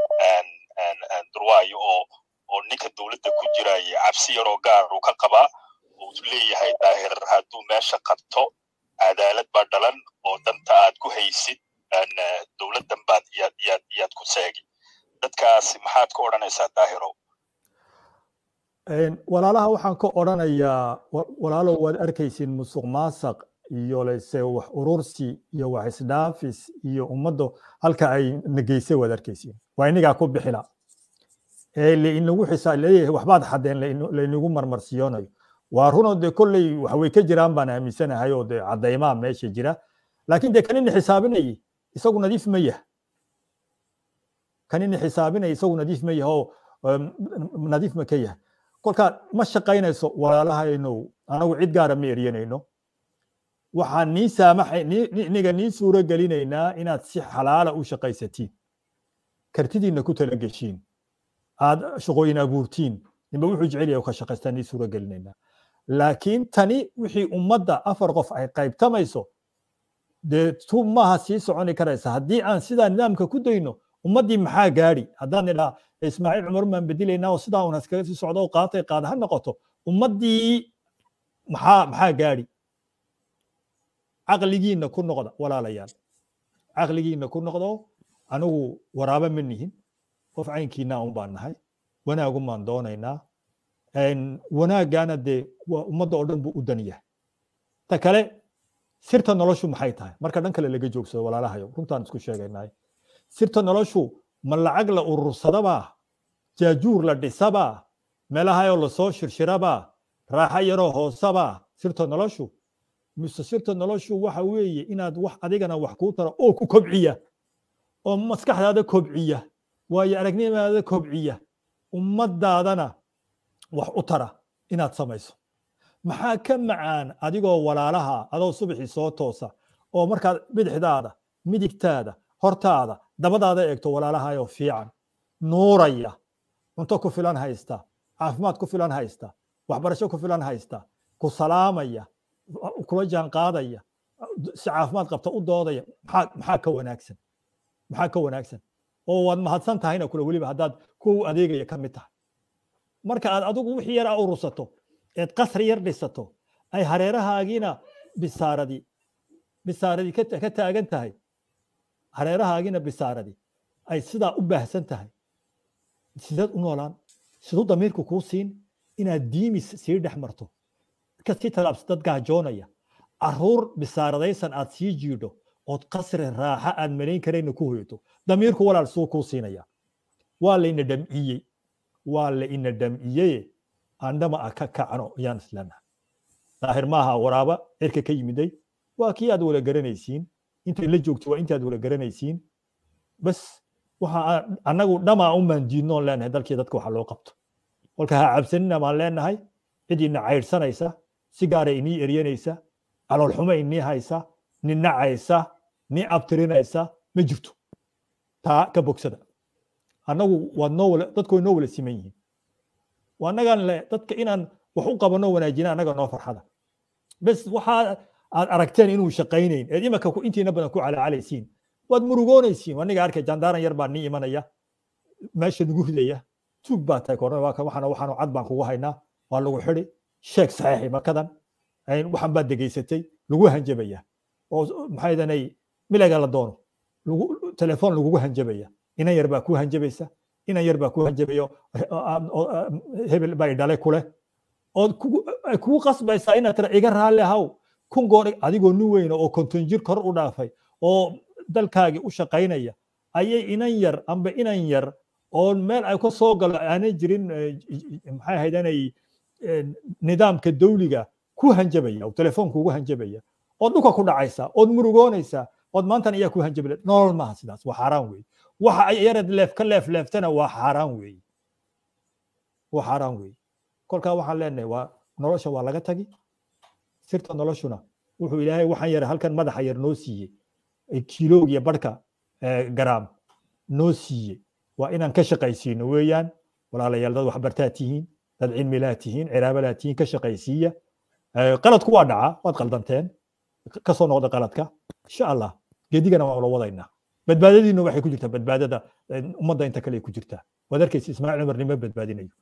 durwaayo oo oo ninka dowladda ku jiraya cabsi yaroo gaar uu ka qabaa uu leeyahay daahir hadduu meesha qabto cadaalad baa dhalan oo danta aad ku haysid dowladdan baad yaad yaad yaad ku seegi dadkaasi maxaad ka odhanaysaa daahirow walaalaha waxaan ka odhanayaa walaalow waad arkaysiin musuq maasaq iyo lese wax urursi iyo wax isdhaafis iyo ummadda halka ay nageysay waad arkaysiin waa inagaa ku bixila ee lainagu xisaa leeyahay waxbaad xadeen laynagu marmarsiyoonayo waa runoo dee kolley wax way ka jiraan baan aaminsanahay oo dee caddaymaa meesha jira laakiin dee kanina xisaabinayay isagu nadiif ma yah kanina xisaabinaya isagu nadiif ma yah oo nadiif ma ka yah kolkaa ma shaqaynayso walaalahaynow anagu cid gaara ma eryanayno waxaan nii saamaxay niga nii suuro gelinaynaa inaad si xalaala u shaqaysatiin kartidiinna ku tala geshiin aad shaqooyin abuurtiin ninba wuxuu jecel yahay ka shaqaystaan nii suuro gelinaynaa laakiin tani wixii ummadda afar qof ay qaybtamayso dee tu maaha sii soconi karaysa haddii aan sidaa nidaamka ku dayno ummaddii maxaa gaadhi haddaan idhaa ismaaciil cumar baan bedelaynaa oo sidaa un haskaga sii socdo oo qaatay qaada ha noqoto ummaddii maxaa maxaa gaadhi caqligiinna ku noqda walaalayaal caqligiinna ku noqdo anigu waraaba ma nihin qof caynkiina un baan nahay wanaagun baan doonaynaa wanaaggaana dee waa ummadda oo dhan buu u dan yahay ta kale sirta noloshu maxay tahay marka dhan kale laga joogsado walaalahayo runtaan isku sheegaynay sirta noloshu ma lacag la urursadabaa jaajuur la dhisabaa meelahayoo lasoo shirshirabaa raaxo yaroo hoosabaa sirta noloshu mise sirta noloshu waxa weeye inaad wax adigana wax kuu tara oo ku kobciya oo maskaxdaada kobciya waayo aragnimaada kobciya ummadaadana wax u tara inaad samayso maxaa ka macaan adigoo walaalaha adoo subaxii soo toosa oo markaad bidixdaada midigtaada hortaada dabadaada eegto walaalahayoo fiican nuuraya cunto ku filan haysta caafimaad ku filan haysta waxbarasho ku filan haysta ku salaamaya kula jaan qaadaya si caafimaad qabta u doodaya maxaa maxaa ka wanaagsan maxaa ka wanaagsan oo waad mahadsan tahayna kule weliba haddaad ku adeegaya ka mid tahay marka aad adigu wixii yar a urursato eed qasri yar dhisato ay hareerahaagiina bisaaradii bisaaradii ka taagan tahay hareerahaagiina bisaaradii ay sidaa u baahsan tahay sideed u noolaan siduu damiirku kuu siin inaad diimis sii dhex marto kasii talaabsa dad gaajoonaya caruur bisaaradaysan aad sii jiidho ood qasri raaxa aad malayn karayna ku hoyato damiirku walaal suu kuu siinaya waa layna dhamciyey waa la ina dhamciyeye andhama a ka kacno ayaan isleenaha daahir maaha waraaba cirka ka yimiday waa kii aad wala garanaysiin intay la joogto waa intaad wala garanaysiin bas waxa annagu dhamaa u maandiidnoon leenahay dalkii dadka waxa loo qabto kolka ha cabsanina baan leenahay cid ina caydhsanaysa si gaara inii eryanaysa caloolxumo inii haysa ni nacaysa ni abtirinaysa ma jirto taa ka bogsada annagu waad noo wala dadku way noo wala siman yihiin annagaan le dadka inaan wax u qabano wanaajina annaga noo farxada bes waxaa aad aragteen inuu shaqaynayn eed imaka intiina badan ku calaacalaysiin waad murugoonaysiin aniga arkay jandaaran yar baa nii imanaya meesha nagu ridaya tuug baa tahay korna waxaana waxaanu cad baan kugu haynaa waa lagu xidi sheeg saxiixi makadan waxan baad degeysatay lagu hanjabaya oo maxay danay milaga la doono telefoon lagugu hanjabaya inan yar baa ku hanjabaysa inan yar baa ku hanjabayo hebel baa idhale kuleh ood kugu qasbaysaa inaad tira iga raalli ahaw kun goor adigoo nin weyna oo konton jir kor u dhaafay oo dalkaagii u shaqaynaya ayay inan yar amba inan yar oo meel ay ka soo galo aanay jirin maxay ahayd inay nidaamka dawliga ku hanjabaya oo telefoonka ugu hanjabaya ood dhulka ku dhacaysa ood murugoonaysa ood maantan ayaa ku hanjabaya nolol maaha sidaas waa xaaraan weeye waxa ay yareed leef ka leef leeftana waa xaaraan weeye waa xaaraan weeye kolkaa waxaan leenahay waa nolosha waa laga tagi sirta noloshuna wuxuu ilaahay waxaan yara halkan madaxa yar noo siiyey kiiloog iyo barhka garaam noo siiyey waa inaan ka shaqaysiino weeyaan walaalayaal dad waxbartaa tihiin dad cilmilaa tihiin ciraabalaa tihiin ka shaqaysiiya qaladku waa dhacaa waad qaldanteen kasoo noqda qaladka insha allah geedigana waan ula wadaynaa badbaadadiinu waxay ku jirtaa badbaadada ummadda inta kale ay ku jirtaa waad arkaysa ismaaciil cumar nima badbaadinayo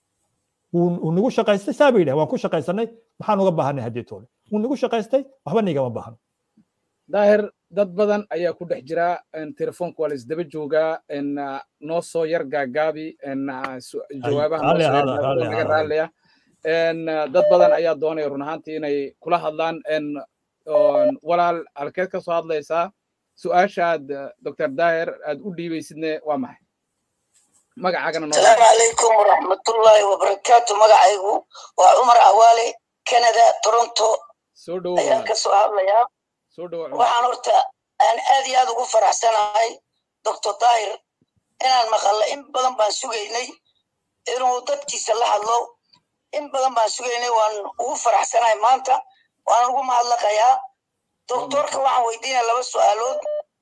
wuu nagu shaqaystay saa bay yidhaha waan ku shaqaysanay maxaan uga baahanay haddii toole wuu nagu shaqaystay waxba nigama baahno daahir dad badan ayaa ku dhex jira telefoonka waa la isdaba joogaa noo soo yar gaagaabi jawaabaha naga raallaya dad badan ayaa doonaya run ahaantii inay kula hadlaan walaal halkeed ka soo hadlaysaa su-aashaad dr daahir aad u dhiibaysidne waa maxay magacaagana asalaamu calaykum waraxmatullaahi wabarakaatu magacaygu waa cumar awaale canada toronto soo dhowo ayaan ka soo hadlayaa soo dhowo waxaan horta aan aad iyo aad ugu faraxsanahay doctor daahir inaan maqallo in badan baan sugaynay inuu dadkiisa la hadlo in badan baan sugaynay waan ugu faraxsanahay maanta waan ugu mahadlaqayaa doctorka waxaan weydiinaya laba su'aalood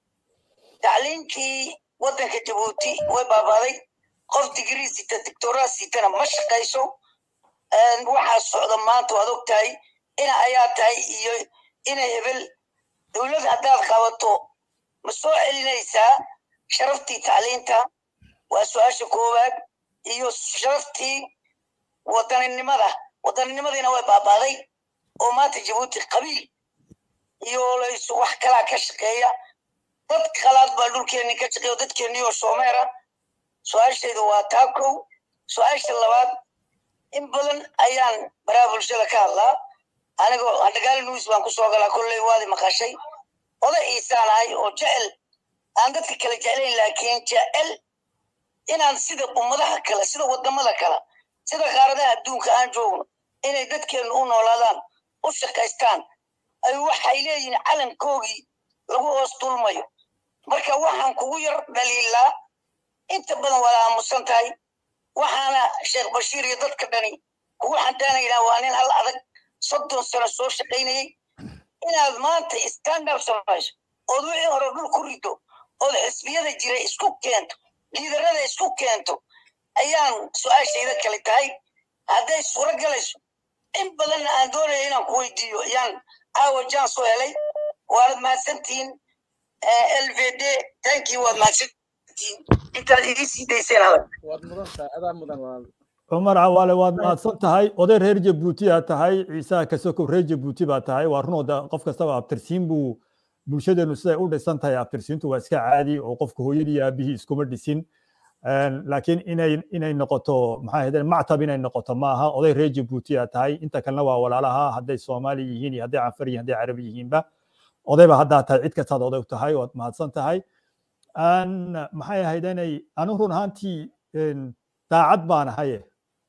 tacliinkii waddanka jabuuti way baabaaday qof digrii sita doctoraa sitana ma shaqayso waxaa socda maanta waad og tahay ina ayaa tahay iyo ina hebel dowlad haddaad qabato ma soo celinaysaa sharaftii tacliinta waa su-aasha koowaad iyo sharaftii wadaninimada wadaninimadiina way baabaaday oo maanta jabuuti qabiil iyo laysu wax kalaa ka shaqeeya dad qalaad baa dhulkeenni ka shaqeeya dadkeenni oo soomeera su-aashaydu waa taa kow su-aasha labaad in badan ayaan baraha bulshada ka hadlaa anigoo hadhagaali news baan ku soo galaa kolley waadi maqashay oday iisaan ahay oo jecel aan dadka kale jeclayn laakiin jecel inaan sida ummadaha kale sida wadamada kale sida qaaradaha adduunka aan joogno inay dadkeennu u noolaadaan u shaqaystaan ay waxay leeyihiin calankoogii lagu hoos dulmayo marka waxaan kugu yar dhaliilaa inta badan waad aamusan tahay waxaana sheekh bashiir iyo dadka dhani kugu xandaanaynaa waa nin hal adag soddon sano soo shaqaynayey inaad maanta standard samayso ood wixii hore dhul ku rido ood xisbiyada jira isku keento liidarada isku keento ayaan su-aashayda kale tahay hadday suuro galayso in badanna aan doonaya inaan ku weydiiyo ayaan caawa jaan soo helay waanad mahadsantihiin lvd tankii waad mahadsantihiin intaad ii sii dayseen hadal waad mudan tahay adaa mudan walaal cumar cawaale waad mahadsan tahay oday reer jabuuti aa tahay ciisaha kasokow reer jabuuti baa tahay waa runooda qof kastaba abtirsiin buu bulshadeenu siday u dhisan tahay abtirsiintu waa iska caadi oo qofka hooyadii aabihii iskuma dhisin laakiin inay inay noqoto maxaa ahayde mactab inay noqoto ma aha oday reer jabuuti aa tahay inta kalena waa walaalaha hadday soomaali yihiin iyo hadday canfar yihiin hadday carabi yihiinba odayba haddaa tahay cid kastaad oday u tahay waad mahadsan tahay maxay ahayd inay anu run ahaantii daacad baan ahaye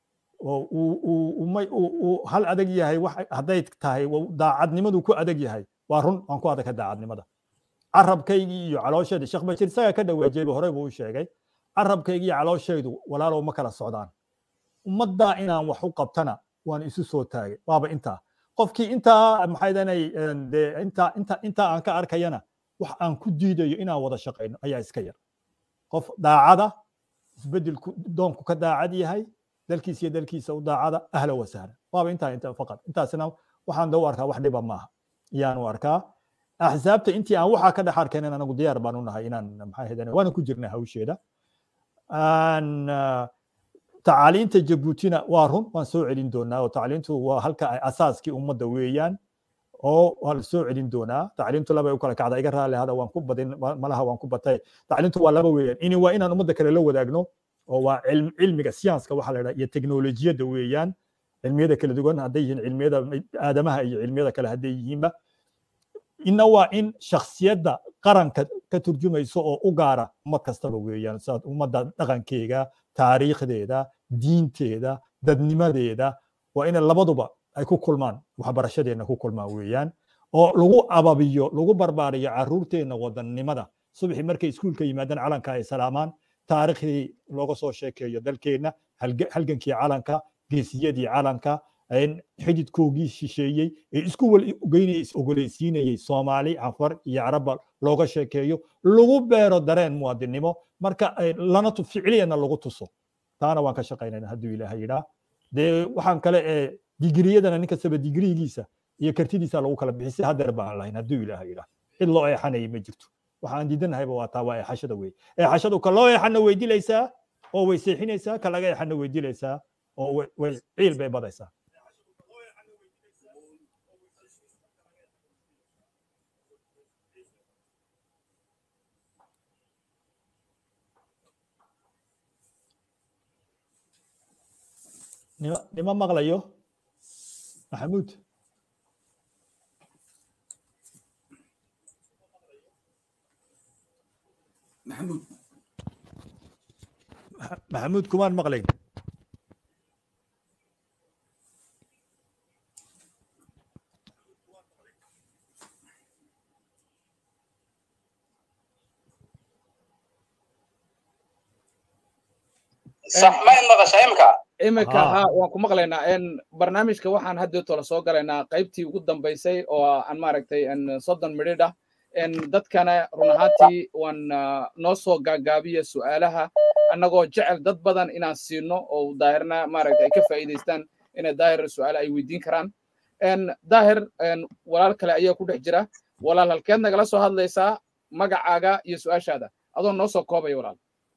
uu hal adag yahay hadday tahay daacadnimadu ku adag yahay waa run waan ku adagka daacadnimada carabkaygii iyo caloosheeda sheekh bashir isagaa ka dhaweejeyba horey buu u sheegay carabkaygii iyo calooshaydu walaalow ma kala socdaan ummaddaa inaan wax u qabtana waan isu soo taagay waaba intaa qofkii intaa maxay danay dee intaa inta intaa aan ka arkayana wax aan ku diidayo inaan wada shaqayno ayaa iska yar qof daacada isbedelku doonku ka daacad yahay dalkiisa iyo dalkiisa u daacada ahla wasahla waaba intaa inta faqad intaasina waxaan dau arkaa wax dhiba maaha ayaan u arkaa axsaabta intii aan waxaa ka dhex arkaynan anagu diyaar baan u nahay inaan maxaa hedane waana ku jirnaa hawsheeda tacaaliinta jabuutina waa run waan soo celin doonaa oo tacliintu waa halka ay asaaskii ummadda weeyaan oo waa la soo celin doonaa tacliintu laba u kala kacda iga raali hada waan ku badin malaha waan ku batay tacliintu waa laba weeyaan ini waa inaan ummadda kale la wadaagno oo waa cilmiga siyanska waxa la yidhaha iyo teknolojiyadda weeyaan cilmiyada kala duwan hadday yihiin cilmiyada aadamaha iyo cilmiyada kale hadday yihiinba ina waa in shaksiyadda qaranka ka turjumayso oo u gaara ummad kastaba weeyaan sidaad ummadda dhaqankeega taariikhdeeda diinteeda dadnimadeeda waa ina labaduba ay ku kulmaan waxbarashadeenna ku kulmaan weeyaan oo lagu ababiyo lagu barbaariyo caruurteenna wadannimada subaxii markay iskuulka yimaadaan calanka ay salaamaan taariikhdii looga soo sheekeeyo dalkeenna halgankii calanka geesiyadii calanka xididkoogii shisheeyey ee isku geynaya is ogoleysiinayey soomaali cafar iyo carabba looga sheekeeyo lagu beero dareen muwaadinnimo marka lana ficliyana lagu tuso taana waan ka shaqaynayna hadduu ilaahay yidhaa dee waxaan kale ee digriyadana nin kastaba digrigiisa iyo kartidiisa lagu kala bixisay hadeer baan lahayn hadduu ilaahay yidhaa cid loo eexanayay ma jirto waxaan diidanahayba waa taa waa eexashada wey eexashadu ka loo eexana way dilaysaa oo way seexinaysaa ka laga eexana way dilaysaa oo way ciil bay badaysaa nima maqlayo maxamuud maxamuud maxamuud kumaan maqlayn صح ما ينبغى imka imika ha waan ku maqlaynaa barnaamijka waxaan haddeeto la soo galaynaa qaybtii ugu dambaysay oo aan maaragtay soddon midhidh ah dadkana run ahaantii waan noo soo gaagaabiya su'aalaha annagoo jecel dad badan inaan siino oo daahirna maaragtay ay ka faa'iidaystaan inay daahir su'aale ay weydiin karaan daahir walaal kale ayaa ku dhex jira walaal halkeed nagala soo hadlaysaa magacaaga iyo su'aashaada adoo noo soo koobaya walaal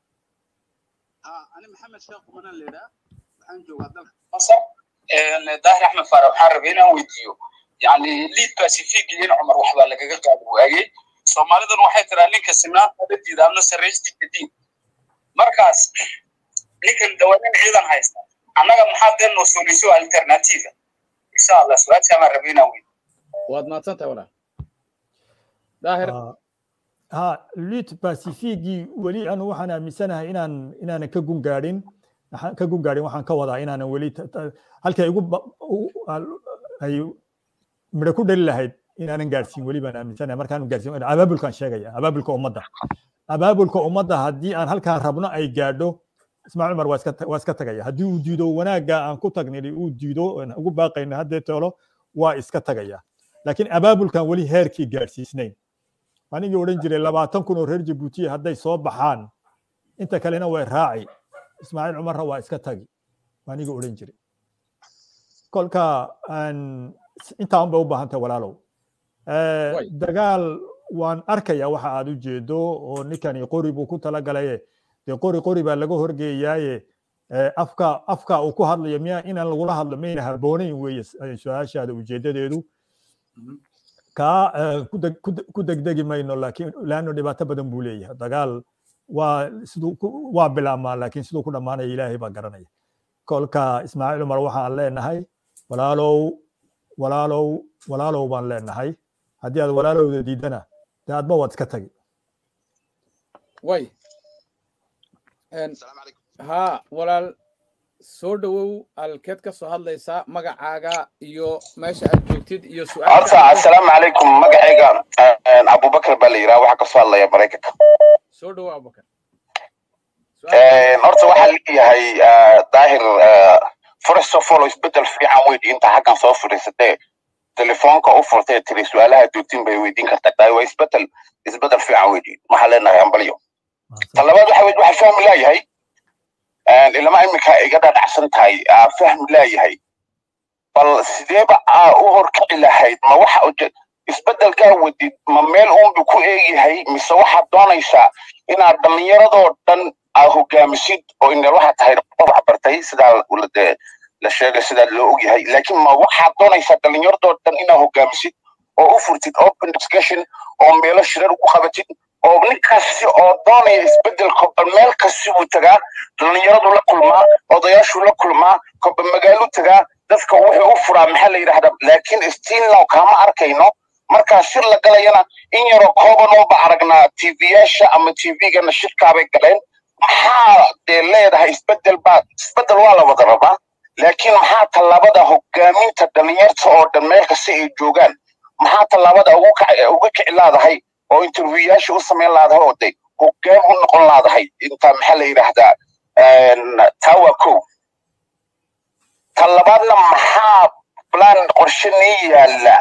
أنا محمد شيخ وأنا اللي ده waxaan joogaa dalka مصر daahir axmed faarax waxaan rabay inaan weydiiyo yani liid pacific in cumar waxbaa lagaga qaadi waayey soomaalidan waxay tiraa ninka sinaanta la diida ama sarraystiga diin markaas ninkan dawaanin ciidan haysta annaga maxaa dee noo sooliso alternativa insha allah su-aashaa baan rabay inaan weydiiyo waad mahadsan tahay walaal daahir ha lut pacificgii weli anu waxaan aaminsanahay inaan inaanan ka gun gaadhin ka gun gaadhin waxaan ka wadaa inaanan weli halkay igu ay midho ku dhali lahayd inaanan gaadhsiin weli baan aaminsanahay markaan gaadhsiin abaabulkaan sheegaya abaabulka ummadda abaabulka ummadda haddii aan halkaan rabno ay gaadho ismaaciil cumar waa iska waa iska tagaya haddii uu diido wanaagga aan ku tagnay uu diido aan ugu baaqayna haddee toolo waa iska tagaya laakiin abaabulkan weli heerkii gaadhsiisnayn anigii odhan jiray labaatan kun oo reer jabuutiya hadday soo baxaan inta kalena way raaci ismaaciil cumarna waa iska tagi anigii odhan jiray kolka intaan bay u baahan tahay walaalow dagaal waan arkaya waxa aad u jeedo oo ninkani qori buu ku talagalaye dee qori qori baa laga horgeeyaaye afka afka uu ku hadlayo miya inaan lagula hadlo mayna haboonayn weeye su-aashaada ujeedadeedu kaa ku degdegi mayno laakiin laano dhibaato badan buu leeyahay dagaal waa siduu waa bilaabmaa laakiin siduu ku dhammaanaya ilaahay baa garanaya kolka ismaaciil cumar waxaan leenahay walaalow walaalow walaalow baan leenahay haddii aad walaalowda diidana dee adba waad iska tagi way ha walaal soo dhowow alkeed ka soo hadlaysaa magacaaga iyo meesha aad joogtid iyo horta assalaamu calaykum magacayga abubakar baa la yidhaha waxaa kasoo hadlaya maraykanka soo dhowow abubakar horta waxaa leeyahay daahir first of all isbedel fiican weydi inta xaggan soo fadhiisatee telefoonka u furtay tiri su-aalaha duutin bay weydiin kartaa daahir waa isbedel isbedel fiican weydi waxaa leenahay ambalyo ta labaad waxa weyd waxaa fahmi laayahay ilama iminka iga dhadhacsan tahay fahmi laayahay bal sideeba aa u horkici lahayd ma waxa isbedelkaa wadid ma meel uunbu ku eegyahay mise waxaad doonaysaa inaad dhallinyaradoo dhan aa hogaamisid oo ineel waxaa tahay qof waxbartay sidaa de la sheegay sidaa loo ogyahay laakiin ma waxaad doonaysaa dhallinyaradoo dhan inaad hogaamisid oo u furtid open discussion oo meelo shirar ugu qabatid oo ninkasi oo doonaya isbedelka bal meel kasi buu tagaa dhallinyaradu la kulmaa odayaashu la kulmaa koba magaalu tagaa dadka wuxuu u furaa maxaa la yidhahdaa laakiin stiilnow kama arkayno markaa shir la galayana in yaroo koobanooba aragnaa tvyaasha ama tvgana shirkaabay galeen maxaa dee leedahay isbedel baa isbedel waa la wada rabaa laakiin maxaa tallaabada hogaaminta dhallinyarta oo dhan meel kasta ay joogaan maxaa tallaabada uga kici laadahay oo interviewyaasha u samayn laadahay oo de hogaan u noqon laadahay inta maxaa la yidhaahdaa taa waa kow ta labaadna maxaa plan qorshe nii yaalla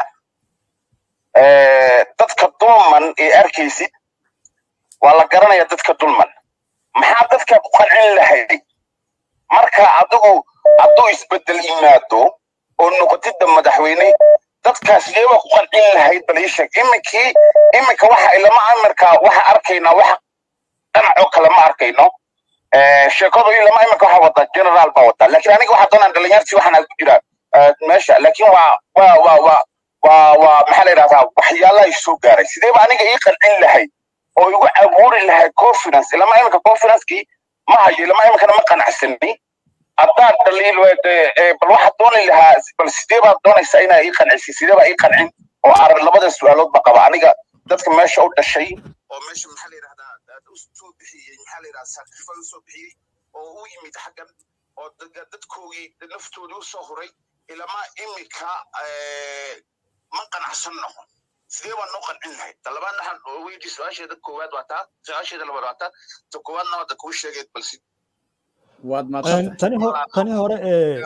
dadka dulman ee arkaysid waa la garanaya dadka dulman maxaa dadka ku qancin lahayd marka adigu hadduu isbedel yimaado oo noqotidda madaxweyne dadkaas iyaba ku qancin lahayd bal ii sheeg iminkii iminka waxa ilama amarka waxa arkaynaa waxa dhanacoo kale ma arkayno sheekadu ilama iminka waxa wada generaal baa wada laakiin aniga waxaa doonaan dhalinyartii waxaan ku jiraa meesha laakiin waa waa waa waa waa waa maxaa la yidhahdaa waxyaalaha isoo gaaray sideeba aniga ii qancin lahayd oo igu abuuri lahayd confidence ilama iminka confidencekii ma hayo ilama iminkana ma qanacsani haddaad dhaliil bal waxaad dooni lahaa bal sidee baad doonaysaa inaa ii qancisi sidee baa ii qancin oo arag labada su-aaloodba qaba aniga dadka meesha u dhashay oo meesha maxaa la yidhahdaa u soo bixiyey maxaa la yidhahdaa sacrifice u soo bixiyey oo u yimid xaggan oo dadkoogii naftoodii u soo huray ilama imika ma qanacsan noqon sidee baan noo qancin lahayd ta labaad waxaan weydi su-aasheeda koowaad waa taa su-aasheeda labaad waa taa ta koowaadna hadda kuu sheegeed balsi waad tani tani hore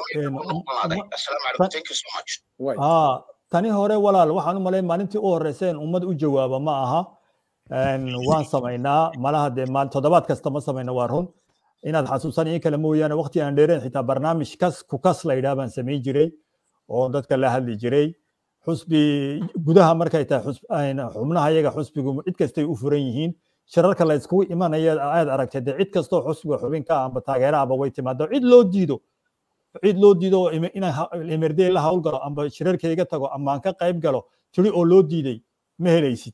ee tani hore walaal waxaan u malayn maalintii u horreysay in ummad u jawaaba ma aha waan samaynaa malaha dee maal toddobaad kasta ma samayno waa run inaad xasuusan in kale mooyaane waqti aan dheereen xitaa barnaamij kas ku kas la yidhaha baan samayn jiray oo dadka la hadli jiray xusbi gudaha markay tahay xubnaha iyaga xusbigu cid kastay u furan yihiin shirarka la iskugu imanaya aad aragtay dee cid kastoo xusbiga xubinka amba taageerahaba way timaado cid loo diido cid loo diido inaan emerdey la hawlgalo amba shirarkayga tago ama aan ka qayb galo tiri oo loo diiday ma helaysid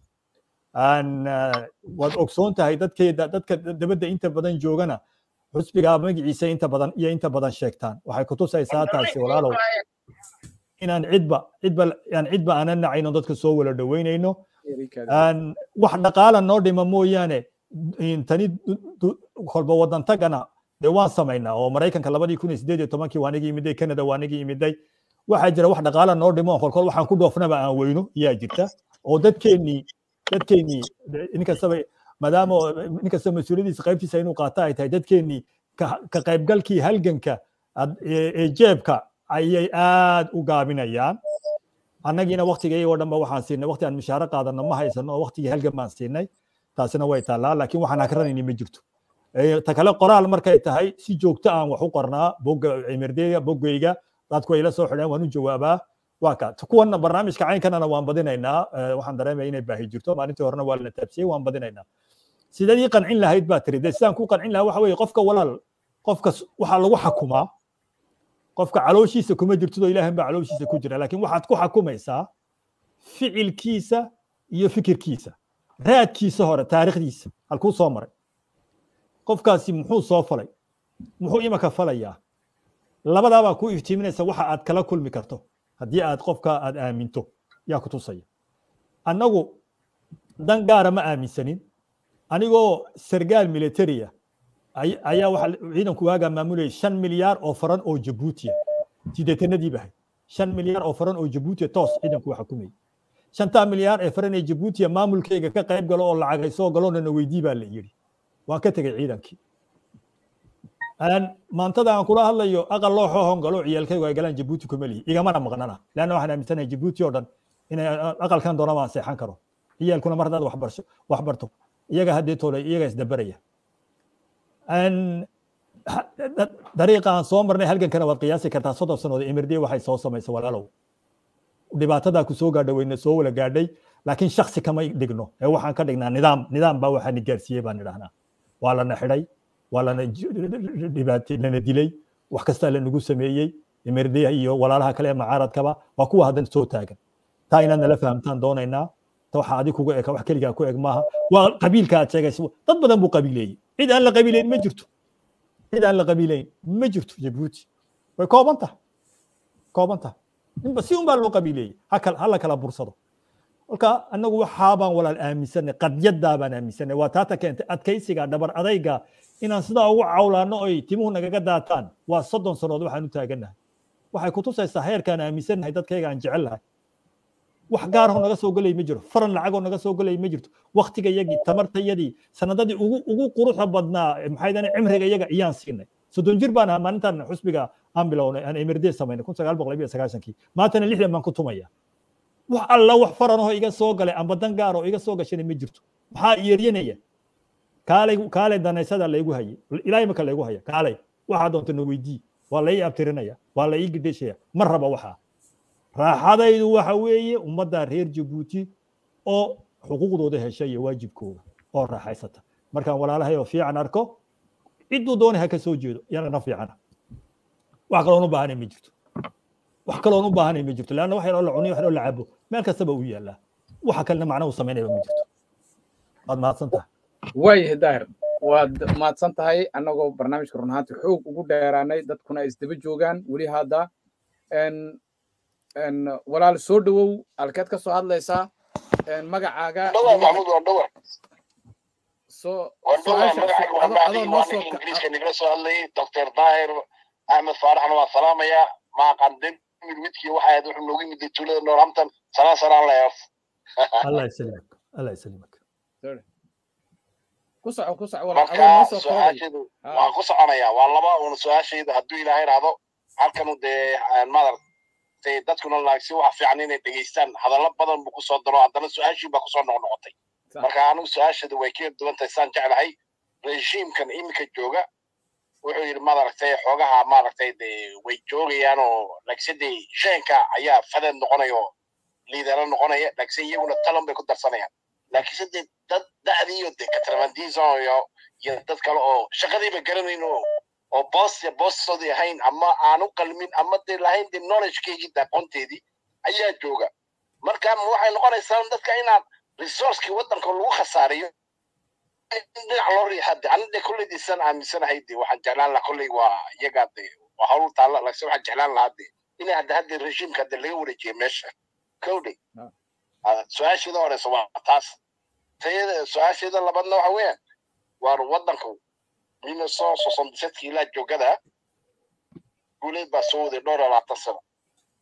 waad ogsoon tahay dadkeeda dadka dabadda inta badan joogana xusbiga magaciisa inta badan iyo inta badan sheegtaan waxay kutusaysaa taasi walaalow inaan cidba cidba aan cidba aanan nacayno dadka soo wala dhaweynayno wax dhaqaala noo dhima mooyaane tani kolba wadan tagana dee waan samaynaa oo maraykanka labadii kun iyo sideed iyo tobankii waa nigi imiday canada waa nigi imiday waxaa jira wax dhaqaala noo dhimo kolkol waxaan ku dhoofnaba aan weyno yaa jirta oo dadkeennii dadkeennii nin kastaba maadaama nin kasta mas-uuliyadiisa qaybtiisa inuu qaata ay tahay dadkeennii ka qaybgalkii halganka ee jeebka ayay aad u gaabinayaan annagiina waktiga iyagoo dhanba waxaan siinay wakti aan mishaaro qaadano ma haysano oo waktigii halgan baan siinay taasina way taallaa laakiin waxaan hakranayni ma jirto ta kale qoraal markay tahay si joogto aan wax u qornaa bogga cimardeyga boggayga dadku ay la soo xidheen waan u jawaabaa waa ka kuwan barnaamijka caynkanana waan badinaynaa waxaan dareemaya inay baahi jirto maalintii horena waa la taabsiyey waan badinaynaa sidaad ii qancin lahayd baa tiri dee sidaan ku qancin lahaa waxa weeye qofka walaal qofka waxaa lagu xakumaa qofka calooshiisa kuma jirtidoo ilaahan baa calooshiisa ku jira laakiin waxaad ku xakumaysaa ficilkiisa iyo fikirkiisa raadkiisa hore taariikhdiisa halkuu soo maray qofkaasi muxuu soo falay muxuu imaka falayaa labadaabaa ku iftiiminaysa waxa aad kala kulmi karto haddii aad qofka aad aaminto yaa ku tusaya annagu dan gaara ma aaminsanin anigoo sargaal militariya ayaa waxa ciidanku waagaa maamulayay shan milyaar oo faran oo jabuutiya sideetanadii bahay shan milyaar oo faran oo jabuutiya toos ciidanku waa xukumayay shantaa milyaar ee faran ee jabuutiya maamulkayga ka qayb galo oo lacagay soo galoona na weydii baa la yidhi waan ka tegay ciidankii maantada aan kula hadlayo aqal loo xoohon galo ciyaalkaygu ay galaan jabuuti kuma lihi igamana maqnana leanna waxaan aaminsanahay jabuuti oo dhan inay aqalkan doona baan seexan karo ciyaalkuna mar haddaad waxbarsho wax barto iyaga haddii toole iyaga isdabaraya dariiqa aan soo marnay halgankana waad qiyaasi kartaa soddon sannadood emirdiya waxay soo samaysay walaalow dhibaatadaa ku soo gaadhay wayna soo wala gaadhay laakiin shaksi kama dhigno ee waxaan ka dhignaa nidaam nidaam baa waxaani gaarsiiyey baan idhahnaa waa lana xidhay waa lana dhibaatay lana dilay wax kastaa lanagu sameeyey emirdiya iyo walaalaha kale ee macaaradkaba waa kuwa haddan soo taagan taa inaad nala fahamtaan doonaynaa ta waxa adi kuga eka wax keligaa ku eg maaha waa qabiilka aad sheegaysa dad badan buu qabiileeyey cid aan la qabiileyn ma jirto cid aan la qabiileyn ma jirto jabuuti way kooban tahay kooban tahay ninba si un baa loo qabiileeyey ha la kala bursado marka annagu waxaa baan walaal aaminsanay qadyadaa baan aaminsanay waa taata keentay adkaysiga dhabar adayga inaan sidaa ugu cawlaano oy timuhu nagaga daataan waa soddon sannood waxaan u taagannahay waxay kutusaysaa heerkaan aaminsannahay dadkayga aan jecel lahay wax gaaroo naga soo gelay ma jiro faran lacagoo naga soo gelay ma jirto waktiga yagii tamartayadii sanadadii ugu ugu quruxda badnaa maxay dane cimriga iyaga iyaan siinay soddon jir baan ahaa maalintan xusbiga aan bilownay aan emirde samaynay kun sagaal boqol iyo sagaashankii maantana lixdan baan ku tumaya wax alla wax faranoo iga soo galay amba dan gaar oo iga soo gashana ma jirto maxaa yeeryanaya kaalay kaalay danaysada laygu hayay ilaahay marka laygu haya kaalay waxaa doonta na weydii waa la ii abtirinaya waa la ii gidheshaya ma raba waxaa raaxadaydu waxa weeye ummadda reer jabuuti oo xuquuqdooda hesha iyo waajibkooda oo raaxaysata markaan walaalahay oo fiican arko cidduu doonay ha ka soo jeedo yana na fiicana wax kaloon u baahanay ma jirto wax kaloon u baahanay ma jirto leanna wax yaroo la cuniyo wax yaroo la cabo meel kastaba uu yaallaa waxa kalena macna uu samaynayba ma jirto waad mahadsan tahay waayahay daahir waad mahadsan tahay annagoo barnaamijka run ahaanti xoog ugu dheeraanay dadkuna ay isdaba joogaan weli hadda walaal soo dhowow alkeed ka soo hadlaysaa magacaaga dhawa maxmud waa dhawa soo waa dhawa magacaaga waa mahdi waa ninka ingiriiska nigala soo hadlayay doctor daahir axmed faaraxna waa salaamayaa maaqan demir midkii waxa ahayd wuxuu noogu yimid tuulada norhampton sanaa sanaan la eef allah yasalimak allah yasalimak ku soco ku soco walaal adoo marka noo soo koobay su-aasheedu waan ku soconayaa waa laba uun su-aashayda hadduu ilaahay raado halkanu dee madar dee dadkuna laagsi waxa fiican inay dhegeystaan hadallo badan buu kusoo daro haddana su-aashii baa kusoo noqnoqotay marka anigu su-aasheedu way ka duwan tahay saan jeclahay rejiimkan iminka jooga wuxuu yidhi maaragtay xoogaha maaragtay dee way joogayaan oo lagsadee sheenka ayaa fadeed noqonaya oo liidara noqonaya lagse iyaguna talan bay ku darsanayaan laakiinse dee dad da'diiyo dee katrabandiso iyo iyo dad kale oo shaqadiiba garanayn oo oo boos boostoodii ahayn ama aanu qalmin ama dee lahayn dee knowledgekeygii aqoonteedii ayaa jooga marka waxay noqonaysaa dadka inaan resourcekii waddanka lagu khasaariyo dhinac loo riixa de ani de kolleydiisaan aaminsanahay de waxaan jeclaan lahaa kolley waa iyagaa de waa hawl taalla laakiin waxaan jeclaan lahaa de inay hadda hadda rejiimka hadda laga wareejiyo meesha kowdhe su-aasheeda horeysa waa taas tayada su-aasheeda labaadna waxa weeyaan waar waddanku ina soo soson disadkii ilaa joogada guuleed baa soo waday dhowr iyo labaatan sano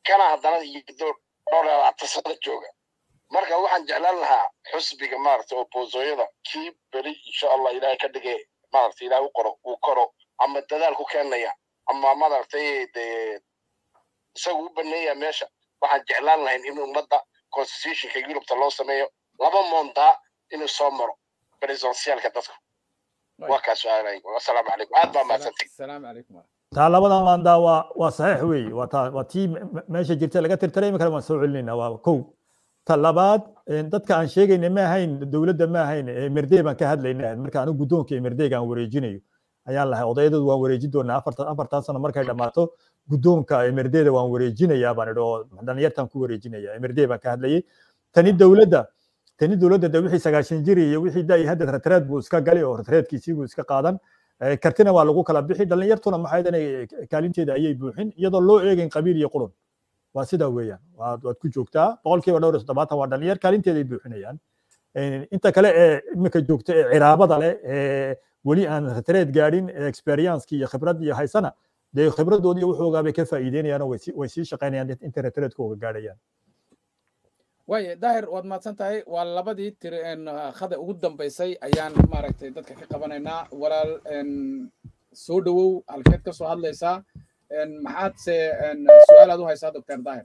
kana haddana iyo dhowr dhowr iyo labaatan sano jooga marka waxaan jeclaan lahaa xusbiga maaragtay opposooyada kii beri insha allah ilaahay ka dhige maaragtay ilaahay u qoro uu koro ama dadaal ku keenaya ama maaragtay dee isagu u baneeya meesha waxaan jeclaan lahayn in ummadda constitutionka yurubta loo sameeyo laba moondaa inuu soo maro presidentialka dadku waa kaa su-aalay asalaamu calaykum aad baa mahadsantay السلام عليكم taa labada maandaa waa waa saxiix weeye waa taa waa tii me- me- meesha jirta laga tirtiray imikana waan soo celinayna waa kow ta labaad een, dadka aan sheegayna ma ahayn dowladda ma ahayn emerdey baan ka hadlayna marka anigu guddoonka emerdeyga aan wareejinayo ayaan lahay odayadoodu waan wareejin doonaa afartan afartan sano markay dhammaato guddoonka emerdeyda waan wareejinayaa baan idhi oo dhalinyartaan ku wareejinaya emerdey baan ka hadlayay tani dowladda tani dowladda de wixii sagaashan jiri iyo wixii da hadda ratreed buu iska gali oo ratreedkiisii buu iska qaadan Eh, kartina waa lagu kala bixi dhalinyartuna maxay danay kaalinteeda ayay buuxin iyadoo loo eegayn qabiil iyo qurun waa sidaa weeyaan waad waad ku joogtaa boqolkiiba dhowr iyo toddobaatan waa dhalinyar kaalinteeday buuxinayaan Eh, inta kale ee iminka joogta ee ciraabada leh ee weli aan ratreed gaadhin ee experience iyo khibrad iyo haysana dee khibradoodii wuxoogaa bay ka faa'iideynayaan oo way sii- way sii shaqaynayaan inta ratreedkooga gaadhayaan waaye daahir waad mahadsan tahay waa labadii tiri een, ah, khada ugu dambaysay ayaan maaragtay dadka ka qabanaynaa walaal een, soo dhowow halkeed ka soo hadlaysaa een, maxaad se een, su-aal aad u haysaa doctor daahir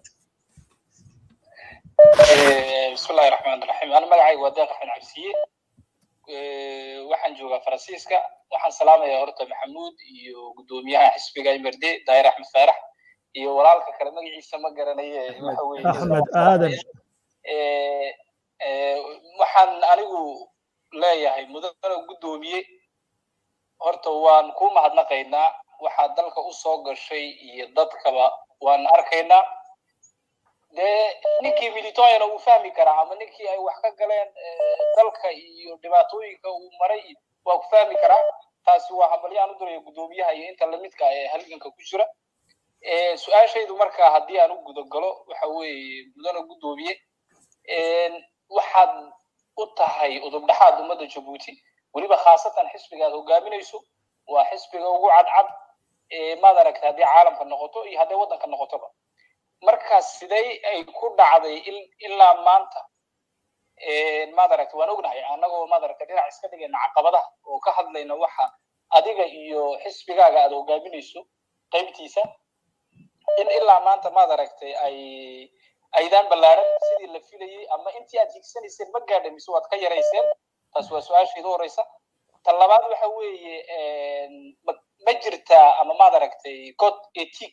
بسم الله الرحمن الرحيم أنا مقعي وداق حن عبسية waxaan joogaa faransiiska waxaan salaamayaa horta maxamuud iyo guddoomiyaha xisbiga imerde daahir axmed faarax iyo walaalka kale magaciisa ma garanaye waxa weeye axmed aadan Eh, eh, waxaan anigu leeyahay mudane guddoomiye horta waan ku mahadnaqaynaa waxaa dalka u soo gashay iyo dadkaba waan arkaynaa dee ninkii militoyana uu fahmi karaa ama ninkii ay wax ka galeen eh, dalka iyo dhibaatooyinka uu maray iyo waa ku fahmi karaa taasi waa hambalyaan u diraya guddoomiyaha iyo inta lamidka ah ee halganka ku jira Eh, su-aashaydu marka haddii aan u gudagalo waxa weeye mudane guddoomiye een, waxaad u tahay udubdhaxaad ummadda jabuuti weliba khaasatan xisbiga aad hogaaminayso waa xisbiga ugu cadcad ee maad aragta haddii caalamka noqoto iyo hadday waddanka noqotoba marka sidee ay ku dhacday il- ilaa maanta een, maad aragta waan ognahay annagoo maad aragta dhinac iska dhigayna caqabadaha oo ka hadlayna waxa adiga iyo xisbigaaga aad hogaaminayso qaybtiisa in ilaa maanta maad aragtay ay aydaan ballaaran sidii la filayey ama intii aad higsanayseen ma gaadha mise waad ka yarayseen taas waa su-aashayda horeysa ta labaad waxa weeye een, ma ma jirtaa ama maad aragtay code etic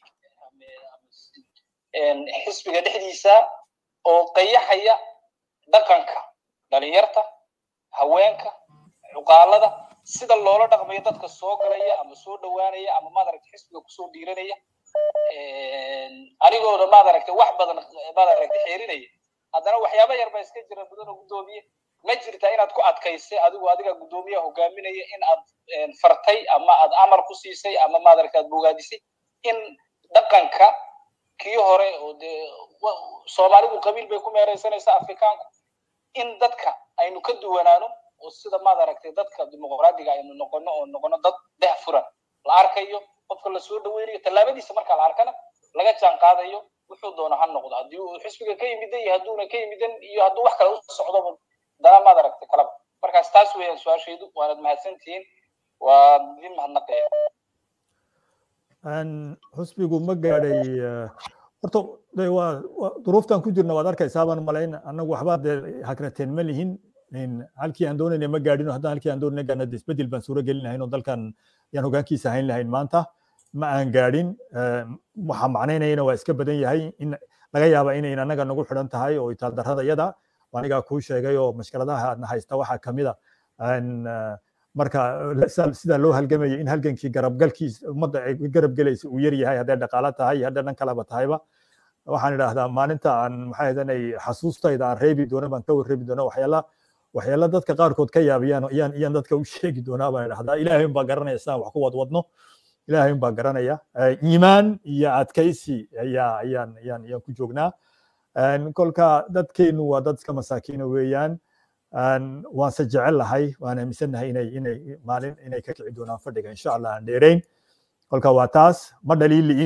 xisbiga dhexdiisa oo qayaxaya dhaqanka dhalinyarta haweenka cuqaalada sida loola dhaqmayo dadka soo galaya ama soo dhowaanaya ama maad aragtay xisbiga kusoo dhiiranaya anigooda maad aragtay wax badan maad aragtay xeerinaya haddana waxyaaba yar baa iska jira mudan oo guddoomiye ma jirta inaad ku adkaysay adigu adiga guddoomiyaha hogaaminaya in aad fartay ama aad amar ku siisay ama maad aragtay aad bogaadisay in dhaqanka kii hore oo dee soomaalidu qabiil bay ku meeraysanaysaa afrikaanku in dadka aynu ka duwanaano oo sida maad aragtay dadka dimuqraadiga aynu noqono oo noqono dad deh furan la arkayo qofka la soo dhaweynayo tallaabadiisa marka la arkana laga jaan qaadayo wuxuu doono ha noqdo haddii uu xisbiga ka yimidan iyo hadduuna ka yimidan iyo hadduu wax kale u socdoba dana maad aragtay kalaba markaas taas weeyaan su-aashaydu waanad mahadsantihiin waan idin mahadnaqaya xusbigu ma gaadhay horta de waa duruuftan ku jirna waad arkaysaa baan malayn annagu waxba dee hakrateen ma lihin halkii aan doonayna ma gaadhin haddaan halkii aan doonayna gaadhna de isbedel baan suuro gelin lahayn oo dalkan yaan hogaankiisa hayn lahayn maanta ma aan gaadhin waxa macnaynayana waa iska badan yahay in laga yaaba inayn annaga nagu xidhan tahay oo itaaldarrada yada anigaa kuu sheegay oo mashkaladaha aadna haysta waxaa kamid a marka sida loo halgamayo in halgankii garabgalkiis ummadda ay garab gelaysa uu yar yahay hadday dhaqaalo tahay iyo hadday dhan kaleba tahayba waxaan idhaahdaa maalinta aan maxay ahadanay xasuustayda aan reebi doono baan ka warreebi doono waxyaala waxyaala dadka qaarkood ka yaabiyaan iyaan iyaan dadka u sheegi doonaa baan idhahdaa ilaahay unbaa garanaya sidaan wax ku wadwadno ilaahay unbaa garanaya iimaan iyo adkaysi ayaa ayaan ayaan ayaan ku joognaa kolka dadkeenu waa dad iska masaakiina weeyaan waanse jecel lahay waan aaminsannahay inay inay maalin inay ka kici doonaan fadhiga insha allah aan dheerayn kolka waa taas ma dhaliili'in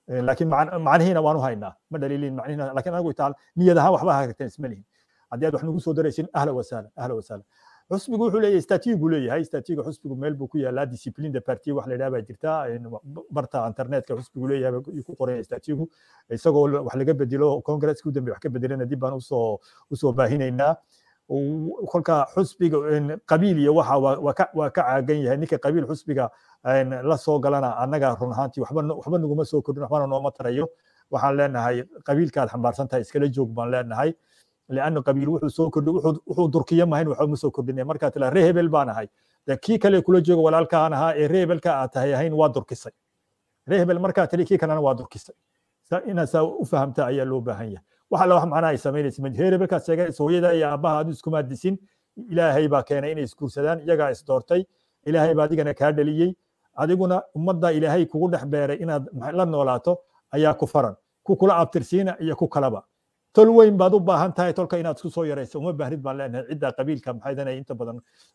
laakiin macnihiina waanu haynaa ma dhaliilin macnihiina laakiin anagu taal niyad ahaan waxba hagagteen isma lihin haddii aad wax nagu soo daraysin ahla wasahla ahla wasahla xusbigu wuxuu leeyahay statiga buu leeyahay statiga xusbigu meel buu ku yaalaa discipline de parti wax la yidhaha baa jirta barta internetka xusbigu leeyahay buu ku qoran statigu isagoo wax laga bedelo congresska u dambe wax ka bedelana dib baan usoo usoo baahinaynaa kolka xusbiga qabiil iyo waxa waa ka caagan yahay ninka qabiil xusbiga la soo galana annaga run ahaantii waxba waxba naguma soo kordhin waxbana nooma tarayo waxaan leenahay qabiilkaad xambaarsan tahay iskala joog baan leenahay لأنه قبيل وحو سو كردي وحو دركيا ما هين وحو مسو كردي مركا تلا ريهبل بان هاي دا كي كلي كولا جوغ ولا كان ها ريهبل كا تهي هين وا دركيسي ريهبل مركا تلي كي كان وا دركيسي ina saa u fahamta ayaa loo baahan yahay waxa la wax macnaha ay samaynaysa ma heerebelkaas sheegay sooyada iyo aabaha aad iskuma disin ilaahay baa keenay inay isguursadaan iyagaa isdoortay ilaahay baa adigana kaa dhaliyey adiguna ummadda ilaahay kugu dhex beeray inaad la noolaato ayaa ku faran ku kula abtirsiina iyo ku kalaba tol weyn baad u baahan tahay tolka inaad isku soo yarayso uma baahnid baan leenahay cidda qabiilka maxaydanay inta badan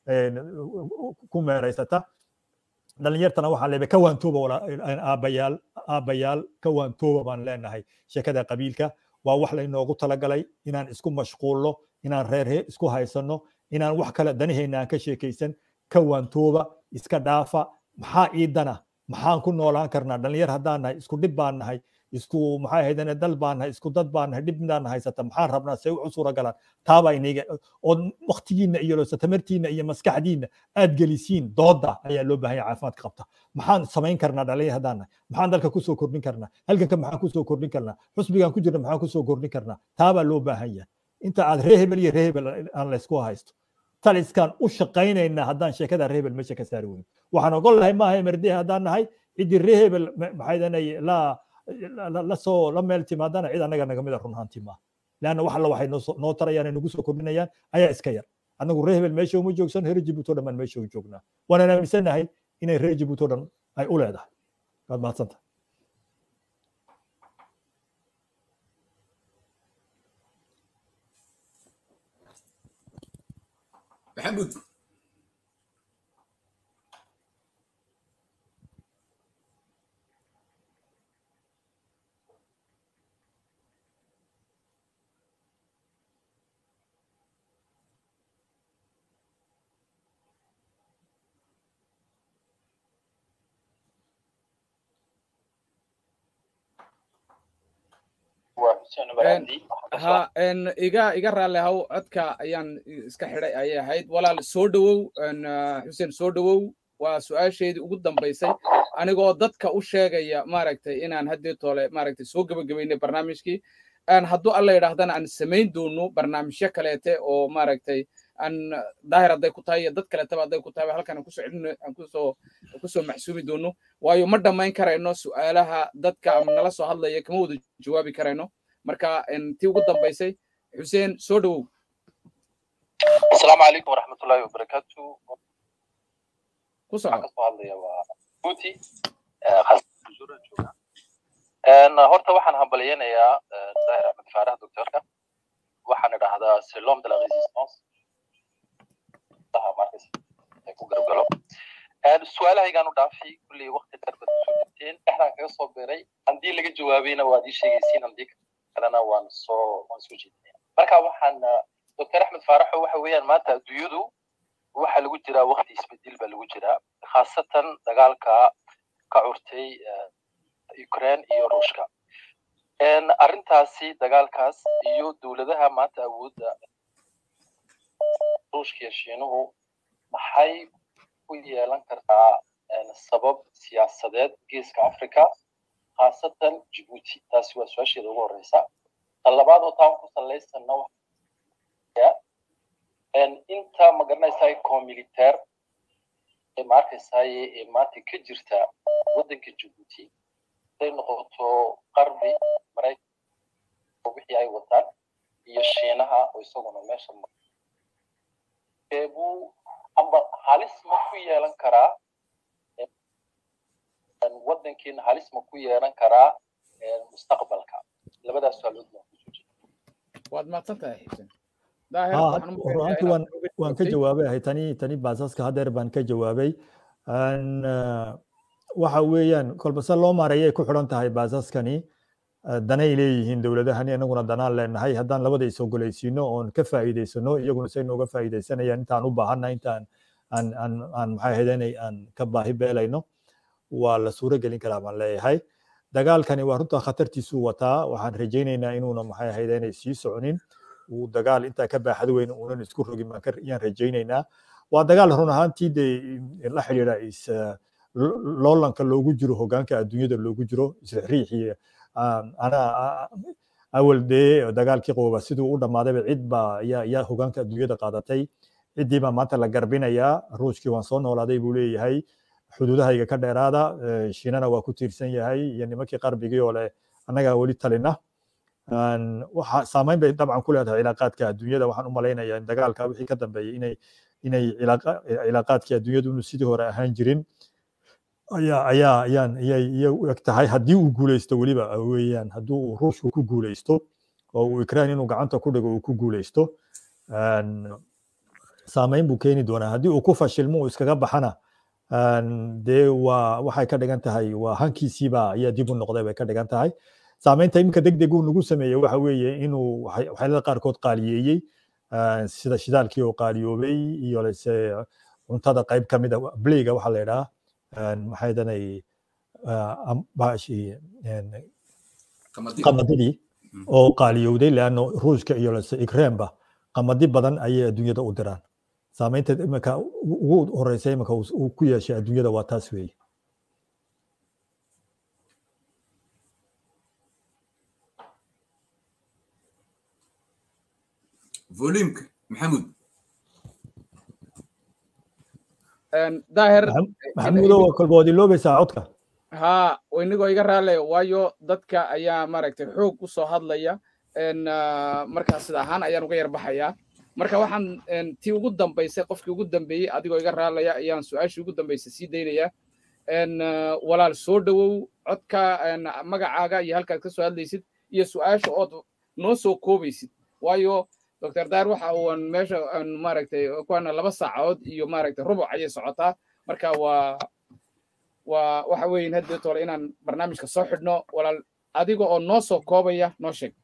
ku meeraysata dhalinyartana waxaa leeyahay ka waantooba aabbayaal aabbayaal ka waantooba baan leenahay sheekada qabiilka waa wax laynoogu talagalay inaan isku mashquulno inaan reerhe isku haysanno inaan wax kale danaheenna aan ka sheekaysan ka waantooba iska dhaafa maxaa iidana maxaan ku noolaan karnaa dhalinyar haddaan nahay isku dhib baan nahay isku maxay ahaydane dal baan nahay isku dad baan nahay dhibnaan haysata maxaan rabnaa say u suura galaan taabaa iniga oo waktigiinna iyo tamartiinna iyo maskaxdiinna aad gelisiin dooda ayaa loo baahan yahay caafimaadka qabta maxaan samayn karnaa dhalinyar haddaan nahay maxaan dalka kusoo kordhin karnaa halganka maxaan kusoo kordhin karnaa xusbigaan ku jirna maxaan kusoo kordhin karnaa taabaa loo baahan yahay inta aad reehebel iyo reehebel aan laysku haysto taliskaan u shaqaynaynaa haddaan sheekada reehebel meesha ka saari weyno waxaan ogol lahay maaha merde haddaan nahay ciddii reehebel maxaydanay laa lasoo la meel timaadana cid annaga naga mida run ahaantii maaha leanna wax alla waxay noo tarayaan ay nagu soo kordhinayaan ayaa iska yar annagu reer hebel meesha uma joogsan reer jibuuti o dhan baan meesha u joognaa waanaan aaminsanahay inay reer jibuuti o dhan ay u leedahay waad mahadsanta maxamuud ha iga iga raalli haw codka ayaan iska xidhay ayay ahayd walaal soo dhowow xuseen soo dhowow waa su-aasheedii ugu dambaysay anigoo dadka u sheegaya maaragtay inaan haddii toole maaragtay soo gebagabaynay barnaamijkii hadduu alla yidhaahdana aan samayn doono barnaamijyo kaleete oo maaragtay aan daahir hadday ku tahay iyo dad kaletaba hadday ku tahay halkan aan kusoo celin aan kusoo kusoo maxsuumi doono waayo ma dhammayn karayno su'aalaha dadka nala soo hadlaya kama wada jawaabi karayno marka tii ugu dambaysay xuseen soo dhowow asalaamu calaykum waraxmatullaahi wabarakaatu ku soco kasoo hadlaya waa buuti horta waxaan hambalyanayaa daahir axmed faarax doctorka waxaan idhaahdaa selom de la resistance ku garabgalo su-aalahaygaan u dhaafay kulley wakti dheer baad kusoo jirteen dhexdaan kaga soo beeray haddii laga jawaabayna waad ii sheegaysiin haddii kalena waan soo waan soo jeedinaya marka waxaan doctor axmed faaraxo waxa weeyaan maanta adduunyadu waxa lagu jiraa wakti isbedel baa lagu jiraa khaasatan dagaalka ka curtay ukraine iyo ruushka arrintaasi dagaalkaas iyo dowladaha maanta awoodda ruushka iyo shiinuhu maxay u yeelan kartaa sabab siyaasadeed geeska africa khaasatan jibuuti taasi waa su-aasheeda ugu horeysa tan labaad oo taan ku salaysanna inta magaranaysaa comilitaire ee ma arkaysaye ee maanta ka jirta waddanka jibuuti haday noqoto qarbi maraykan wixii ay wataan iyo shiinaha oo isaguna meesha buu amba halis ma ku yeelan karaa waddankiina halis ma ku yeelan karaa mustaqbalka labadaas su'aalood baan kusoo jeeda waad mahadsan tahay xuseen runtii waan waan ka jawaabay ahay tani tani baasaska hadeer baan ka jawaabay waxa weeyaan kolba se loo maareeyay ku xidhan tahay baasaskani danay leeyihiin dowladahani anaguna danaan leenahay haddaan labada is ogolaysiino oon ka faa'iidaysano iyaguna say nooga faa'iidaysanayaan intaan u baahanna intaan aan aan aan maxay ahayd inay aan ka baahi beelayno waa la suuro gelin karaa baan leeyahay dagaalkani waa runta khatartiisuu wataa waxaan rajaynaynaa inuuna maxay ahayd inay sii soconin uu dagaal intaa ka baaxad weyn uunan isku rogin baan yaan rajaynaynaa waa dagaal run ahaantii dee la xidhiidha is loolanka loogu jiro hogaanka adduunyada loogu jiro isriixriixi ana awal dee dagaalkii qooba siduu u dhammaadayba cid baa yaa yaa hogaanka adduunyada qaadatay ciddii baa maanta la garbinayaa ruushkii waan soo noolaaday buu leeyahay xuduudahayga ka dheeraada shiinana waa ku tiirsan yahay iyo nimankii qarbigii oo leh annagaa weli talina waxa saameyn bay dabcan ku leedahay cilaaqaadka adduunyada waxaan u malaynayaa in dagaalka wixii ka dambeeyey inay inay cilaaqaadkii adduunyadu inu sidii hore ahaan jirin ayaa ayaa ayaan ayay iyay u eg tahay haddii uu guuleysto weliba weeyaan haddii uu ruushku ku guuleysto oo uu ikraan inuu gacanta ku dhigo uu ku guuleysto saameyn buu keeni doonaa haddii uu ku fashilmo uu iskaga baxana dee waa waxay ka dhigan tahay waa hankiisiiba ayaa dib u noqday bay ka dhigan tahay saameynta iminka deg deg uu nagu sameeyey waxa weeye inuu waxyaalada qaarkood qaaliyeeyey sida shidaalkii oo qaaliyoobay iyo lese cuntada qayb ka mida bleyga waxaa la yidhaha maxay danay qamadidii oo qaaliyowday leanno ruushka iyo lese ikremba qamadi badan ayay adduunyada u diraan saameynta iminka ugu horeysa iminka uu ku yeeshay adduunyada waa taas weeye volumka maxamuud daahir maxamuudo kolba waad iloobaysaa codka haa inigoo iga raale waayo dadka ayaa maaragtay xoog u soo hadlaya markaa sida ahaan ayaan uga yar baxayaa marka waxaan tii ugu dambaysay qofkii ugu dambeeyey adigoo iga raalaya ayaan su-aashii ugu dambaysay sii daynaya walaal soo dhowow codka magacaaga iyo halkaad ka soo hadlaysid iyo su-aasha ood noo soo koobaysid waayo doctor daar waxa uu meesha maaragtay kuwana laba saacadood iyo maaragtay rubuc ayay socotaa marka waa waa waxa weyn haddeed hore inaan barnaamijka soo xidhno walaal adiga oo noo soo koobaya noo sheeg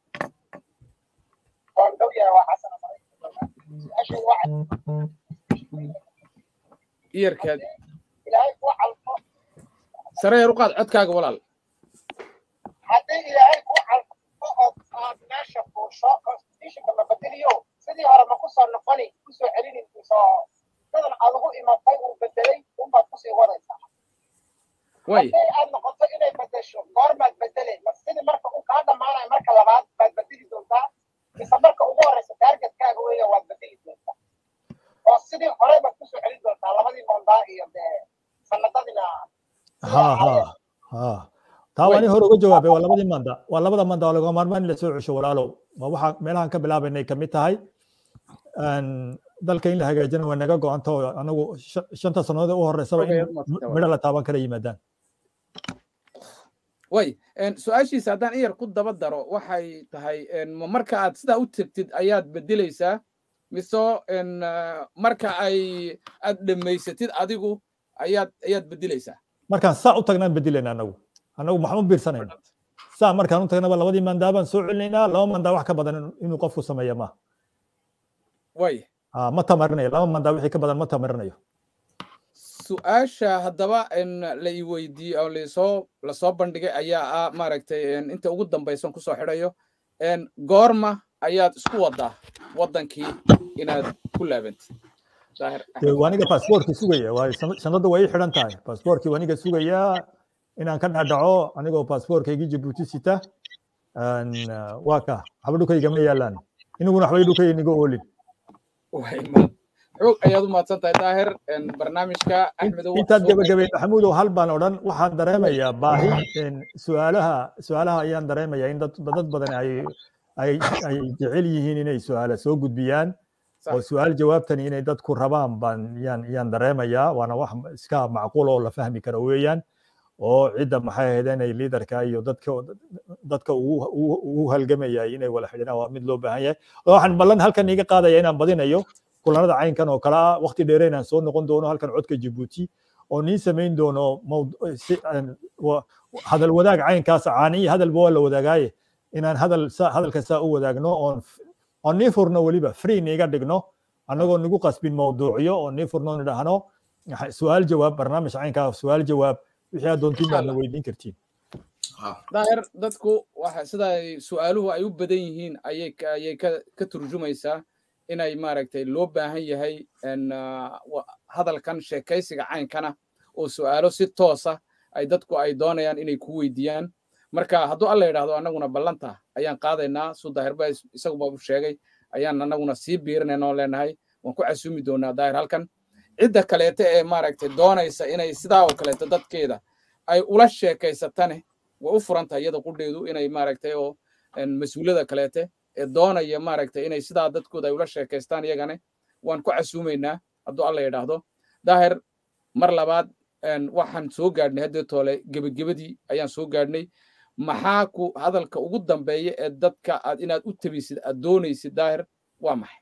iyarkaad sare yar u qaad codkaaga walaal haddii ilaahay ku calfo oo aad meesha fuusho constitutionka ma bedeliyo sidii hore ma kusoo noqoni kusoo celinin kusoo dadan aad ugu imatay uu bedelay unbaad kusii wadaysaa haddii aad noqoto inay bedesho goormaad bedele ma sidii marka uu kaa dhammaanayo marka labaad baad bedeli doontaa mise marka ugu horeysa taargetkaaga weya waad bedeli doontaa oo sidii hore baad kusoo celin doontaa labadii mondaa iyo dee sanadadina ha ha ha taa waa nin hore uga jawaabay waa labadii manda waa labada manda waa laga maarmaan in la soo cesho walaalow waa waxa meelahan ka bilaabaynay kamid tahay dalka in la hagaajina waa naga go-anta oo anagu shanta sannadood u horeysaba in midho la taaban kara yimaadaan way su-aashiisa haddaan in yar ku daba daro waxay tahay marka aad sidaa u tegtid ayaad bedelaysaa mise marka ay aad dhammaysatid adigu ayaad ayaad bedelaysaa markaan saa u tagnaan bedelayna anagu anagu maxaan u biirsanayna saa markaan u tagnaba labadii mandaa baan soo celinaynaa laba mandaa wax ka badan inuu qofku sameeya maaha way ma tamarinayo laba mandaa wixii ka badan ma tamarinayo su-aasha haddaba la i weydiiye oo lasoo lasoo bandhigay ayaa ah maaragtay inta ugu dambaysan kusoo xidhayo goorma ayaad isku wadaa waddankii inaad ku laabantid waniga baasboorkii sugaya waayo sanadda waa ii xidhan tahay baasboorkii waniga sugaya inaan ka dhadhaco anigoo baasboorkaygii jabuuti sita waa ka waxba dhulkayga ma yaalaan iniguna waxbay dhulkayga niga oolin xoog ayaad u mahadsan tahay daahir barnaamijka axmedow intaad gabagabay maxamuudow hal baan odhan waxaan dareemayaa baahi su-aalaha su-aalaha ayaan dareemayaa in dad dad badan ay ay ay jecel yihiin inay su-aala soo gudbiyaan oo su-aal jawaabtani inay dadku rabaan baan yaan yaan dareemayaa waana wax iska macquul oo la fahmi karo weeyaan oo cidda maxay ahayd inay liidarka iyo dadka dadka ugu halgamayay inay wala xidhinaan waa mid loo baahan yahay waxaan ballan halkan iga qaadaya inaan badinayo kulanada caynkan oo kale ah waqti dheere inaan soo noqon doono halkan codka jabuuti oo niin samayn doono mawd- si aan- wa- hadal wadaag caynkaas caaniyi hadalba waa la wadaagaaye inaan hadal saa hadalka saa u wadaagno oon f- oon nii furno weliba free niiga dhigno annagoo nagu qasbin mawduucyo oo nii furno nidhaahno waxa- su-aal jawaab barnaamij caynkaa su-aal jawaab wixii aad doontiin baadna weydiin kartiin daahir dadku waxa sida ay su-aaluhu ay u badan yihiin ayay ka- ayay ka ka turjumaysaa inay maaragtay loo baahan yahay en, ah, wa- hadalkan sheekaysiga caynkana oo su-aalo si toosa ay dadku ay doonayaan inay ku weydiiyaan marka hadduu alla yidhaahdo annaguna ballanta ayaan qaadaynaa su daahir ba is- isaguba u sheegay ayaan annaguna sii biirinayna oo leenahay waan ku casuumi doonaa daahir halkan cidda kaleete ee maaragtay doonaysa inay sidaa oo kaleeto dadkeeda ay ula sheekaysatane way u furan tahay iyada qudheedu inay maaragtay oo en, mas-uuliyada kaleete ee doonaya maaragtay inay sidaa dadkooda ay ula sheekaystaan iyagane waan ku casuumaynaa hadduu alla yidhaahdo daahir mar labaad en, waxaan soo gaadhnay haddii toole gebagabadii ayaan soo gaadhnay maxaa ku hadalka ugu dambeeya ee dadka aad inaad u tabisid aad doonaysid daahir waa maxay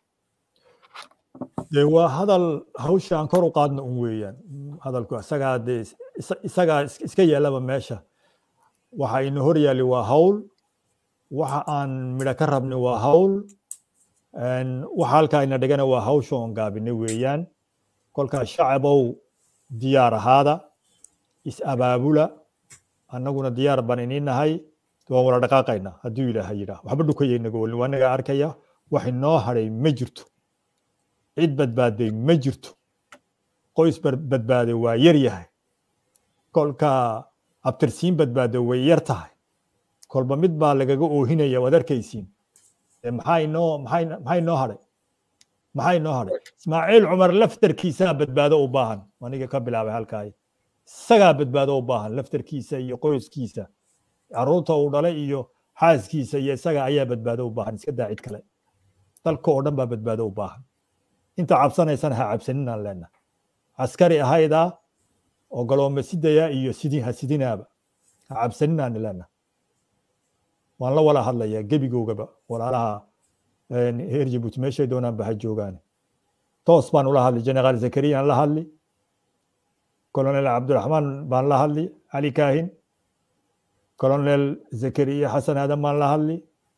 dee waa hadal hawsha aan kor u qaadno un weeyaan hadalku isagaa dee is- isa- isagaa is- iska yeelaba meesha waxa ina hor yaali waa hawl waxa aan midho ka rabni waa hawl een, waxa halkaa ina dhigana waa hawsha oon gaabinay weeyaan kolkaa shacabow diyaar ahaada is abaabula annaguna diyaar baan iniin nahay waan wala dhaqaaqaynaa hadduu ilaaha yidhaah waxba dhukayaynaga weli waa naga arkaya wax inoo hadhay ma jirto cid badbaaday ma jirto qoys bar- badbaaday waa yar yahay kolka abtirsiin badbaaday way yar tahay kolba mid baa lagaga oohinaya waad arkaysiin Ee maxaa inoo maxaa ino- maxaa inoo hadhay maxaa inoo hadhay ismaaciil cumar laftarkiisaa badbaado u baahan aniga ka bilaabay halkaay isagaa badbaado u baahan laftarkiisa iyo qoyskiisa caruurta uu dhalay iyo xaaskiisa iyo isaga ayaa badbaado u baahan iska daa cid kale dalka oo dhan baa badbaado u baahan inta cabsanaysana ha cabsaninaan leenahay askari ahaydaa oo galoome sidaya iyo sidii ha sidinaaba ha cabsaninaan leenahay waan la wala hadlayaa gebigoogaba walaalaha een, reer jabuuti meeshay doonaanba ha joogaan toos baan ula hadli generaal zakariyaan la hadli colonel cabdiraxmaan baan la hadli cali kaahin colonel zakariya xasan aadan baan la hadli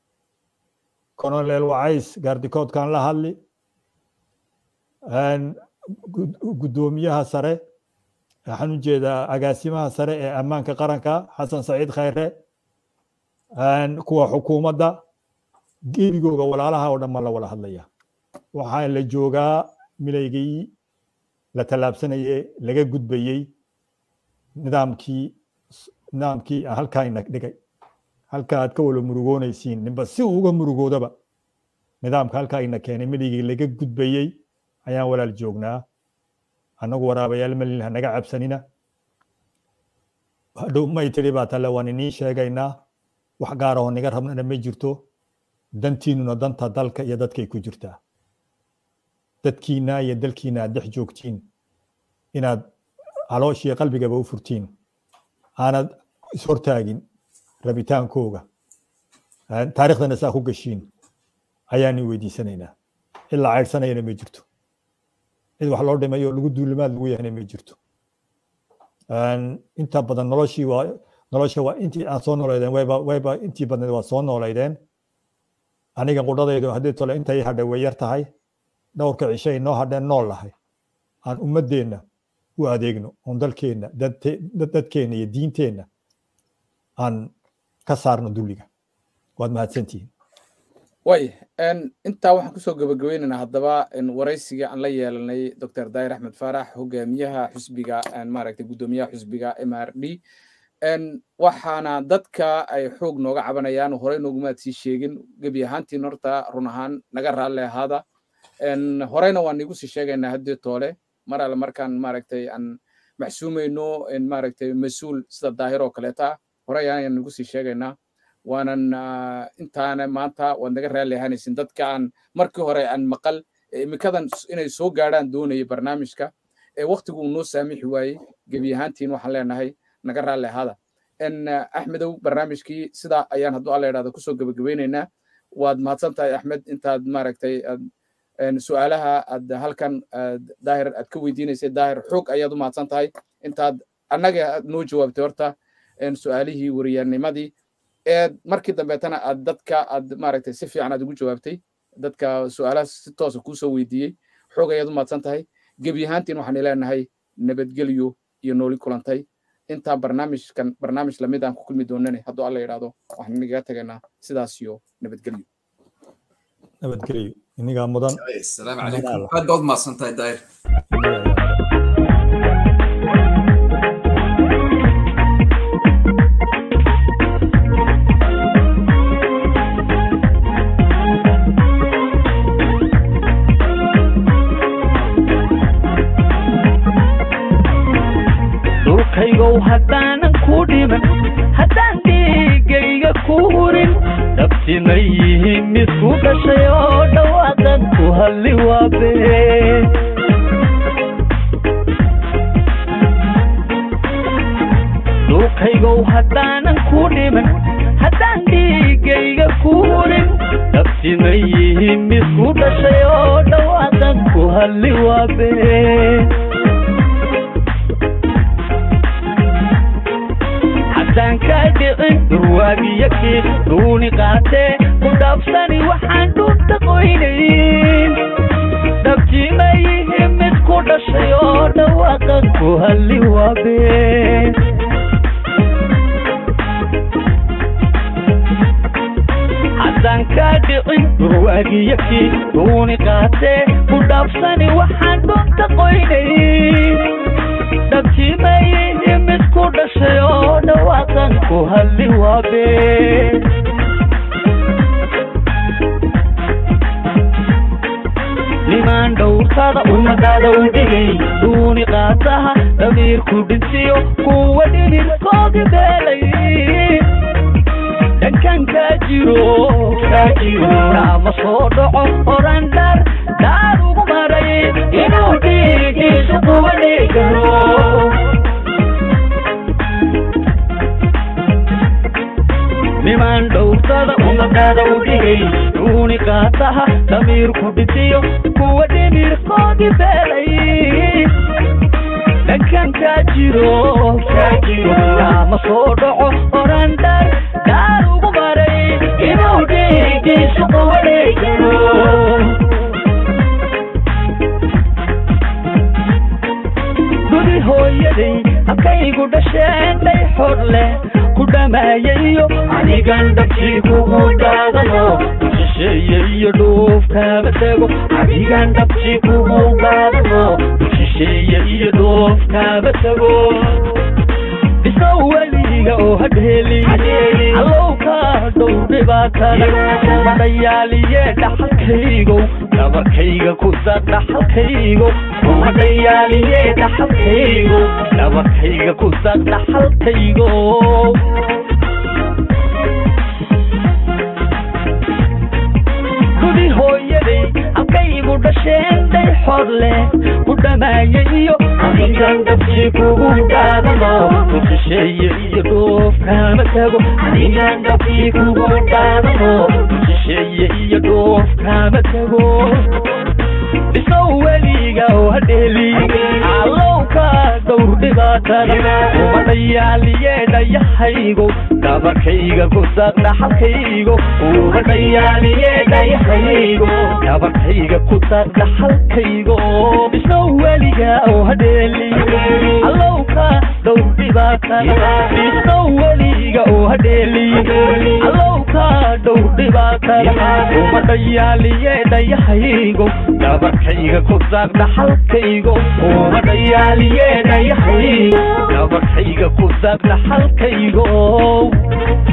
colonel wacays gaardikoodkaan la hadli een, gud- guddoomiyaha sare waxaan u jeedaa agaasimaha sare ee ammaanka qaranka xasan saciid khayre een, kuwa xukuumadda gebigooga walaalaha oo dhan baan la wada hadlaya waxaa la joogaa milaygii la tallaabsanaye laga gudbayey nidaamkii nidaamkii aan halkaa ina dhigay halka aad ka wala murugoonaysiin ninba si uu uga murugoodaba nidaamka halkaa ina keenay milaygii laga gudbayey ayaan walaal joognaa annagu waraabayaal malin hanaga cabsanina hadhow may tiri baa tale waan iniin sheegaynaa wax gaar ahoo niga rabnana ma jirto dantiinuna danta dalka iyo dadkay ku jirtaa dadkiina iyo dalkiina aad dhex joogtiin inaad calooshiyo qalbigaba u furtiin aanad ishortaagin rabitaankooga aan taariikhdana saa ku gashiin ayaani weydiisanaynaa ilaa caydhsanayana ma jirto cid wax loo dhimayo oo lagu duulimaad lagu yahayna ma jirto Een, inta badan noloshii waa nolosha waa intii aad soo nooleydeen wayba wayba intii badneed waa soo nooleydeen aniga qudhadaydu haddii tole intay hadhay way yar tahay dhowrka cishay noo hadheen nool lahay aan ummadeenna u adeegno oon dalkeenna dadte- dad- dadkeenna iyo diinteenna aan ka saarno dulliga waad mahadsantihiin way en, intaa waxaan kusoo gabagabeynaynaa haddaba en, waraysiga aan la yeelanay dr daahir axmed faarax hogaamiyaha xusbiga en, maaragtay guddoomiyaha xusbiga m r d en, waxaana dadka ay xoog nooga cabanayaan horey noogumaad sii sheegin gebi ahaantiin horta run ahaan naga raalli ahaada en, horeyna waan igu sii sheegaynaa haddii toole mar alle markaan maaragtay aan maxsuumayno en, maaragtay mas-uul sida daahir oo kaleeta horey ayaan igu sii sheegaynaa waanan ah, intaana maanta waad naga raalli ahaanaysin dadka aan markii hore aan maqal ee imikadan s- inay soo gaadhaan doonaya barnaamijka ee waktigu uu noo saamixi waayey gebi ahaantiin waxaan leenahay naga raalli ahaada en ah, axmedow barnaamijkii sidaa ayaan hadduu alla idhahdo kusoo gebagabeynaynaa waad mahadsan tahay axmed intaad maaragtay aad en, su-aalaha aad halkan aad daahir aad ka weydiinaysay daahir xoog ayaad u mahadsan tahay intaad annaga aad noo jawaabtay horta su-aalihii wariyaanimadii eed markii dambeetana aad dadka aad maaragtay si fiican aad ugu jawaabtay dadka su-aalahaas si toosa kuusoo weydiiyey xoog ayaad u mahadsan tahay gebi ahaantiin waxaan leenahay nabadgelyo iyo nooli kulantay intaa barnaamijkan barnaamij lamid aan ku kulmi doonane hadduu alla yidhaahdo waxaan inaga tegaynaa sidaas iyo nabadgelyo nabadgelyo inigaa mudan asalaamu calaykum aad baad mahadsan tahay daahir dhulkaygow haddaanan ku dhiman haddaan dhiigayga ku hurin dhabtina yihiin mid ku dhashay oo dhawaaqan ku halli waabe dhulkaygow haddaanan ku dhiman haddaan dhiigayga ku hurin dhabtina yihiin mid ku dhashay oo dhawaaqan ku halli waabe haddaan kaa dhicin durwaagiyakii duuni qaatee ku dhaafsani waxaan dhunta qoynayn dhabjimayihi mid ku dhashay oo dhawaaqa ku halli waabe haddaan kaa dhicin durwaagiyakii duuni qaatee ku dhaafsani waxaan dhunta qoynayn dhabjimayihi mid ku dhashay oo dhawaaqan ku halli waabe nimaan dhowrtada ummadaada u dhigay duuni qaataha damiirku dhintiyo kuwa dhibirkoodi beelay dhankan kaa jiro kaa jiro naama soo dhaco oran dhar dhaar ugu maray inuu dhiigiisu kuwa dhigaro nimaan dhowrtada ummadaada u dhigay duuni qaataha damiirku dhitiyo kuwa dhimirkoodi beelay dhankan kaa jiro kaa jiro naama soo dhaco oran dhar dhaar ugu maray inuu dhiigiisu kuwa dhigaro gudi hooyaday halkaygu dhasheen dhay xor leh ku dhamaayayo anigan dhabkii kugu dhaadano shisheeye iyo dhuufkaaba tego anigan dhabkii kugu dhaadano shisheeye iyo dhuufkaaba tego dhisow weliga oo hadheeli allowka dhow dhibaatada madhayaaliye dhaxalkaygow dhabarkayga ku dar dhaxalkaygo madhayaaliye dhaxalkaygo dhabarkayga ku dar dhaxalkaygo gudi hooyaday halkaygu dhasheen dhay xor leh ku dhamaayayo anigan dhabkii kugu dhaadano shisheeye iyo dhoofkaama tago anigan dhabkii kugu dhaadano shisheeye iyo dhoofkaama tago dhisow weliga oo hadheeli allowka dhowr dhibaatada umadhayaaliye dhayahaygo dhabarkayga ku dar dhaxalkaygo umadhayaaliye dhayahaygo dhabarkayga ku dar dhaxalkaygo dhisow weliga oo hadheeli allowka dhowr dhibaatada dhisow weliga oo hadheeli allowka dhowr dhibaatada umadhayaaliye dhayahaygo dhabarkayga ku dar dhaxalkaygo umadhayaaliye dhayahaygo dhabarkayga ku dar dhaxalkaygo